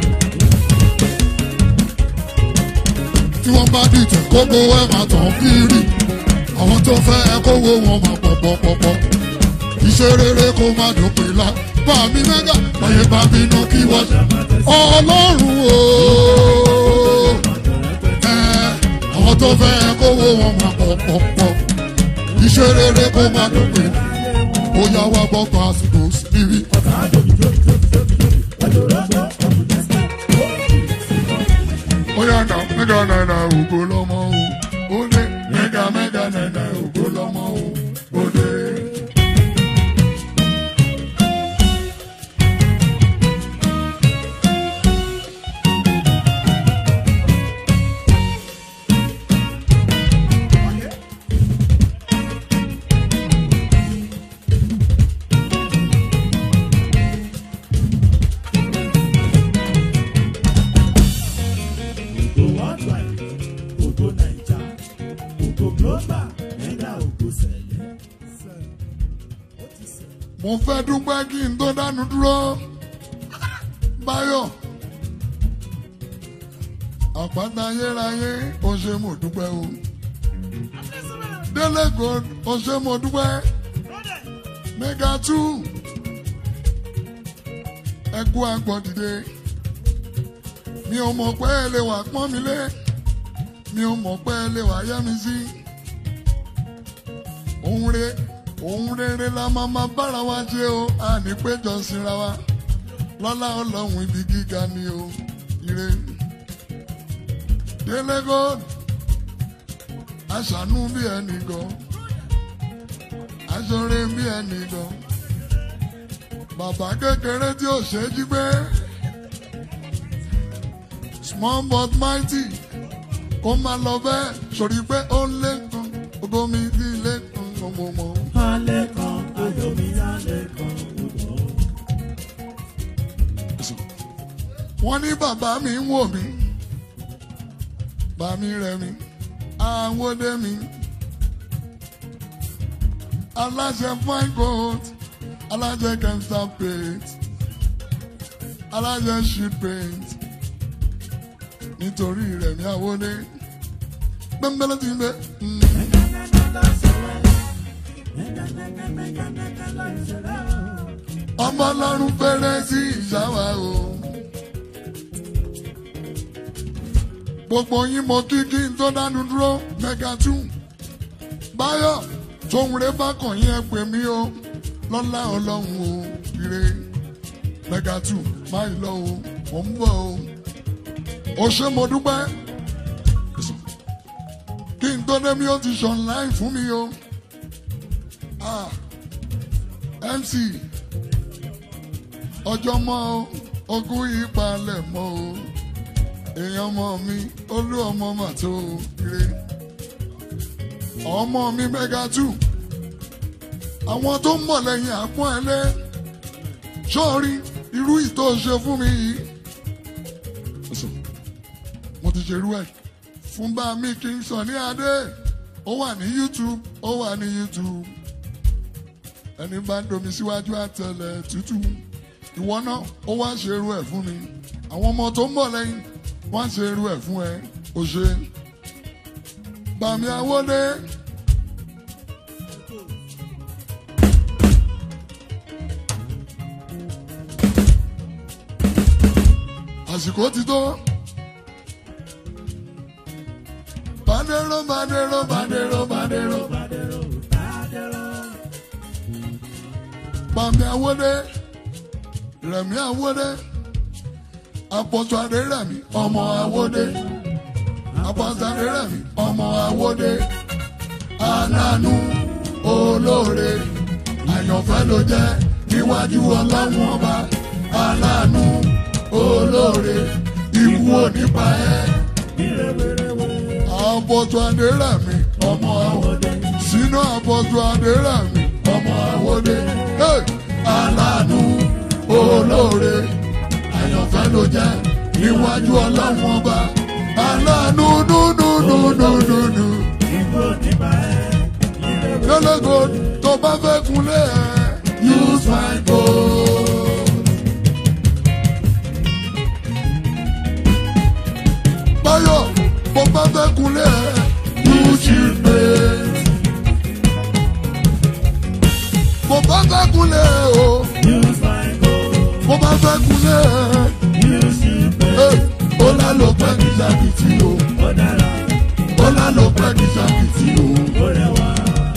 tí wọ́n bá dìtẹ̀ kókó ẹ̀ máa tàn kiri àwọn tó fẹ́ ẹ kówó wọn máa pọ̀pọ̀pọ̀pọ̀ iṣẹ́ rere kó má dópin la bá mi mẹ́gà báyé bá ń bínú kí wọ́n ṣá ọlọ́run o ẹ àwọn tó fẹ́ ẹ kówó wọn máa pọ̀pọ̀pọ̀ iṣẹ́ rere kó má dópin ó yá wá gbọ́ pásítọ̀ síbí. ó yá nà mẹ́gà nàìjà ògo lọ́mọ o ó lé mẹ́gà mẹ́gà nàìjà ògo lọ́mọ o ó lé. Ògo worldwide, ògo Naija, ògo global, mẹ́gà ògo sẹ̀lẹ̀. Ó ti sẹ̀lẹ̀. mo fẹ́ dúpẹ́ kí n tó dánu dúró báyọ̀ àpáta ayérayé ó ṣe mo dúpẹ́ o délé gold ó ṣe mo dúpẹ́ mega two ẹkú àgbọ̀n dìde mi ò mọ̀ pé ẹ lè wà pọ́n mi lé mi ò mọ̀ pé ẹ lè wà yẹ́ mi sí òun re òun rere la máa ma bára wa ṣe o a ní péjọ síra wa lọ́lá ọlọ́run ibi gíga ni o ire délé gold aṣàánú bí ẹnì gan aṣọre bí ẹnì gan bàbá kékeré tí ò ṣe é jí gbé small but mighty kó máa lọ bẹ́ẹ̀ sórí pé ó ń lé kan ogo mi bí lé kan gbọmọgbọmọ. alẹ́ kan ayọ̀ mi alẹ́ kan odò. wọ́n ní bàbá mi ń wò mí bàmí rẹ̀ mi àwọdé mi aláṣẹ fine gold aláṣẹ kẹmstar paint aláṣẹ sheet paint nítorí rẹ̀ mi àwọdé gbẹ́ngbẹ́lẹ́ ti ń bẹ́. ọmọ ọlọ́run fẹ́rẹ́ sí ìṣàwá o. gbogbo yín mo kí kí n tó dánu dúró mega two báyọ̀ tóun rẹ bá kàn yín ẹ pè mí o lọ́lá ọlọ́run o ire mega two máa lọ o mò ń bọ̀ o o ṣé mo dúpẹ́ kí n tó dé mi ó ti ṣàn láì fún mi o ah mc ọjọ́ mọ́ o ogún yìí palẹ̀ mọ́ o èèyàn ọmọ mi olú ọmọ mà tó ire ọmọ mi mega two àwọn tó ń bọ̀ lẹ́yìn àpọ́n ẹlẹ́ sọ́ọ̀rí irú ìtò ṣe fún mi yìí mo ti ṣerú ẹ̀ fún bá mi kí n sọ ní adé ó wà ní youtube ó wà ní youtube ẹni bá ń domi síwájú àtẹlẹ tútù ìwọ náà ó wá ṣerú ẹ̀ fún mi àwọn ọmọ tó ń bọ̀ lẹ́yìn wọ́n ṣe irú ẹ̀ fún ẹ o ṣe. Bàmí Awódé. Àsìkò ti tó. Bàdéró bàdéró bàdéró bàdéró. Bàmí Awódé. Rẹ̀mí Awódé apọ̀tù adérẹ̀mí ọmọ awódé apọ̀tù adérẹ̀mí ọmọ awódé aláàánú olóore àyànfẹ́ ló jẹ́ níwájú ọlọ́run ọba aláàánú olóore ikú onípa ẹ̀ apọ̀tù adérẹ̀mí ọmọ awódé sínú apọ̀tù adérẹ̀mí ọmọ awódé hey! aláàánú olóore àyànfẹ́ ló jẹ́ níwájú ọlọ́run ọba aláàánú nùnùnùnùnùnù. Ìgbò nípa ẹ̀ ìrẹ̀wẹ̀. lọ́lọ́gọ́ tó bá fẹ́ kunlé ẹ̀ use my gold. báyọ̀ bó bá fẹ́ kunlé ẹ̀ use your paint. bó bá fẹ́ kunlé ẹ̀ o Use my gold. bó bá fẹ́ kunlé ẹ̀. Use your paint. Hey, ó lálọ́ pẹ́ kí sàkìtì o. Ó dára, ó lálọ́ pẹ́ kí sàkìtì o. ó rẹwà.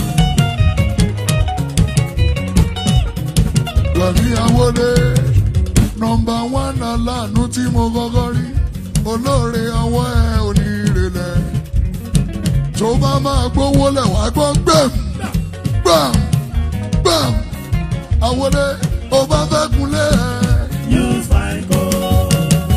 Rẹ̀mí Awódé nọmba wán aláàánú tí mo kọ́kọ́ rí olóore ọwọ́ ẹ onírèlẹ̀ tó bá máa gbówó lẹ̀ wá gbọ́ gbẹ̀m gbẹ̀m gbẹ̀m Awódé ó bá fẹ́ kunlé ẹ̀ Use my gold.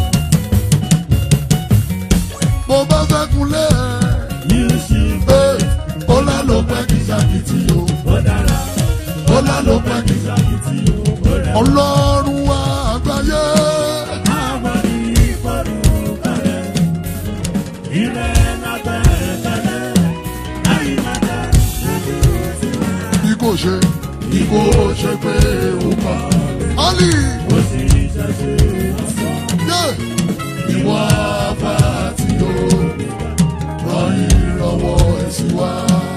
bó bá fẹ́ kunlé ẹ̀ Use your ẹ̀ ó lálọ́ pẹ́ kí sàkìtì o ó dára, ó lálọ́ pẹ́ kí ìsàkìtì ó rẹwà. ọlọ́run wa àgbáyé. Àwọn ìfọ̀rù kalẹ̀, ìrẹ̀ lábẹ́ kalẹ̀, àyípadà lójú sí wa. bí kò ṣe bí kò ṣe pé ó kọ́. Ali Ó sì ṣẹ̀ṣẹ̀ ọ̀sán. yé ìwà bá ti yó ràn ìrànwọ́ ẹ̀sìn wá.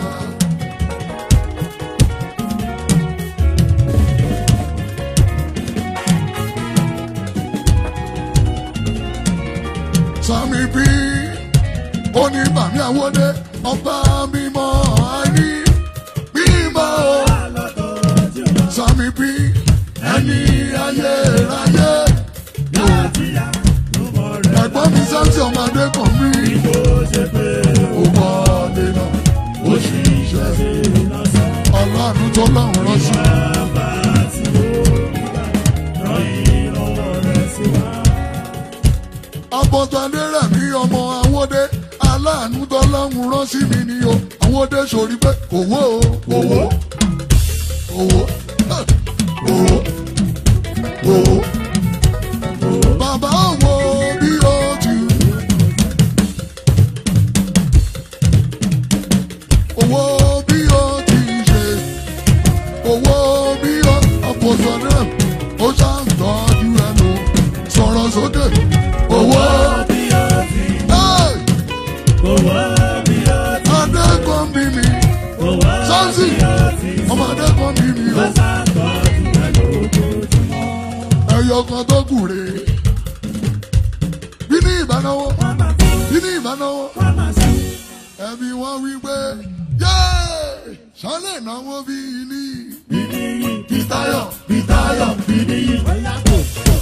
Sami bí ó ní bàmí àwọdé ọba mímọ́ àìní mímọ́ o. Sami bí ẹni ayérayé yóò ẹ̀gbọ́n mi sáńtì ọmọdé kan mí. ó wọlé lọ àánú tọ́lọ́run rán sí mi ni o àwọn òde sórí pé owó o owó owó eh, owó owó bàbá owó bí o ti owó bí o ti ṣe owó bí o àpòsọ náà ó ṣàǹtọ́jú ẹnu sọ̀rọ̀ sókè owó. bí ó ti Hey! owó bí ó ti Adékan bí mi, owó Sánsì, bí ó ti ọmọ Adékan bí mi o. sàtọ́jú ẹ̀ lójoojúmọ́. Ẹyọ kan tó kù rèé. Bí ní ìbánáwó, wọ́n máa fi bí ní ìbánáwó, wọ́n máa sí. ẹbí wọn wí pé yéé sálẹ̀ náwó bí ní. bíníyì Bítáyọ̀, bítáyọ̀ bíníyì bóyá kò.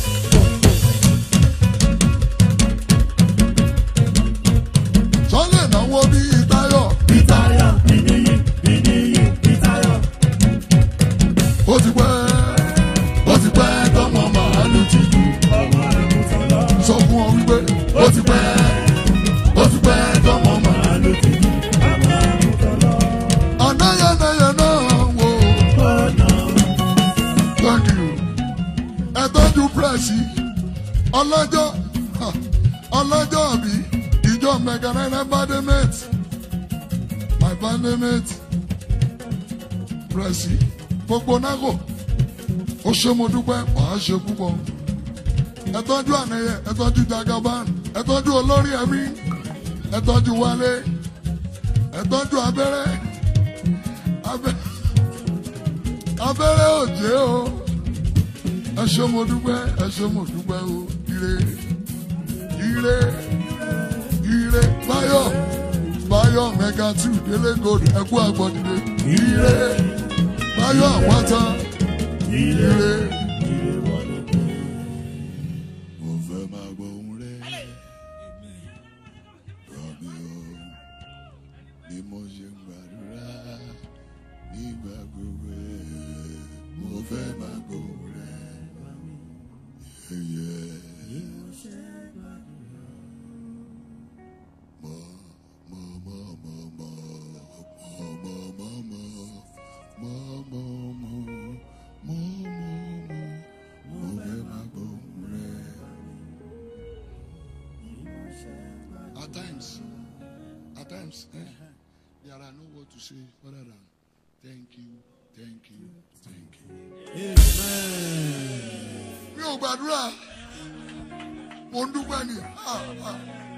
Sálẹ̀ náwó bí Táyọ̀. bítáyọ̀ bíníyì bíníyì bítáyọ̀. Ó ti pẹ́, ó ti pẹ́ tọmọ màálù ti kú. ọmọ àgùntàn lọ. Sọ fún ọ wípé ó ti pẹ́, ó ti pẹ́ tọmọ màálù. Màálù ti kú. ọmọ àgùntàn lọ. Ànáyànáyà náà wò ó. ọ̀nà Thank you. Ẹ tọ́jú pírẹ́sì ọlọ́jọ́ ha, ọlọ́jọ́ bí ìjọ mẹ̀gànnáyà bádẹ́mẹ̀tì my bádẹ́mẹ̀tì pírẹ́sì gbogbo nágò ó ṣe mo dúpẹ́ wàá ṣe púpọ̀. Ẹ tọ́jú ànẹyẹ ẹ tọ́jú jagaban ẹ tọ́jú olórí ẹ̀mí ẹ tọ́jú wálé ẹ tọ́jú abẹ́rẹ́ abẹ́rẹ́ abẹ́rẹ́ òjé o ẹ ṣé mo dúpẹ́ ẹ ṣé mo dúpẹ́ o ire ire ire báyọ̀ báyọ̀ mega two délé gold ẹkú àgbọ̀dìde ire báyọ̀ àwátá ire. mo fẹ́ máa gbọ́ ohùn rẹ̀ rọ̀bì o bí mo ṣe ń gbàdúrà nígbà gbogbo ẹ̀ mo fẹ́ máa gbọ́ ohùn rẹ̀ yẹ̀yẹ̀. Mọ, mọ, mọ, mọ, mọ, mọ, mọ, mọ, mọ, mọ, mọ, mọ, mọ, mọ, mọ, mo fẹ́ máa gbọ́ ohùn rẹ̀. At times, at times, eh, there are no words to say other than thank you, thank you, thank you. Mi ò gbàdúrà, mo ń dúpẹ́ ni. Ah, ah.